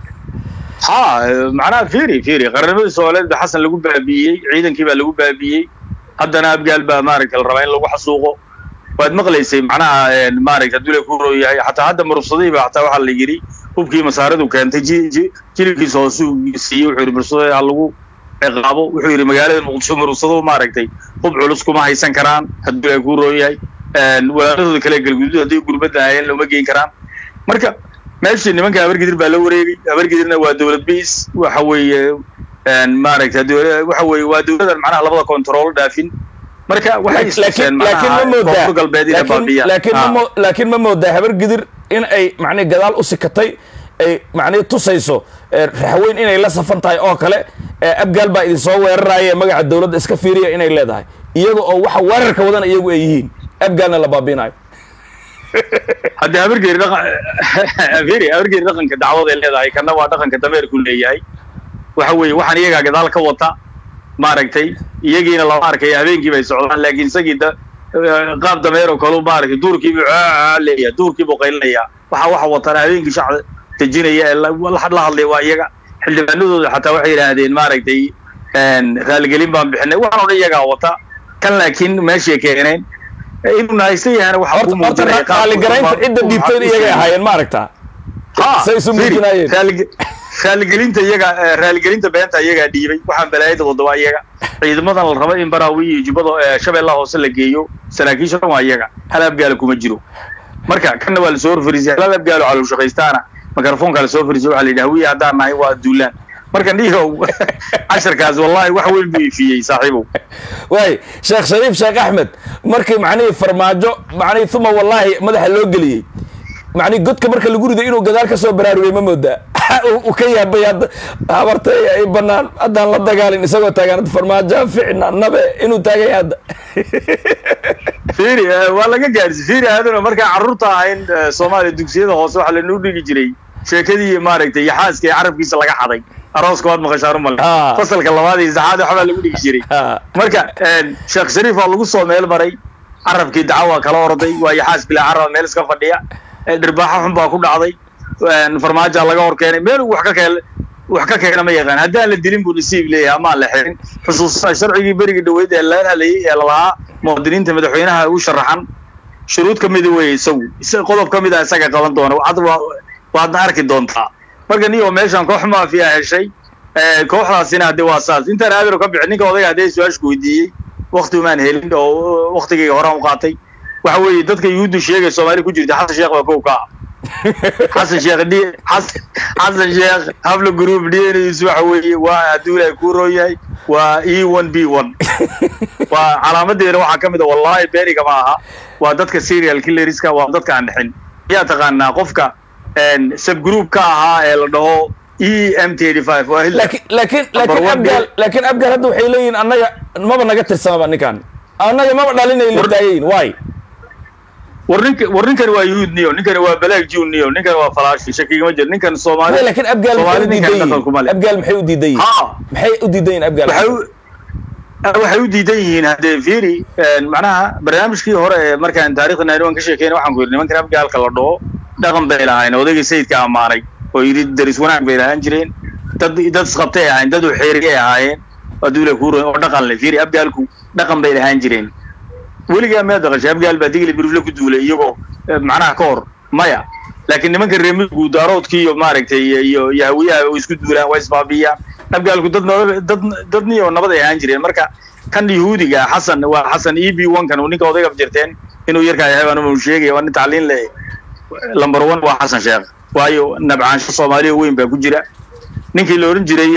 ha macnaha fiiri fiiri qarnimadii soomaaliyeed baa xasan lagu baabi'iyey ciidankii baa lagu baabi'iyey haddana abgaal baa maaragta la rabaa in lagu xasuuqo waad maqlaysay macnaha maaragta hadduu la ku rooyahay xataa hadda murubsadii ba xataa waxaa la yidhi hubkii masaaradu keentay ji ji jilibkiisa hoose uu siiyey wuxuu yidhi murubsadii ha lagu ciqaabo wuxuu yidhi magaalada muqdisho murubsado maaragtay hub culus kuma haysan karaan hadduu la ku rooyahay walaaladooda kale galguduud hadday gurbadda hayeen looma geyn karaan marka meeshii nimanka habargidir baa la wareegay habargidirna waa dowlad biis waxa weeye maaragta dowla- waxa weeye waa dowladan macnaha labada control dhaafin marka waxay istuseen laakiin laakiin ma macnaha moodaa koonfur galbeed inay laakiin- baabiyaan laakiin ma Ah. mo- laakiin ma moodaa habar gidir in ay macnihi gadaal u sikatay ay macnihi tusayso eh, raxweyn inay la safan tahay oo kale eh, abgaal baa idin soo weeraraya magaca dowladda iska fiiriya inay leedahay iyaga oo waxa weerarka wadan iyagu ay yihiin abgaalna la baabiinayo haddii habargeeri dhaqan firi habargeeri dhaqanka dacwad ay leedahay kana waa dhaqanka dameerku leeyahay waxa weeye waxaan iyagaa gadaal ka wata maaragtay iyagiina lama arkaya habeenkii bay socdaan laakiin isagii da qaab dameer oo kalu maaragtay duurkiibu leeyahay duurkiibu qaylinaya waxa waxa watana habeenkii shacab dejinaya ee la la- la hadlaya waa iyaga xildhibaanadooda xataa waxay yidhaahdeen maaragtay raaligelin baan bixinay waxaan oo dhan iyagaa wata kan laakiin meeshay keeneen inuu nahaysan yahana waxaa horta ku horta muujinaya raaligaraynta cidda dhiibtayn iyagay ahaayeen ma aragtaa Ha, Say isu firi, muujinayeen. raalig- raaligelinta iyaga eh, raaligelinta beenta iyagaa dhiibay waxaan balaayada wadaba iyaga ciidamadan la rabo in baraawi iyo jubbada eh, shabeellaha hoose la geeyo saraakiisha dhan waa iyaga hal abgaala kuma jiro marka kanna waa lasoo horfariisay hal abgaalo calow shaqaystaana mikrofoonka lasoo fariisay waxaa la yidhi hawiye haddaan nahay waa duulaan marka dhiihow casharkaas wallahi wax weyn buu ifiyey saaxiibow waay sheekh shariif sheekh axmed markii macnihii farmaajo macnihii uma wallaahi madaxa loo geliyey macnihi godka marka lagu riday inuu gadaal ka soo baraarugay ma moodaa Uu- uu ka yaabay hadda habartay ay banaan haddaan la dagaalin isagoo taagan farmaajo ficna nabe inuu taagay hadda fiiri eh, waa laga gaarsi fiiri aaduna markaa carruurta ahayn eh, soomaaliya dugsiyada hoose waxaa lanoo dhigi jiray sheekadii maaragtay yaxaaska ee carabkiisa laga xaday arooska waad maqashaan u male Ah. fasalka labaad iyo saxaad waxbaa lagu dhigi jiray Ha. marka eh, sheekh shariif waa lagu soo meel maray carabkii daca waa kala orday waa yaxaas bilaa caraba meel iska fadhiya eh, dhirbaaxo xun baa ku dhacday eh, farmaajaa laga hor keenay meel uu wax ka keen wax ka keena ma yaqaan haddaan la dilin buu nasiib leeyahay amaan la xirin xusuustaa sharcigii berigii dhaweyd ee la hadlayay ee lalahaa muwaadiniinta madaxweynaha u sharaxan shuruud ka mida weeye isagu isa- qodob ka mid a isaga qaban doona hadda waa waadna arki doontaa marka niyo meeshan koox maafiya heshay eh, kooxdaasina hadde waa saas intaan aadaro ka bixin ninka odayga haddee su-aashku weydiiyey wakti umaan helin oo waktigayga horaan u qaatay waxa weeye dadka yuhuuddu sheegay soomaali ku jirta xasan sheekh waa kow ka ah xasan sheekh d xas- xasan sheekh habla group dns waxa weeye waa hadduu ilaahay kuu roon yahay waa e one b one waa calaamadeena waxaa ka mid a wallahi beeniga ma aha waa dadka serial killerska waa dadka aan dhixin yaa taqaanaa qofka subgroup ka ahaa ee la dhaho e m t eighty five waa Hitler. laakiin laakiin Number laakiin one abgaal bill. laakiin abgaal hadda waxay leeyihiin annaga maba naga tirsamaba ninkan annaga maba dhalinay la War- taagayin waay war ninka war ninkani waa yuhuud niyo ninkani waa balaag jiw niyo ninkani waa falaashi shakigama jiro ninkan soomaali Way, laakiin abgaal maxay Soomaali u ninkan diidan dhaqan kuma yihiin leh abgaal maxay u diidan yihiin ha maxay u diidan yihiin abgaal waxay u waxay u diidan yihiin haddee fiiri macnaha barnaamijkii hore ee markaan taarikhda nairobi ka sheekeyna waxaan ku yidhi nimankan abgaalka la dhaho dhaqan bay lahayn odaygii sayidka ammaanay oo yidhi daris wanaag bay lahaan jireen dad dad isqabtay ahaayeen dad uxeeriyay ahaayeen aduula kuura oo dhaqan le fiiri abgaalku dhaqan bay lahaan jireen weligaa miyaad daqashay abgaal baa digli birifle ku duulay iyagoo macnaha ka hor maya laakiin nimanka reemigu daaroodkii iyo maaragtay iyo iyo hawiyaha oo isku duulaan waa isbaabiyaan abgaalku dad nabad dad dadniyo nabad ay ahaan jireen marka kan yahuudiga xasan waa xasan e b one kan ninka odayga jirteen inuu yarkaa yahay baan uu sheegaya waa nin tacliin le lamber one waa xasan sheekh waayo nabcaansho soomaaliya weyn baa ku jira ninkii la oran jiray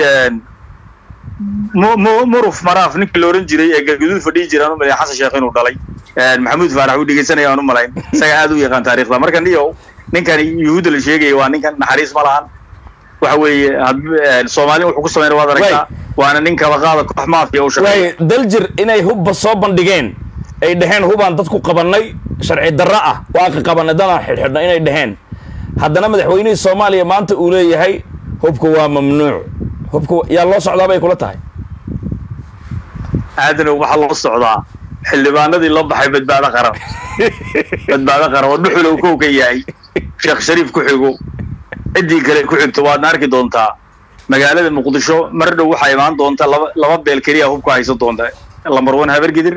muruf maraaf ninkii la oran jiray ee galguduud fadhiyi jiraan u malayn xasan sheekh inuu dhalay maxamuud faarax uu dhegeysanaya aan u malayn isaga aad u yaqaan taariikhda marka niyow ninkan yuhuudda la sheegaya waa ninkan naxariis ma lahan waxa weeye soomaali wuxuu ku sameyn waad aragtaa waana nin kabaqaada koox maafiya u shaqeeya waay daljir inay hubba soo bandhigeen ay dhaheen hubaan dad ku qabannay sharci darro ah waa ka qabannay dadaan xidhxidhna inay dhaheen haddana madaxweynihii soomaaliya maanta uu leeyahay hubka waa mamnuuc hubka yaa loo socdaa bay kula tahay aadanow waxaa loo socdaa xildhibaanadii la baxay badbaado qaran badbaado qaran oo dhuxulow kow ka yahay sheekh shariif ku xigo ciddii kale ku xigto waadna arki doontaa magaalada muqdisho mar dhow waxaa imaan doonta laba laba beel keliya hubka haysan doonta lamber one habargidir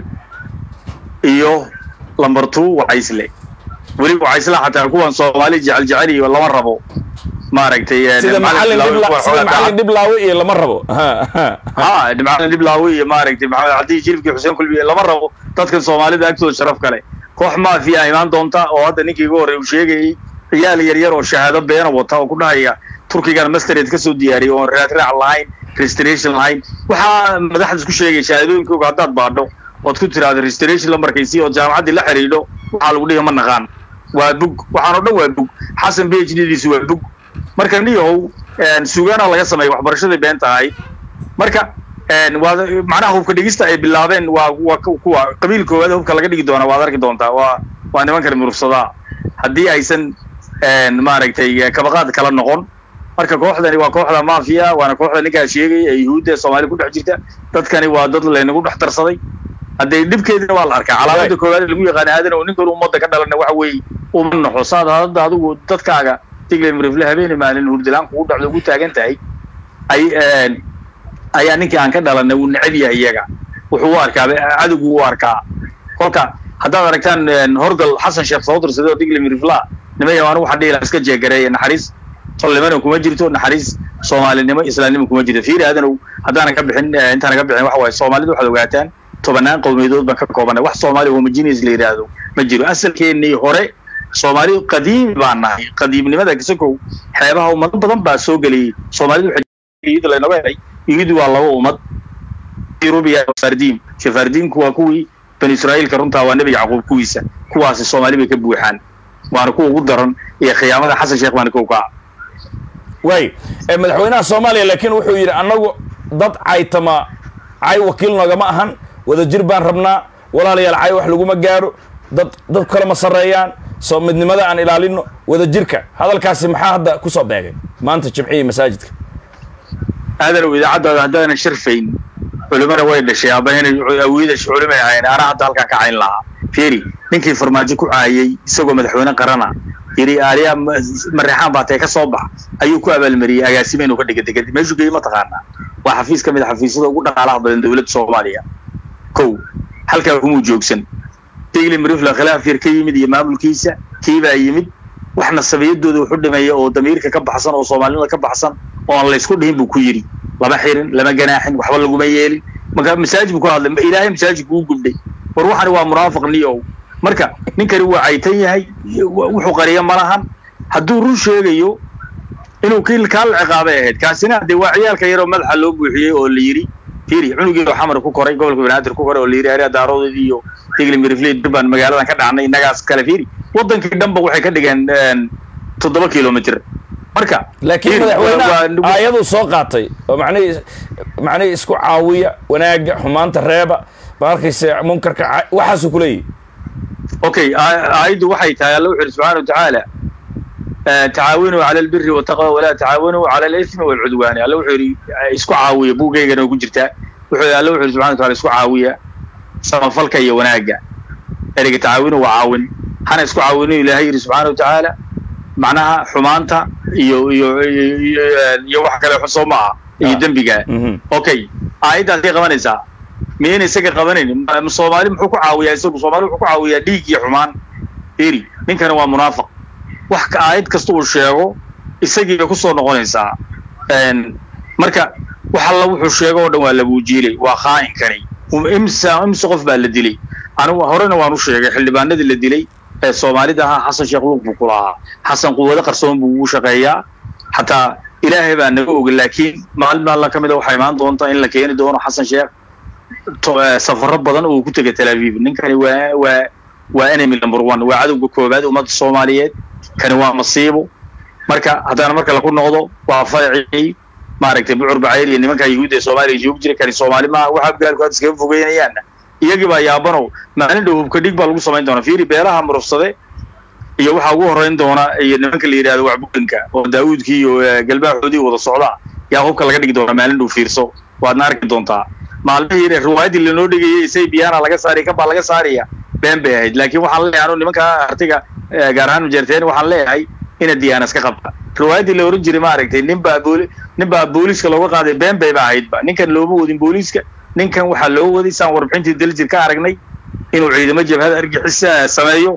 iyo lamber two wacaysle weli wacaysle xataa kuwan soomaali jecel jecel iyo lama rabo maaragtay sida macallin dhib sida macallin dhib laawe iyo lama rabo ha macallin dhib laawe iyo maaragtay maxamed cabdi shirifki xuseen kulbi lama rabo dadkan soomaalida agtooda sharaf kale koox maafiya imaan doonta oo hadda ninkii ugu horreey uu sheegayay ciyaal yar yar oo shahaado beena wata oo ku dhahaya turkigan mastered ka soo diyaariyay oon raad raac lahayn restoration lahayn waxaa madaxda isku sheegay shahaadooyinkooga haddaad baadho ood ku tiraahdo restoration lambarkaysii oo jaamacaddii la xidhiidho waxaa lagu dhihi ma naqaan waa bug waxaan oo dhan waa bug xasan b h d diisu waa bug marka niyahow sugaana laga sameeya waxbarashadii beenta ahayd marka waa macnaha hubka dhigista ay bilaabeen waa waa kuwa qabiil koowaad hubka laga dhigi doona waad arki doontaa waa waa nimankan murugsadaa haddii aysan maaragtay kabaqaad kala noqon marka kooxdani waa kooxda maafiya waana kooxda ninkaa sheegaya ee yuhuudda ee soomaaliya ku dhex jirta dadkani waa dad laynagu dhex darsaday haddee dhibkeedina waa la arkaa calaamada koowaad lagu yaqaana aadan oo ninkan ummadda ka dhalana waxa weeye uma naxo saad hadda adigu dadkaaga tiglen rifle habeeni maalin hurdilaan kugu dhacdo ugu taagan tahay ay ayaa ninkii aan ka dhalanay uu necab yahay iyaga wuxuu u arkaa cadowgu u arkaa kolka haddaad aragtaan horgal xasan sheekh soo dirsaday oo tiglen rifla nimaya anu waxaa dhihi lahaa iska jeegareeya naxariis tolnimana kuma jirto naxariis soomaalinimo islaamnimo kuma jirto fiiri aadanow haddaanan ka bixin intaanan ka bixin waxa waaye soomaalida waxaad ogaataan tobanaan qowmiyadood baan ka koobanay wax soomaali homogeneous la yidhaahdo ma jiro asalkeennii hore soomaali qadiimi baan nahay qadiimnimada kasakow xeebaha ummado badan baa soo geliyey soomaalidu waxay laynaga helay yuhuudi waa laba ummad rubiya fardiim shafardiimku waa kuwii bani israa'iilka runtaa waa nebi yacquub kuwiisa kuwaasi soomaali bay ka buuxaan waana kuwa ugu daran iyo khiyaamada xasan sheekh baana kow ka ah waay madaxweynaha soomaaliya laakiin wuxuu yidhi annagu dad caytama cay wakiil noogama ahan wadajir baan rabnaa walaalayaal cay wax laguma gaadho dad dad kale ma sarreeyaan soo midnimada aan ilaalino wadajirka hadalkaasi maxaa hadda ku soo beegay maanta jimcihii masaajidka aadanow idaacaddaada haddaanan sharfayn culimana way dhashay aabahena awiidash culimay ahayn anaa hadda halkaan ka cayn lahaa fiiri ninkii farmaajo ku caayay isagoo madaxweyne qarana yidhi aaliyaa mareexaan baa tee ka soo bax ayuu ku abaalmariyey agaasime inuu ka dhiga degad meeshuu geeyey mataqaanaa waa xafiis ka mid a xafiisyada ugu dhaqaalaha badan dowladda soomaaliya kow halkaa kumuu joogsan tigli marifla khilaaf yar ka yimid iyo maamulkiisa kiibaa yimid wax nasabiyadooda wuxu dhimeeya oo damiirka ka baxsan oo soomaalinimada ka baxsan oo aan laysku dhihin buu ku yidhi lama xirin lama ganaaxin waxba laguma yeelin marka masaajid buu ku hadlay ilaahay masaajidku u gubdhay war waxani waa munaafiq niyow marka ninkani waa caytan yahay wuxuu qariya malahan hadduu run sheegayo inuu kii kaa la ciqaabay ahayd kaasina dee waa ciyaalka yaroo madaxa loo buuxiyey oo la yidhi fiiri cunugii oo xamar ku koray gobolka banaadir ku koray oo la yidhi area daaroodeedii iyo tigli mirifley durbaan magaaladan ka dhacnay innagaas kale fiiri waddankii dhanba waxay ka dhigeen toddoba kilomitr marka laakiin madaxweyne aayaduu soo qaatay oo macnihii macnihii isku caawiya wanaagga xumaanta reeba ma arkayse munkarka waxaasuu kuleeyahy okay aayaddu waxay tahay alla wuxu yidhi subxaana watacaala tacaawanuu cala albiri wataqwa walaa tacaawanuu cala alismi walcudwaani alla wuxuu yidhi isku caawiya buugaygana ugu jirtaa wuxuu alle wuxuu subxana wa taala isku caawiya samafalka iyo wanaagga ereyga tacaawinu waa caawin hana isku caawinu ilaahay yidhi subxaana wa tacaala macnaha xumaanta iyo iyo iyo iyo wax kale xun soo maaha iyo dembiga okay aayaddaasay qabanaysaa miyayna isaga qabanaynin soomaali muxuu ku caawiyaa isagu soomaali wuxuu ku caawiyaa dhiig iyo xumaan iri ninkani waa munaafiq wax ka aayad kasta uu sheego isagii bay kusoo noqonaysaa marka wax alla wuxuu sheego oo dhan waa labuujiilay waa khaa'inkani imsa imsa qof baa la dilay anigu horena waan u sheegay xildhibaanadii la dilay ee soomaalida ahaa xasan sheekh luuq buu ku lahaa xasan quwado qarsoon buu ugu shaqeeyaa xataa ilaahay baa naga oga laakiin maalin maalin ka mid a waxaa imaan doonta in la keeni doono xasan sheekh safaro badan oo ku tegay tel aviv ninkani waa waa waa enemy number one waa cadowga koobaad ummadda soomaaliyeed kani waa masiibo marka haddana marka laku noqdo waa farcii maaragtay bucur bacayr iyo nimanka yuhuudda ee soomaaliya joogi jiray kani soomaali maaha waxa abgaalku hadda iskaga fogeynayaanna iyagii baa yaabanow maalin dhow hubka dhig baa lagu samayn doonaa fiiri beelaha murufsade iyo waxaa ugu horreyn doona iyo nimanka la yidhahdo waxburinka oo daawuudkii iyo galbaaxoodii wada socda yaa hubka laga dhigi doonaa maalin dhow fiirso waadna arki doontaa maalmihii riwaayaddii lanoo dhigayay isay biyaana laga saariya kan baa laga saaraya been bay ahayd laakiin waxaan leeyahay anu nimanka artiga gaar ahaan mujarteen waxaan leeyahay ina diyaana iska qabta riwaayaddii la oran jiray maaragtay nin baa booli nin baa booliiska looga qaaday been bay ba ahaydba ninkan looma wadin booliiska ninkan waxaa loo waday saan warbixintii daljir ka aragnay inuu ciidamo jabhada argixisa sameeyo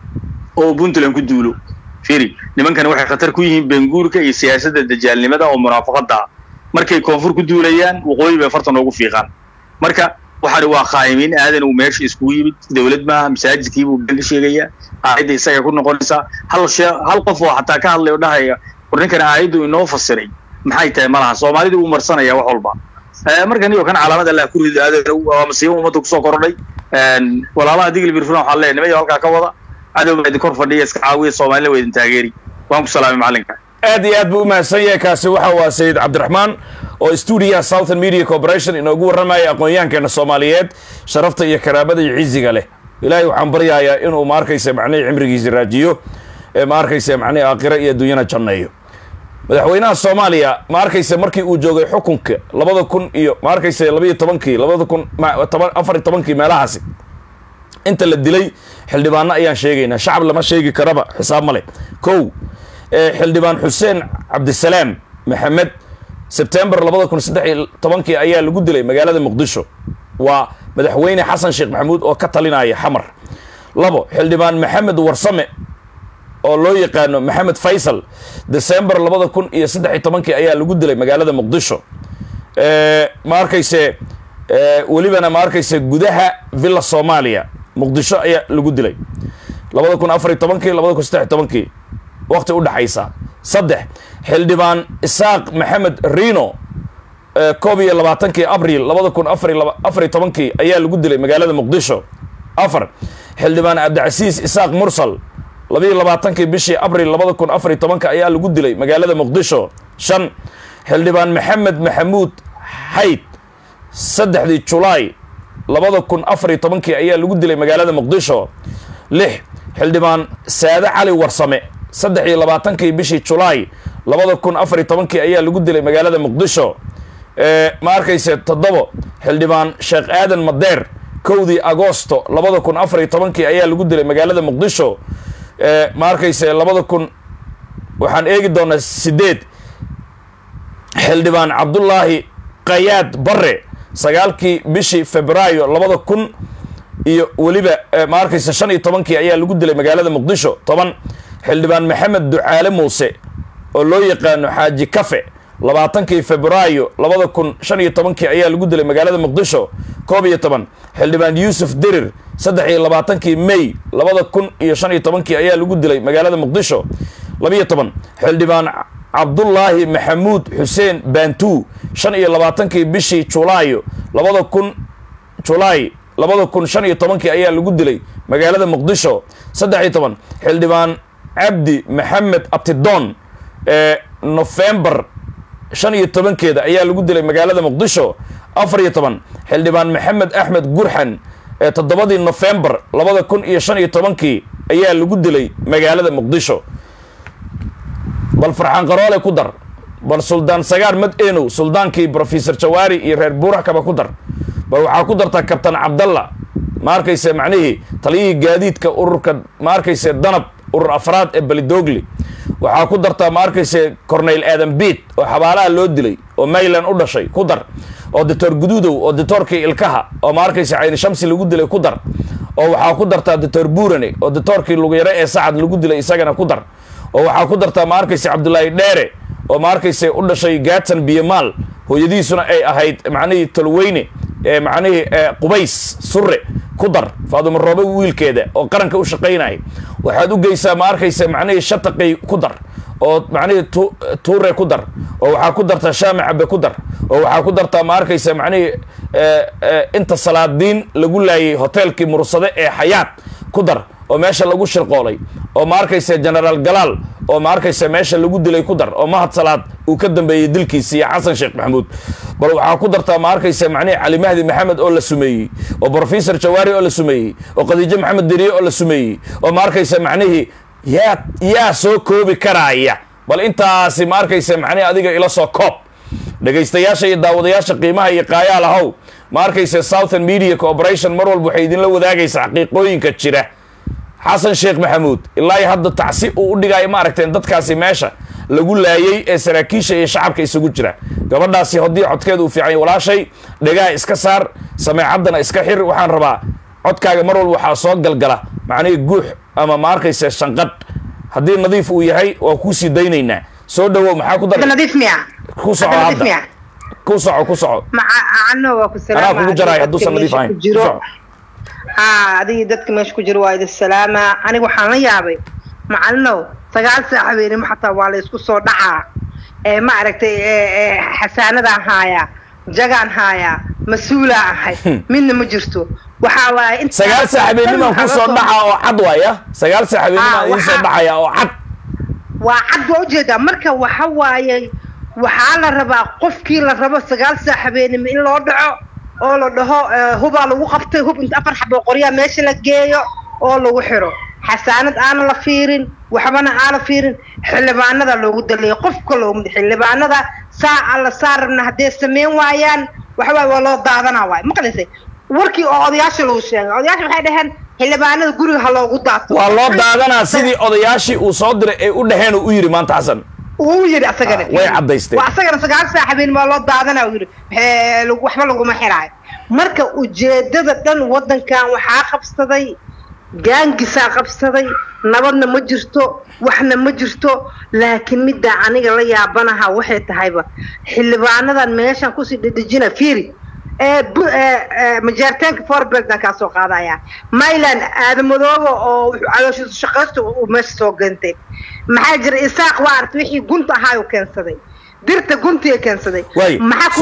oo puntland ku duulo firi nimankani waxay khatar ku yihiin benguurka iyo siyaasadda dajaalnimada oo munaafaqada markay koonfur ku duulayaan waqooyi bay farta noogu fiiqaan marka waxaani waa khaa'imiin aadan uu meesha iskugu yimid dowlad maaha masaajidkiibuu been ka sheegayaa aayadda isaga ku noqonaysaa hal shee hal qof oo xataa ka hadlay oo dhahaya war ninkan aayaddu inoo fasiray maxay tahay malaha soomaalida wuu marsanaya wax walba marka niyo kan calaamad allah ku rido aadan waa masiibo ummadda kusoo kordhay walaalaha digli birfuna waxaan leeyahay nimayo halkaa ka wada cadow baa idin kor fadhiya iska caawiya soomaalina waa idin taageeri waan ku salaamay macallinka aad iyo aad buu u mahadsan yahay kaasi waxa waa sayid cabdiraxmaan oo stuudiyaha southern media corporation inoogu warramaya aqoon-yahankeena soomaaliyeed sharafta iyo karaamada iyo ciziga leh ilaahay waxaan baryayaa inuu ma arkaysa macnihii cimrigiisi raajiyo ee ma arkaysa macnihii aakhira iyo adduunyana janneeyo madaxweynaha soomaaliya ma arkaysa markii uu joogay xukunka labada kun iyo ma arkaysa labayo tobankii labada kun afar iyo tobankii meelahaasi inta la dilay xildhibaano ayaan sheegaynaa shacab lama sheegi karaba xisaab ma leh kow xildhibaan xuseen cabdisalaam maxamed sebtembar labada kun saddex iyo tobankii ayaa lagu dilay magaalada muqdisho waa madaxweyne xasan sheekh maxamuud oo ka talinaya xamar labo xildhibaan maxamed warsame oo loo yaqaano maxamed faysal december labada kun iyo saddex iyo tobankii ayaa lagu dilay magaalada muqdisho ma arkayse welibana ma arkayse gudaha villa soomaaliya muqdisho ayaa lagu dilay labada kun afar iyo tobankii labada kun saddex iyo tobankii waqti u dhexaysa saddex xildhibaan isaaq maxamed rino koob iyo labaatankii abril labada kun afar afar iyo tobankii ayaa lagu dilay magaalada muqdisho afar xildhibaan cabdicasiis isaaq mursal labiiyo labaatankii bishii abril labada kun afar iyo tobanka ayaa lagu dilay magaalada muqdisho shan xildhibaan maxamed maxamuud xayd saddexdii julaay labada kun afar iyo tobankii ayaa lagu dilay magaalada muqdisho lix xildhibaan saade cali warsame saddex iyo labaatankii bishii julaay labada kun afar iyo tobankii ayaa lagu dilay magaalada muqdisho ma arkayse toddobo xildhibaan sheekh aadan madeer kowdii agoosto labada kun afar iyo tobankii ayaa lagu dilay magaalada muqdisho ma arkayse labada kun waxaan eegi doonaa sideed xildhibaan cabdullaahi kayaad bare sagaalkii bishii febraayo labada kun iyo weliba ma arkayse shan iyo tobankii ayaa lagu dilay magaalada muqdisho toban xildhibaan maxamed ducaale muuse oo loo yaqaano xaaji kafe labaatankii febraayo labada kun shan iyo tobankii ayaa lagu dilay magaalada muqdisho koob iyo toban xildhibaan yuusuf dirir saddex iyo labaatankii may labada kun iyo shan iyo tobankii ayaa lagu dilay magaalada muqdisho labiyo toban xildhibaan cabdullaahi maxamuud xuseen bantuu shan iyo labaatankii bishii julaayo labada kun julaay labada kun shan iyo tobankii ayaa lagu dilay magaalada muqdisho saddex iyo toban xildhibaan cabdi maxamed abtidoon ee nofembar shan iyo tobankeeda ayaa lagu dilay magaalada muqdisho afar iyo toban xildhibaan maxamed axmed gurxan ee toddobadii nofembar labada kun iyo shan iyo tobankii ayaa lagu dilay magaalada muqdisho bal farxaan qaroole ku dar bal suldaan sagaar mad eenow suldaankii brofesor jawaari iyo reer buurax kaba ku dar bal waxaa ku dartaa kabtan cabdalla ma arkayse macnihii taliyihii gaadiidka ururka ma arkayse danab urur afraad ee belidoogli waxaa ku dartaa ma arkayse corneyl aadan biid oo xabaalaha loo dilay oo mayland u dhashay ku dar oo doctor guduudow oo doctorkii ilkaha oo ma arkayse cayni shamsi lagu dilay ku dar oo waxaa ku dartaa doctor buurane oo doctorkii lugyare ee sacad lagu dilay isagana ku dar oo waxaa ku dartaa ma arkayse cabdulaahi dheere oo ma arkayse u dhashay gaatan biyamaal hooyadiisuna ay ahayd macnihii tolweyne ee macnihii qubays surre ku dar faaduma roobe wiilkeeda oo qaranka u shaqaynaya waxaad u geysaa ma arkayse macnihii shataqay ku dar oo macnihii tuure ku dar oo waxaa ku dartaa shaami cabe ku dar oo waxaa ku dartaa ma arkayse macnihii inta salaadiin lagu laayay hoteelkii mursade ee xayaat ku dar oo meesha lagu shirqoolay oo ma arkayse genaraal galaal oo ma arkayse meesha lagu dilay ku dar oo mahad salaad uu ka dambeeyey dilkiisi iyo xasan sheekh maxamuud bal waxaa ku dartaa ma arkayse macnihii cali mahdi maxamed oo la sumeeyey oo brofesor jawaari oo la sumeeyey oo khadiijo maxamed deriye oo la sumeeyey oo ma arkayse macnihii yaa yaa soo koobi karaaya bal intaasi ma arkayse macnihi adiga ila soo koob dhegaystayaasha iyo daawadayaasha qiimaha iyo qaayaal ahow ma arkayse southern media corporation mar walba waxay idinla wadaagaysaa xaqiiqooyinka jira xasan sheekh maxamuud ilaa hadda tacsi uu u dhigaayo ma aragteen dadkaasi meesha lagu laayey ee saraakiisha iyo shacabka isugu jira gabadhaasi haddii codkeeda uu fiican walaashay dhegaha iska saar sameecaddana iska xir waxaan rabaa codkaaga mar walba waxaa soo galgala macnihii guux ama ma arkayse shanqadh haddii nadiif uu yahay waa kuusii daynaynaa soo dhawow maxaa ku dar nadiif miya ku soco hadda ku soco ku soco macano waa ku anaa kugu jaraay hadduusan nadiif ahayn ku soco haa adigii dadka meesha ku jira waa idin salaamaa aniga waxaan la yaabay macalinow sagaal saac habeenimo xataa waa la isku soo dhacaa ee ma aragtay xasaanadaan haayaa jagaan haayaa mas-uulaan ahay midna ma jirto waxaa waaye inta sagaal saac habeennimaan ku soo dhaca oo cad waaya sagaal saac habeennimaan idiin soo dhacaya oo cad waa cad waa ujeedaa marka waxa waaye waxaa la rabaa qofkii la rabo sagaal saac habeenimo in loo dhaco oo la dhaho hubaa lagu qabtay hub inta afar xabo qoryaa meesha la geeyo oo lagu xiro xasaanad aana la fiirin waxbana aana fiirin xildhibaanada loogu daleeyo qofka loogu xildhibaanada saa alla saa rabna hadday samayn waayaan waxawaay waa loo daadanaa waay maqlaysay warkii oo odayaasha lagu sheegay odayaasha waxay dhaheen xildhibaanada guriga ha loogu daato waa loo daadanaa sidii odayaashii uu soo diray ay u dhaheen uu u yidhi maanta xasan uu yidhi asagana way caddaysteen waa asagana sagaal saac habeen waa loo daadanaa uu yidhi waxba laguma xiraayo marka ujeedada dhan waddankan waxaa qabsaday gaangisaa qabsaday nabadna ma jirto waxna ma jirto laakiin middaa aniga la yaabanaha waxay tahayba xildhibaanadan meeshan kusii dhedhejina fiiri majaaritaanka forberdan kaa soo qaadaya myland aadamadooba oo calooshiisu shaqaysta uu meesha soo gantay maxaa jira isaaq waa arta wixii gunta ahaayuu keensaday dirta guntiga keensaday way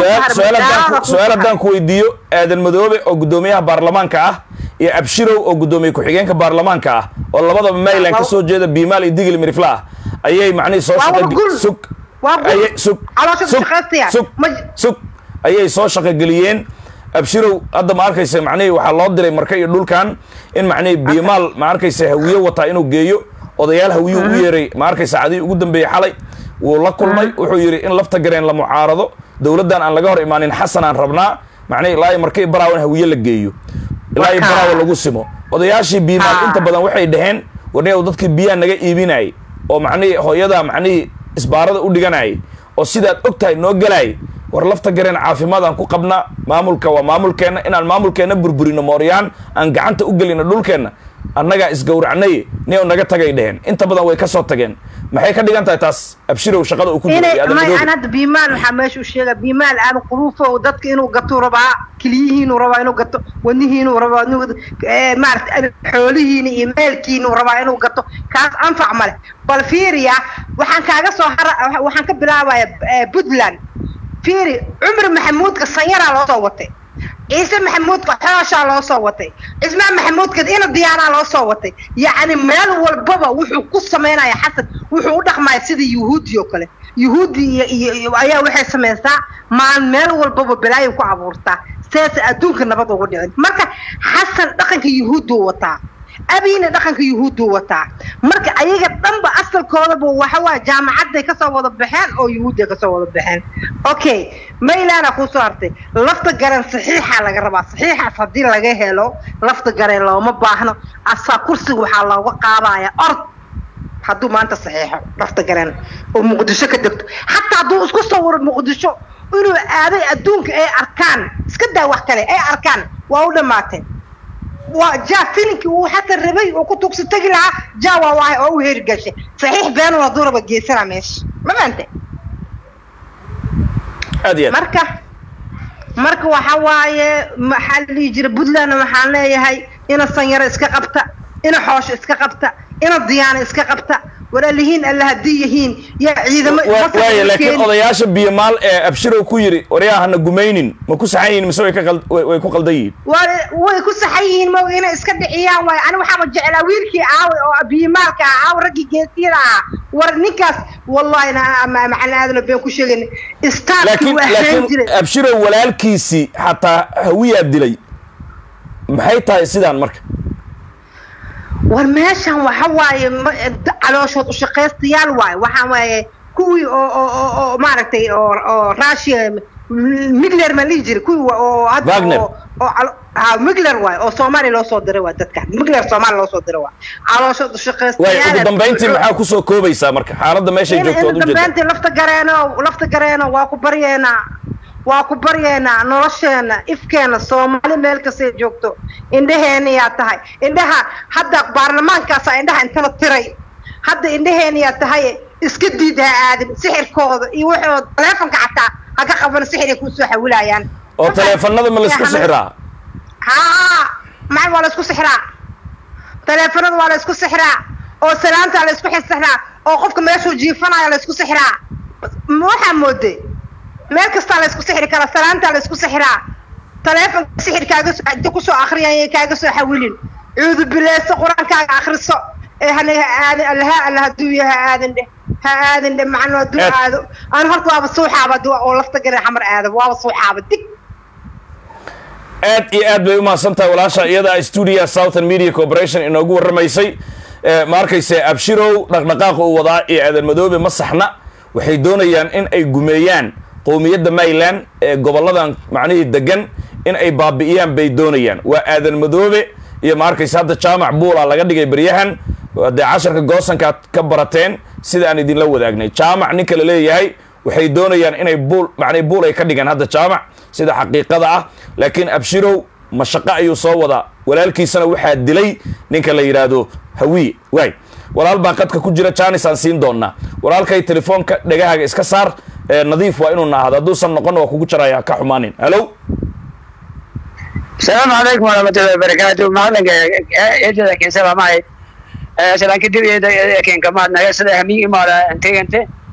su-aal haddaan ku weydiiyo aadan madoobe oo guddoomiyaha baarlamaanka ah iyo abshirow oo guddoomiye ku-xigeenka baarlamaanka ah oo labadaba mayland ka soo jeeda biimaal iyo digil mirifla ah ayay macnihii soo shaqasug sug sug sug ayay soo shaqogeliyeen abshirow hadda ma arkaysa macnihii waxaa loo diray marka iyo dhulkan in macnihii biimaal ma arkaysa hawiye wataa inuu geeyo odayaal hawiyuu u yeeray ma arkaysa cadii ugu dambeeyey xalay wuu la kulmay wuxuu yidhi in lafta gareen la mucaarado dowladdan aan laga hor imaanin xasan aan rabnaa macnihi ilaa markii baraawo in hawiye la geeyo ilaa iyo baraawo lagu simo odayaashii biimaal inta badan waxay dhaheen warniyow dadkii biyaha naga iibinayay oo macnihii hooyadaa macnihii isbaarada u dhiganayay oo sidaad og tahay noo gelaayay war lafta gareen caafimaadaan ku qabnaa maamulka waa maamulkeenna inaan maamulkeenna burburino mooryaan aan gacanta u gelino dhulkeenna annagaa isgowracnay niyow naga tagay dheheen inta badan way ka soo tageen maxay ka dhigan tahay taas abshirow shaqada uu ku hadda biimaal waxaa meesha u sheega biimaal aadan quruufo dadka inuu gatuu rabaa keliyihiinuu rabaa inuu gato wadnihiinuu rabaa maarata xoolihiina iyo meelkiinuu rabaa inuu gato kaas anfac male bal fiiriya waxaan kaaga soo hara waxaan ka bilaabaya puntland fiiri cumar maxamuudka sanyaraa loo soo watay ciise maxamuudka xooshaa loo soo watay cismaan maxamuudka ina diyaanaa loo soo watay yacni meel walbaba wuxuu ku samaynaya xasan wuxuu u dhaqmaya sida yuhuudi oo kale yuhuudi iyo iyo ayaa waxay samaysaa maan meel walbaba balaayo ku abuurtaa sidaasa adduunka nabad ugu dhicin marka xasan dhaqanka yuhuuduu wataa abiina dhaqanka yuhuuduu wataa marka ayaga dhanba asalkoodaba waxa waa jaamacadday kasoo wada baxeen oo yuhuudday kasoo wada baxeen okay maylaana kusoo hartay lafta garan saxiixa laga rabaa saxiixaas haddii laga helo lafta gareen looma baahno asaa kursiga waxaa looga qaadaya ord hadduu maanta saxiixo lafta garan oo muqdisho ka degto xataa hadduu isku sawiro muqdisho inuu aaday adduunka ay arkaan iska daa wax kale ay arkaan waa u dhammaatay waa ja filinkii uu xata rabay oo ku tugsi tegi lahaa ja waa waahay oo u heri gashay saxiix beenun hadduu raba geesana meesha ma fahamte aad iyo aad marka marka waxa waaye maxaa la dhihi jira puntlandna waxaan leeyahay ina sanyaro iska qabta ina xoosho iska qabta ina diyaano iska qabta walaalihiin alla haddii yihiin yaa ciidamo Wa- masar waaye ay laakiin keeni. odayaasha biyomaal ee abshirow ku yidhi waryaa hana gumaynin ma ku saxan yihiin mise way ka qal- way way ku qaldan yihiin waa way ku saxan yihiin ma inay iska dhiciyaan waayo ani waxaaba jeclaa wiilkii aawe oo biyimaalka ah aawe raggii geesiyada ahaa war ninkaas wallahi na ama macalin aadana been ku sheegin istaarkii laakiin waa ahaan laakiin jiray abshirow walaalkiisii xataa hawiyaa dilay maxay tahay sidaan marka war meeshan waxa waaye ma- calooshood ushaqaystayaal waaye waxa waaye kuwii oo oo oo oo maaragtay oo oo russia migler ma lihi jiri kuwii wa- oo hadda Wagner. oo oo calo- ha migler waaye oo soomaaliya loo soo diray waa dadkan migler soomaaliya loo soo diray waa calooshood waaye ushaqaystayaal ugu dambayntii maxaa kusoo koobaysaa marka xaaladda meeshay in joogto in waad u jeeda dambayntii lafta gareeno lafta gareeno waa ku baryeena waa ku baryeena nolosheena ifkeena soomaali meel kastay joogto indhaheena yaa tahay indhaha hadda baarlamaankaasa indhaha intala tiray hadda indhaheena yaa tahay iska diid ha aadin sixirkooda iyo waxooda taleefonka xataa ha ka qaban sixir ay kusoo xawilayaan oo taleefanada ma laysku sixiraa haa maxay waa la isku sixraa taleefanada waa la isku sixraa oo salaanta la isku xisixraa oo qofka meeshuu jiifanaya la isku sixraa ma waxaa mooday meel kastaa la isku sixri karaa salaanta la isku sixraa taleefonka sixir kaaga soo inta kusoo akhriyaya kaaga soo xawilin cuudu bileyso qur-aankaaga akhriso ee hana ha aadin allaha alla hadduu yahay ha aadin dheh ha aadin dheh macno hadduu Aad. aado aan horta waaba suuxaaba hadduu oo lafta gare xamar aado waaba suuxaaba dig aad iyo aad bay u mahadsan tahay walaasha iyada ah stuudia southern media corporation inoogu warramaysay Eh, ma arkayse abshirow dhaqdhaqaaqa uu wadaa iyo aadan madoobe ma saxna waxay doonayaan in ay gumeeyaan qowmiyadda mayland ee gobolladan macnihii degan in ay baabi'iyaan bay doonayaan waa aadan madoobe iyo ma arkayse hadda jaamac buula laga dhigay beryahan dee casharka goosankaad ka barateen sida aan idinla wadaagnay jaamac ninka la leeyahay waxay doonayaan inay buul macnii buul ay ka dhigaan hadda jaamac sida xaqiiqada ah laakiin abshirow mashaqo ayuu soo wadaa walaalkiisana waxaa dilay ninka la yidhaahdo hawiye waay walaal baa qadka ku jira janis aan siin doonaa walaalkay telefoonka dhegahaaga iska saar ee nadiif waa inuu naahdo hadduusan noqon waa kugu jaraya ka xumaanin halo السلام عليكم ورحمة الله وبركاته معلن إيجا لكن سلام معي سلام كدير إيدا لكن كمان نجا سلا همي إمارة أنت أنت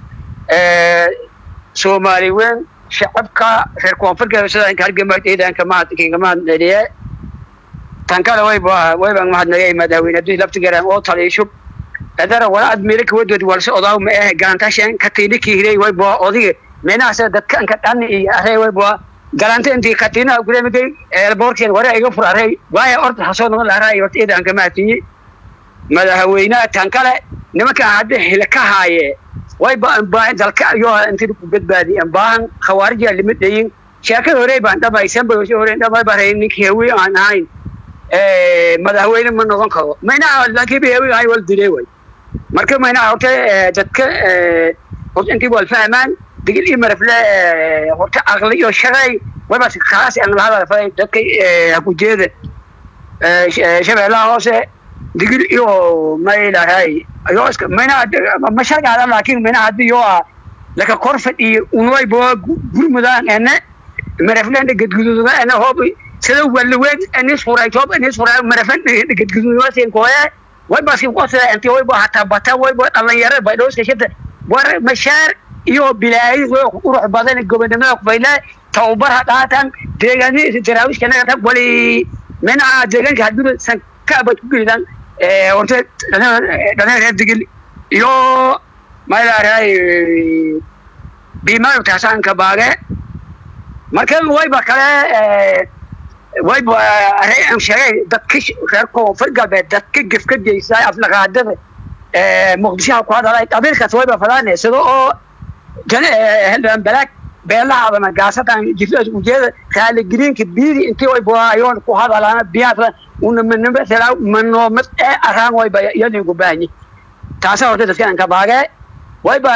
سومالي وين شعبك في الكونفر كذا سلا إنك هرجع إيدا كمان كين كمان نريه تنكال وي بوا وي بان ما حد نجا مداوي ندوي لبت جرام أو طلي شوب هذا ولا أدميرك ودود ورس أضاو ما إيه جانتاشين كتيري كيري وي بوا أضيق من أسد دك أنك أني أهي وي بوا galanta intii katina gudamigay eelboorkeen ware iga furaray waayo orda hasoo noqon lahaa horta iidan ka maatiyey madaxweynaha tan kale nimankan hadda hila ka haaye way baahan dalka iyo intii ku badbaadiyeen baahan khawaarija limid dhayin sheekada hore baan dhamaysan bay hore dhamay baray ninkii hawi aan ahayn madaxweyne ma noqon karo mayna laakiin bay hawi ahay wal dilay way marka mayna horta dadka horta intii wal fahmaan digil iyo marafle horta aqli iyo shaqay wabas khaas aan la hadalfay dadka ku jeeda shabeellaha hoose digil iyo maylahay ayo iska mayna ma shargaada laakiin mayna haddii yoo ah laka korfad iyo unway boo gurmudaan ene maraflenda gedguduuda ene hoob sida walaweed enis furay toob enis furay maraflen gedguduuda siin kooye way basin qosada intii way boo hataa bata way boo dhalinyaro bay dhooska shita war mashaar iyo bilaayi qurux badan gobonimada kubayla tababarha dhaatan deegaani daraawiishkanaga wali minaha deegaanka haduu san kaabad ku gelidan horta dhalin reer digil iyo maylaaraay biimayo taasaanka baage marka wayba kale wayba arey aan sheegay dadka reer koonfur galbeed dadka gefka geysaa aflaqaadada muqdishoha ku hadalay qabiilkaas wayba fadaane sida oo xildhibaan balaag beelahaadana gaasadan jirtaas ujeeda raaligeliinka biidi intii way buhaayoon ku hadalaana biyaasa una manimada manoomad ee araan wayba iyadinku baahanyi taasa horta dadka aan ka baagee wayba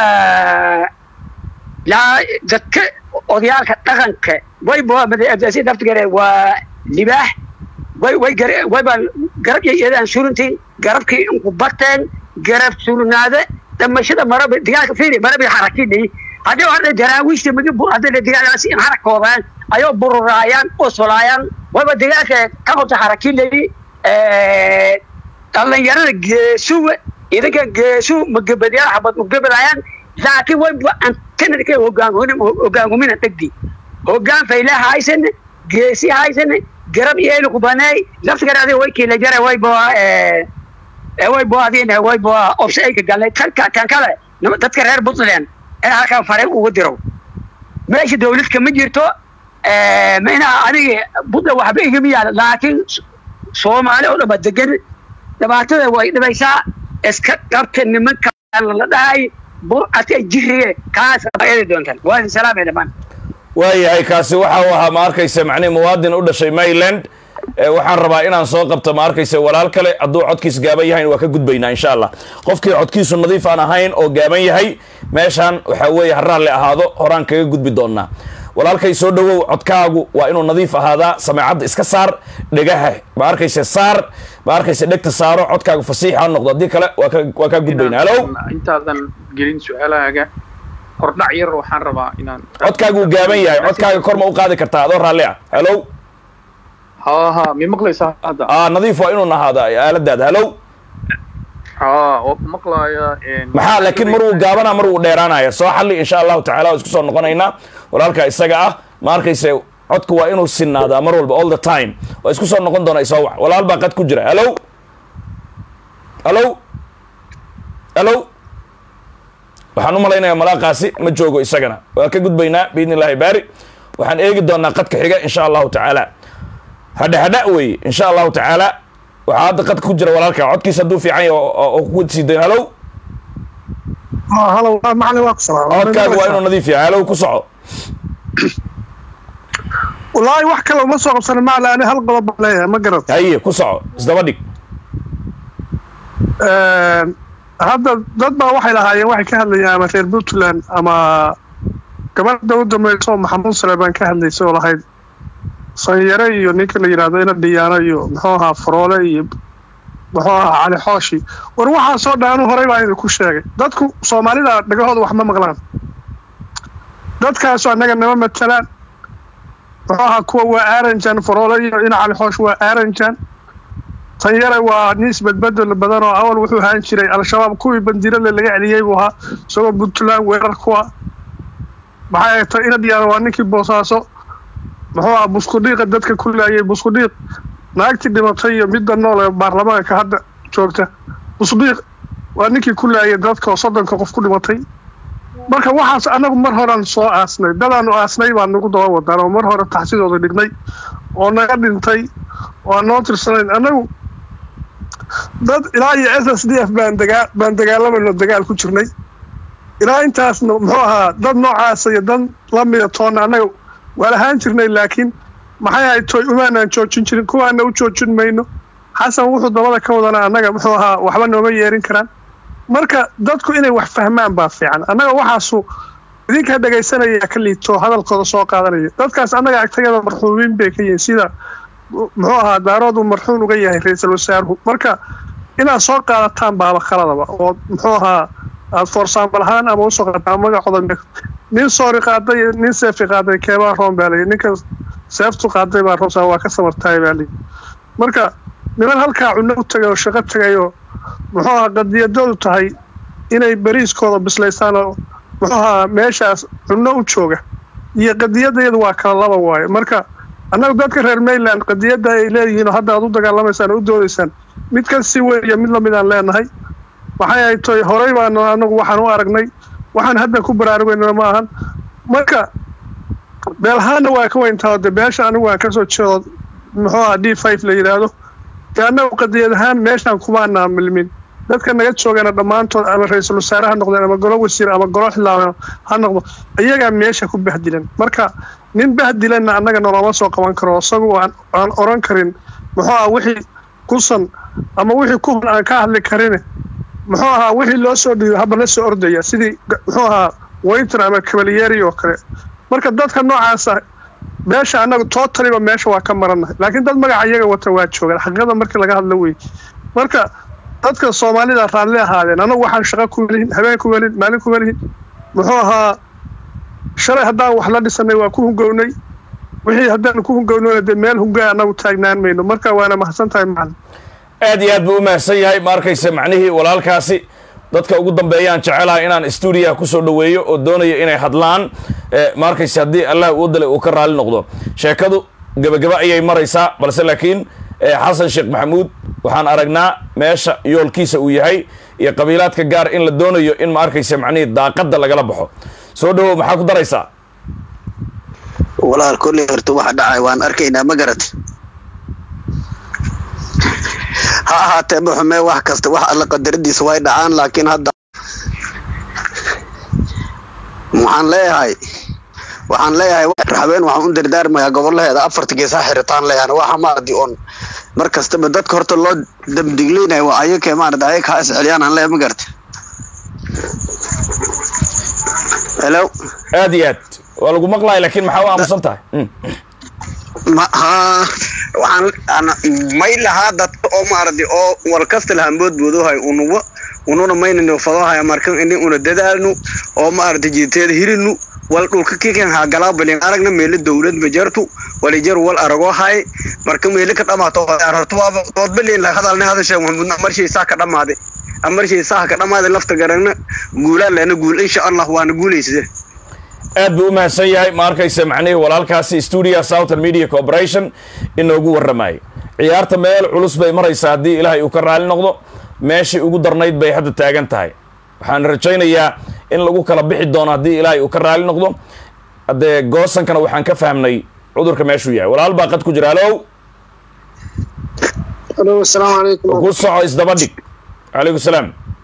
laa dadka odayaalka dhaqanka wayba madaasi daftigare waa libaax way way gar wayba garab iyo iyadaan surintiin garabkii inku bateen garab surnaade dhamashada maraba digaalka fiiri marabi xarakidhi haddii hadda daraawiishta magi hadda digaalkaasi in xarakoodaan ayoo bururaayaan osolaayaan wayba digaalka ka qabta xarakidhi dhalinyarada geesuwa idinka geesu magabadyaal xabad magabadayaan laakiin wayba antanadka hogaangumina dhegdi hogaan fayle haysan geesi haysan garab iyayna ku baneey laftigara adiga way kiila jara wayba wayba adina wayba obse ay ka galnay tanka kan kale dadka reer puntland ee halkan fariin ugu diro meesha dawlad kama jirto ma inaa aniga puntland waxba igama yaala laakiin soomaali oo dhama degan dhibaatada way dhibaysaa iska qabta nimanka la dhahay burcadka jirige kaas ayadi doontaan waa idin salaamay dhammaan waayahay kaasi waxa uu ahaa ma arkaysa macnihi muwaadin u dhashay maryland waxaan rabaa inaan soo qabto ma arkaysa walaal kale hadduu codkiis gaaban yahayn waa ka gudbaynaa insha allah qofkii codkiisu nadiif aan ahayn oo gaaban yahay meeshaan waxaa weeye ha raalli ahaado horaan kaga gudbi doonaa walaalkay soo dhowow codkaagu waa inuu nadiif ahaadaa sameecadda iska saar dhegaha ma arkaysa saar ma arkaysa dhegta saaro codkaagu fasiix ha noqdo haddii kale waa ka waa kaa gudbaynaa halow intaadan gelin su-aalahaaga hordhac yar waxaan rabaa inaan codkaagu gaaban yahay codkaaga kor ma u qaadi kartaa adoo raalli ah halow ha ha mi maqlaysaa hadda aa nadiif waa inuu ahaada aaladaada halow ha oo maqlaaya maxaa laakiin mar wuu gaabana mar wuu dheeraanaya soo xalli insha allahu tacala waa isku soo noqonaynaa walaalka isaga ah ma arkayse codku waa inuu sinaadaa mar walba all the time waa isku soo noqon doona isoo wac walaal baa qad ku jira halow halow halow waxaan u malaynayaa malaaqaasi ma joogo isagana waa ka gudbaynaa biidni illaahi baari waxaan eegi doonaa qadka xiga insha allahu tacaala hadha hadha weeye insha allahu tacaala waxaa hadda qadka ku jira walaalka codkiisa hadduu fiican yahay oo ku sii dayn halow halow macalin waa ku salaam codkaagu waa inuu nadiif yahay halow ku soco wallaahi wax kale uma soo qabsanin macala ani hal qodob baan leeyahay ma garat haye ku soco isdaba dhig hadda dad baa waxay lahaayeen waxay ka hadlayeen ama reer puntland ama gabadha u dambaysa oo maxamuud saleebaan ka hadlaysa oo lahayd sanyare iyo ninka la yidhaahdo ina dhiyaano iyo muxuu ahaa faroole iyo muxuu ahaa cali xooshi war waxaasoo dhan anu horey baa idinku sheegay dadku soomaalida dhagahooda wax ma maqlaan dadkaasu annaga nama matalaan muxuu ahaa kuwa waa aaranjan faroole iyo ina cali xoosh waa aaranjan sanyare waa nin isbedbedel badan oo awal wuxuu ahaan jiray al-shabaab kuwii bandiirale laga celiyey buu ahaa isagoo puntland weerar kuwa maxay tay ina dhiyaano waa ninkii boosaaso muxuu aha buskudhiiqa dadka ku laayay buskudhiiq naagtii dhimatay iyo midda nool ee baarlamaanka hadda joogta busdhiiq waa ninkii ku laayay dadka oo soddonka qof ku dhimatay marka waxaas annagu mar horean soo aasnay dadaanu aasnay baan nagu daba wadaan oo mar hore taxsidooda dhignay oo naga dhintay oo aan noo tirsanayn annagu dad ilaa iyo s s d f baan dagaa baan dagaalamayno dagaal ku jirnay ilaa intaasna muxuu ahaa dad noocaasa iyo dad lamida toonna annaga waa lahaan jirnay laakiin maxay ahayd toy umaanaan joojin jirin kuwaana u joojin mayno xasan wuxuu dabada ka wadana annaga muxuu ahaa waxba nooma yeerin karaan marka dadku inay wax fahmaan baa fiican annaga waxaasu idinkaa dhegaysanaya ka liito hadalkooda soo qaadanaya dadkaas annaga agtayada marxuumiin bay ka yihiin sida muxuu ahaa daaroodu marxuum uga yahay ra-iisul wasaaruhu marka inaad soo qaadataan baaba khaladaba oo muxuu ahaa aad forsaambal ahaan ama usoo qaadataan magacooda nin soori qaaday nin seefi qaaday keebaa roon baa layi ninka seeftu qaaday baa roon waa ka samartaay baa layi marka niman halkaa cunno u tagay oo shaqo tagay oo muxuu ahaa qadiyadoodu tahay inay beriiskooda bislaystaan oo muxuu ahaa meeshaas cunno u jooga iyo qadiyadayadu waa kala laba waaye marka annagu dadka reer mayland qadiyadda ay leeyihiin oo hadda aad u dagaalamaysaan oo u doodaysaan mid ka sii weyn iyo mid lamid aan leenahay waxay ahayd toy horey baanu anagu waxaan u aragnay waxaan hadda ku baraarugaynana ma ahan marka beelahaanna waa ka weyntaa de beesha anigu waan kasoo jeedo muxuu aha d five la yidhaahdo dee annagu qadiyad ahaan meeshaan kumaanaa milmin dadka naga joogana dhammaantood ama ra-iisul wasaare ha noqdeen ama golo wasiir ama golo xildhibaan ha noqdo iyagaa meesha ku bahdilan marka nin bahdilanna annaga noloma soo qaban karo isagu aan aan oran karin muxuu aha wixii kusan ama wixii ku hun aan ka hadli karin muxuu ahaa wixii loo soo dhiibo haba la soo ordaya sidii g- muxuu ahaa waynton ama kabalyeeri oo kale marka dadka noocaasa meesha annaga totaliba meesha waa ka marannahay laakiin dad magaca iyaga wata waa joogaan xaqiiqada markii laga hadlo wey marka dadka soomaalida raalli ahaadeen anagu waxaan shaqo ku welihin habeen ku welin maalin ku welihin muxuu ahaa shalay haddaan wax la dhisanay waa ku hungownay wixii haddaan ku hungownayna dee meel hungaa annagu taagnaan mayno marka waana mahadsan tahay macalin aad iyo aad buu u mahadsan yahay ma arkaysa macnihii walaalkaasi dadka ugu dambeeyaan jecelahay inaan stuudiyaha kusoo dhoweeyo oo doonaya inay hadlaan Eh, ma arkaysa haddii allah uu dalay uu ka raali noqdo sheekadu gebagaba ayay maraysaa balse laakiin eh, xasan sheekh maxamuud waxaan aragnaa meesha yoolkiisa uu yahay iyo qabiilaadka gaar in la doonayo in ma arkaysa macnihii daaqadda lagala baxo soo dhawow maxaa ku daraysaa walaal kolley horta waxa dhacay waan arkaynaa ma garat ha ahaatee ma xumee wax kasta wax alla qadaradiisa way dhacaan laakiin hadda waxaan leeyahay waxaan leeyahay raxween waxaan u dardaarmayaa gobolaheeda afarta gees ha xiritaan leeyahan waxa maaradi oon mar kastaba dadka horta loo damdigleynayo waa ayakee maaradi ayaka ha isceliyaan aan leeyahay ma garata hello aad iyo aad waa lagu maqlaya laakiin maxaa u aamusan tahay Mm. ma ha waxaan ana may lahaa dadka oo maaradi oo wal kasta lahaan boodboodohay unuwa ununa maynano fadohay markan ini una dadaalnu oo maaradi jiiteeda hirinu wal dhulka kikan ha galaa balin aragna meelo dowlad bajartu walijar wal arago hay marka meelo ka dhamaato horta waaba dood balin la hadalna hada sheeg maxamuudna marshii saa ka dhamaaday amarshii saa ka dhamaaday lafta garagna guulaan leena guul insha allah waana guulaysade aad buu u mahadsan yahay ma arkaysa macnihii walaalkaasi stuudia southern media corporation inoogu warramayay ciyaarta meel culus bay maraysaa haddii ilaahay uu ka raali noqdo meeshii ugu darnayd bay hadda taagan tahay waxaan rajaynayaa in lagu kala bixi doono haddii ilaahay uu ka raali noqdo haddee goosankana waxaan ka fahmnay cudurka meeshuu yahay walaal baa qad ku jira halow alo asalaamu calaykum ku soco isdaba dhig calaykum salaam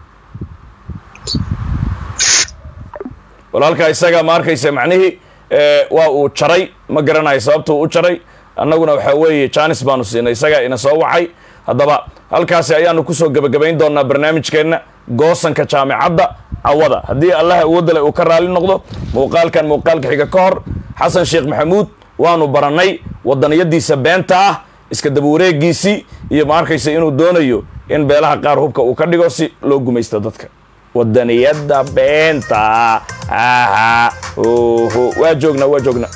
walaalka isaga ma arkaysa macnihii eh, waa uu jaray ma garanayo sababtuu u jaray annaguna waxaa weeye janis baanu siinay isaga ina soo wacay haddaba halkaasi ayaanu kusoo gebagabayn doonaa barnaamijkeenna goosanka jaamicadda cawada haddii allah awoodale uu ka raali noqdo muuqaalkan muuqaalka xiga ka hor xasan sheekh maxamuud waanu barannay wadaniyadiisa beenta ah iska daba wareegiisii iyo ma arkaysa inuu doonayo in beelaha qaar hubka uu ka dhigo si loo gumaysto dadka wadaniyada beenta aha oho waa joognaa waa joognaa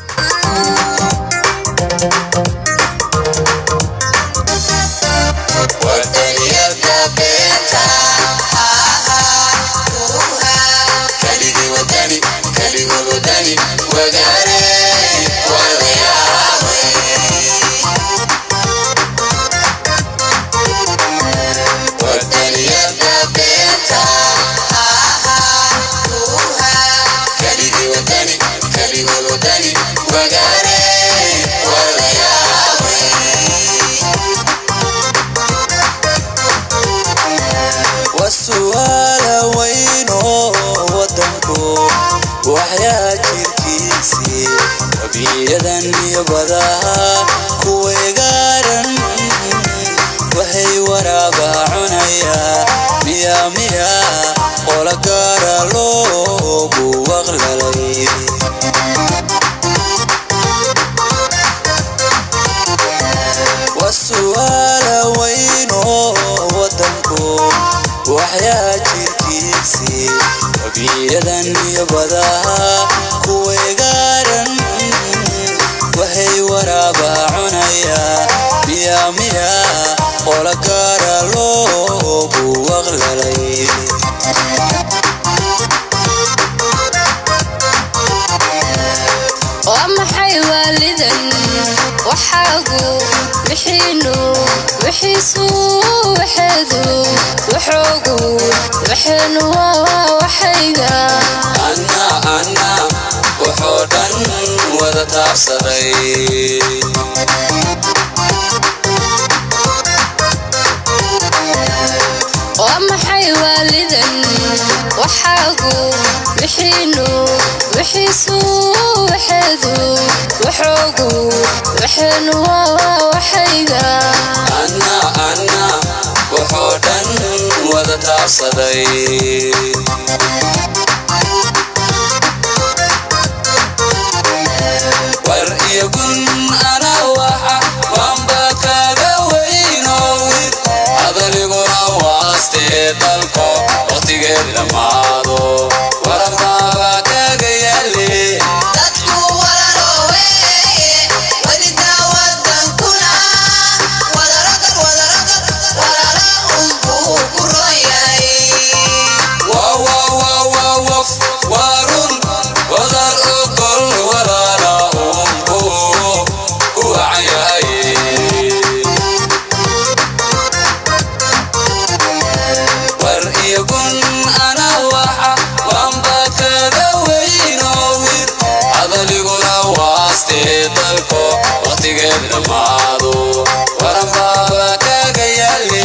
wasu'aala weynoo wadanku waxyaa jirkiisii wabiyadan iyo badaha kuweegaaran waxay waraaba cunayaa miya miya qola gaara loogu waqlalay wasu'aala weynoo wadanku waxyaa jirkiisii wabiyadan iyo badaha kuweegaaran waxay waraaba cunayaa miya miya qola gaara loogu waqlalay waa maxay waalidan waxaagu wixiinu wixiisu waxeedu waxoogu waxeenu waa waxayga anna anna wuxuu dhan wada taabsaday waa maxay waxaagu wixiinu wixiisu waxeedu waxoogu waxeenu waa waxayga anna anna wuxuu dhan wada taabsaday war iyo gun ana waxa waanba kaga weynowid adaliguna waastee dalko waqtigeed dhammaado waranbaaba kaga yaale warun wadar ogol walaala unku ku wacayahay war iyo gun ana waxa waanba kaga weynowid adaliguna waastee dalko waqtigeed dhammaado waranbaaba kaga yaale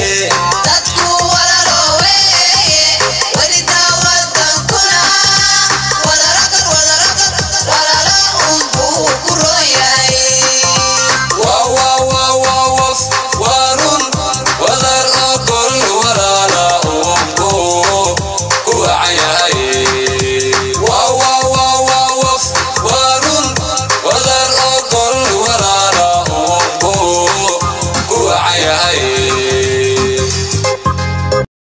warun wadar ogol walaala unku ku wacayahay warun wadar ogol walaala unku ku wacayahay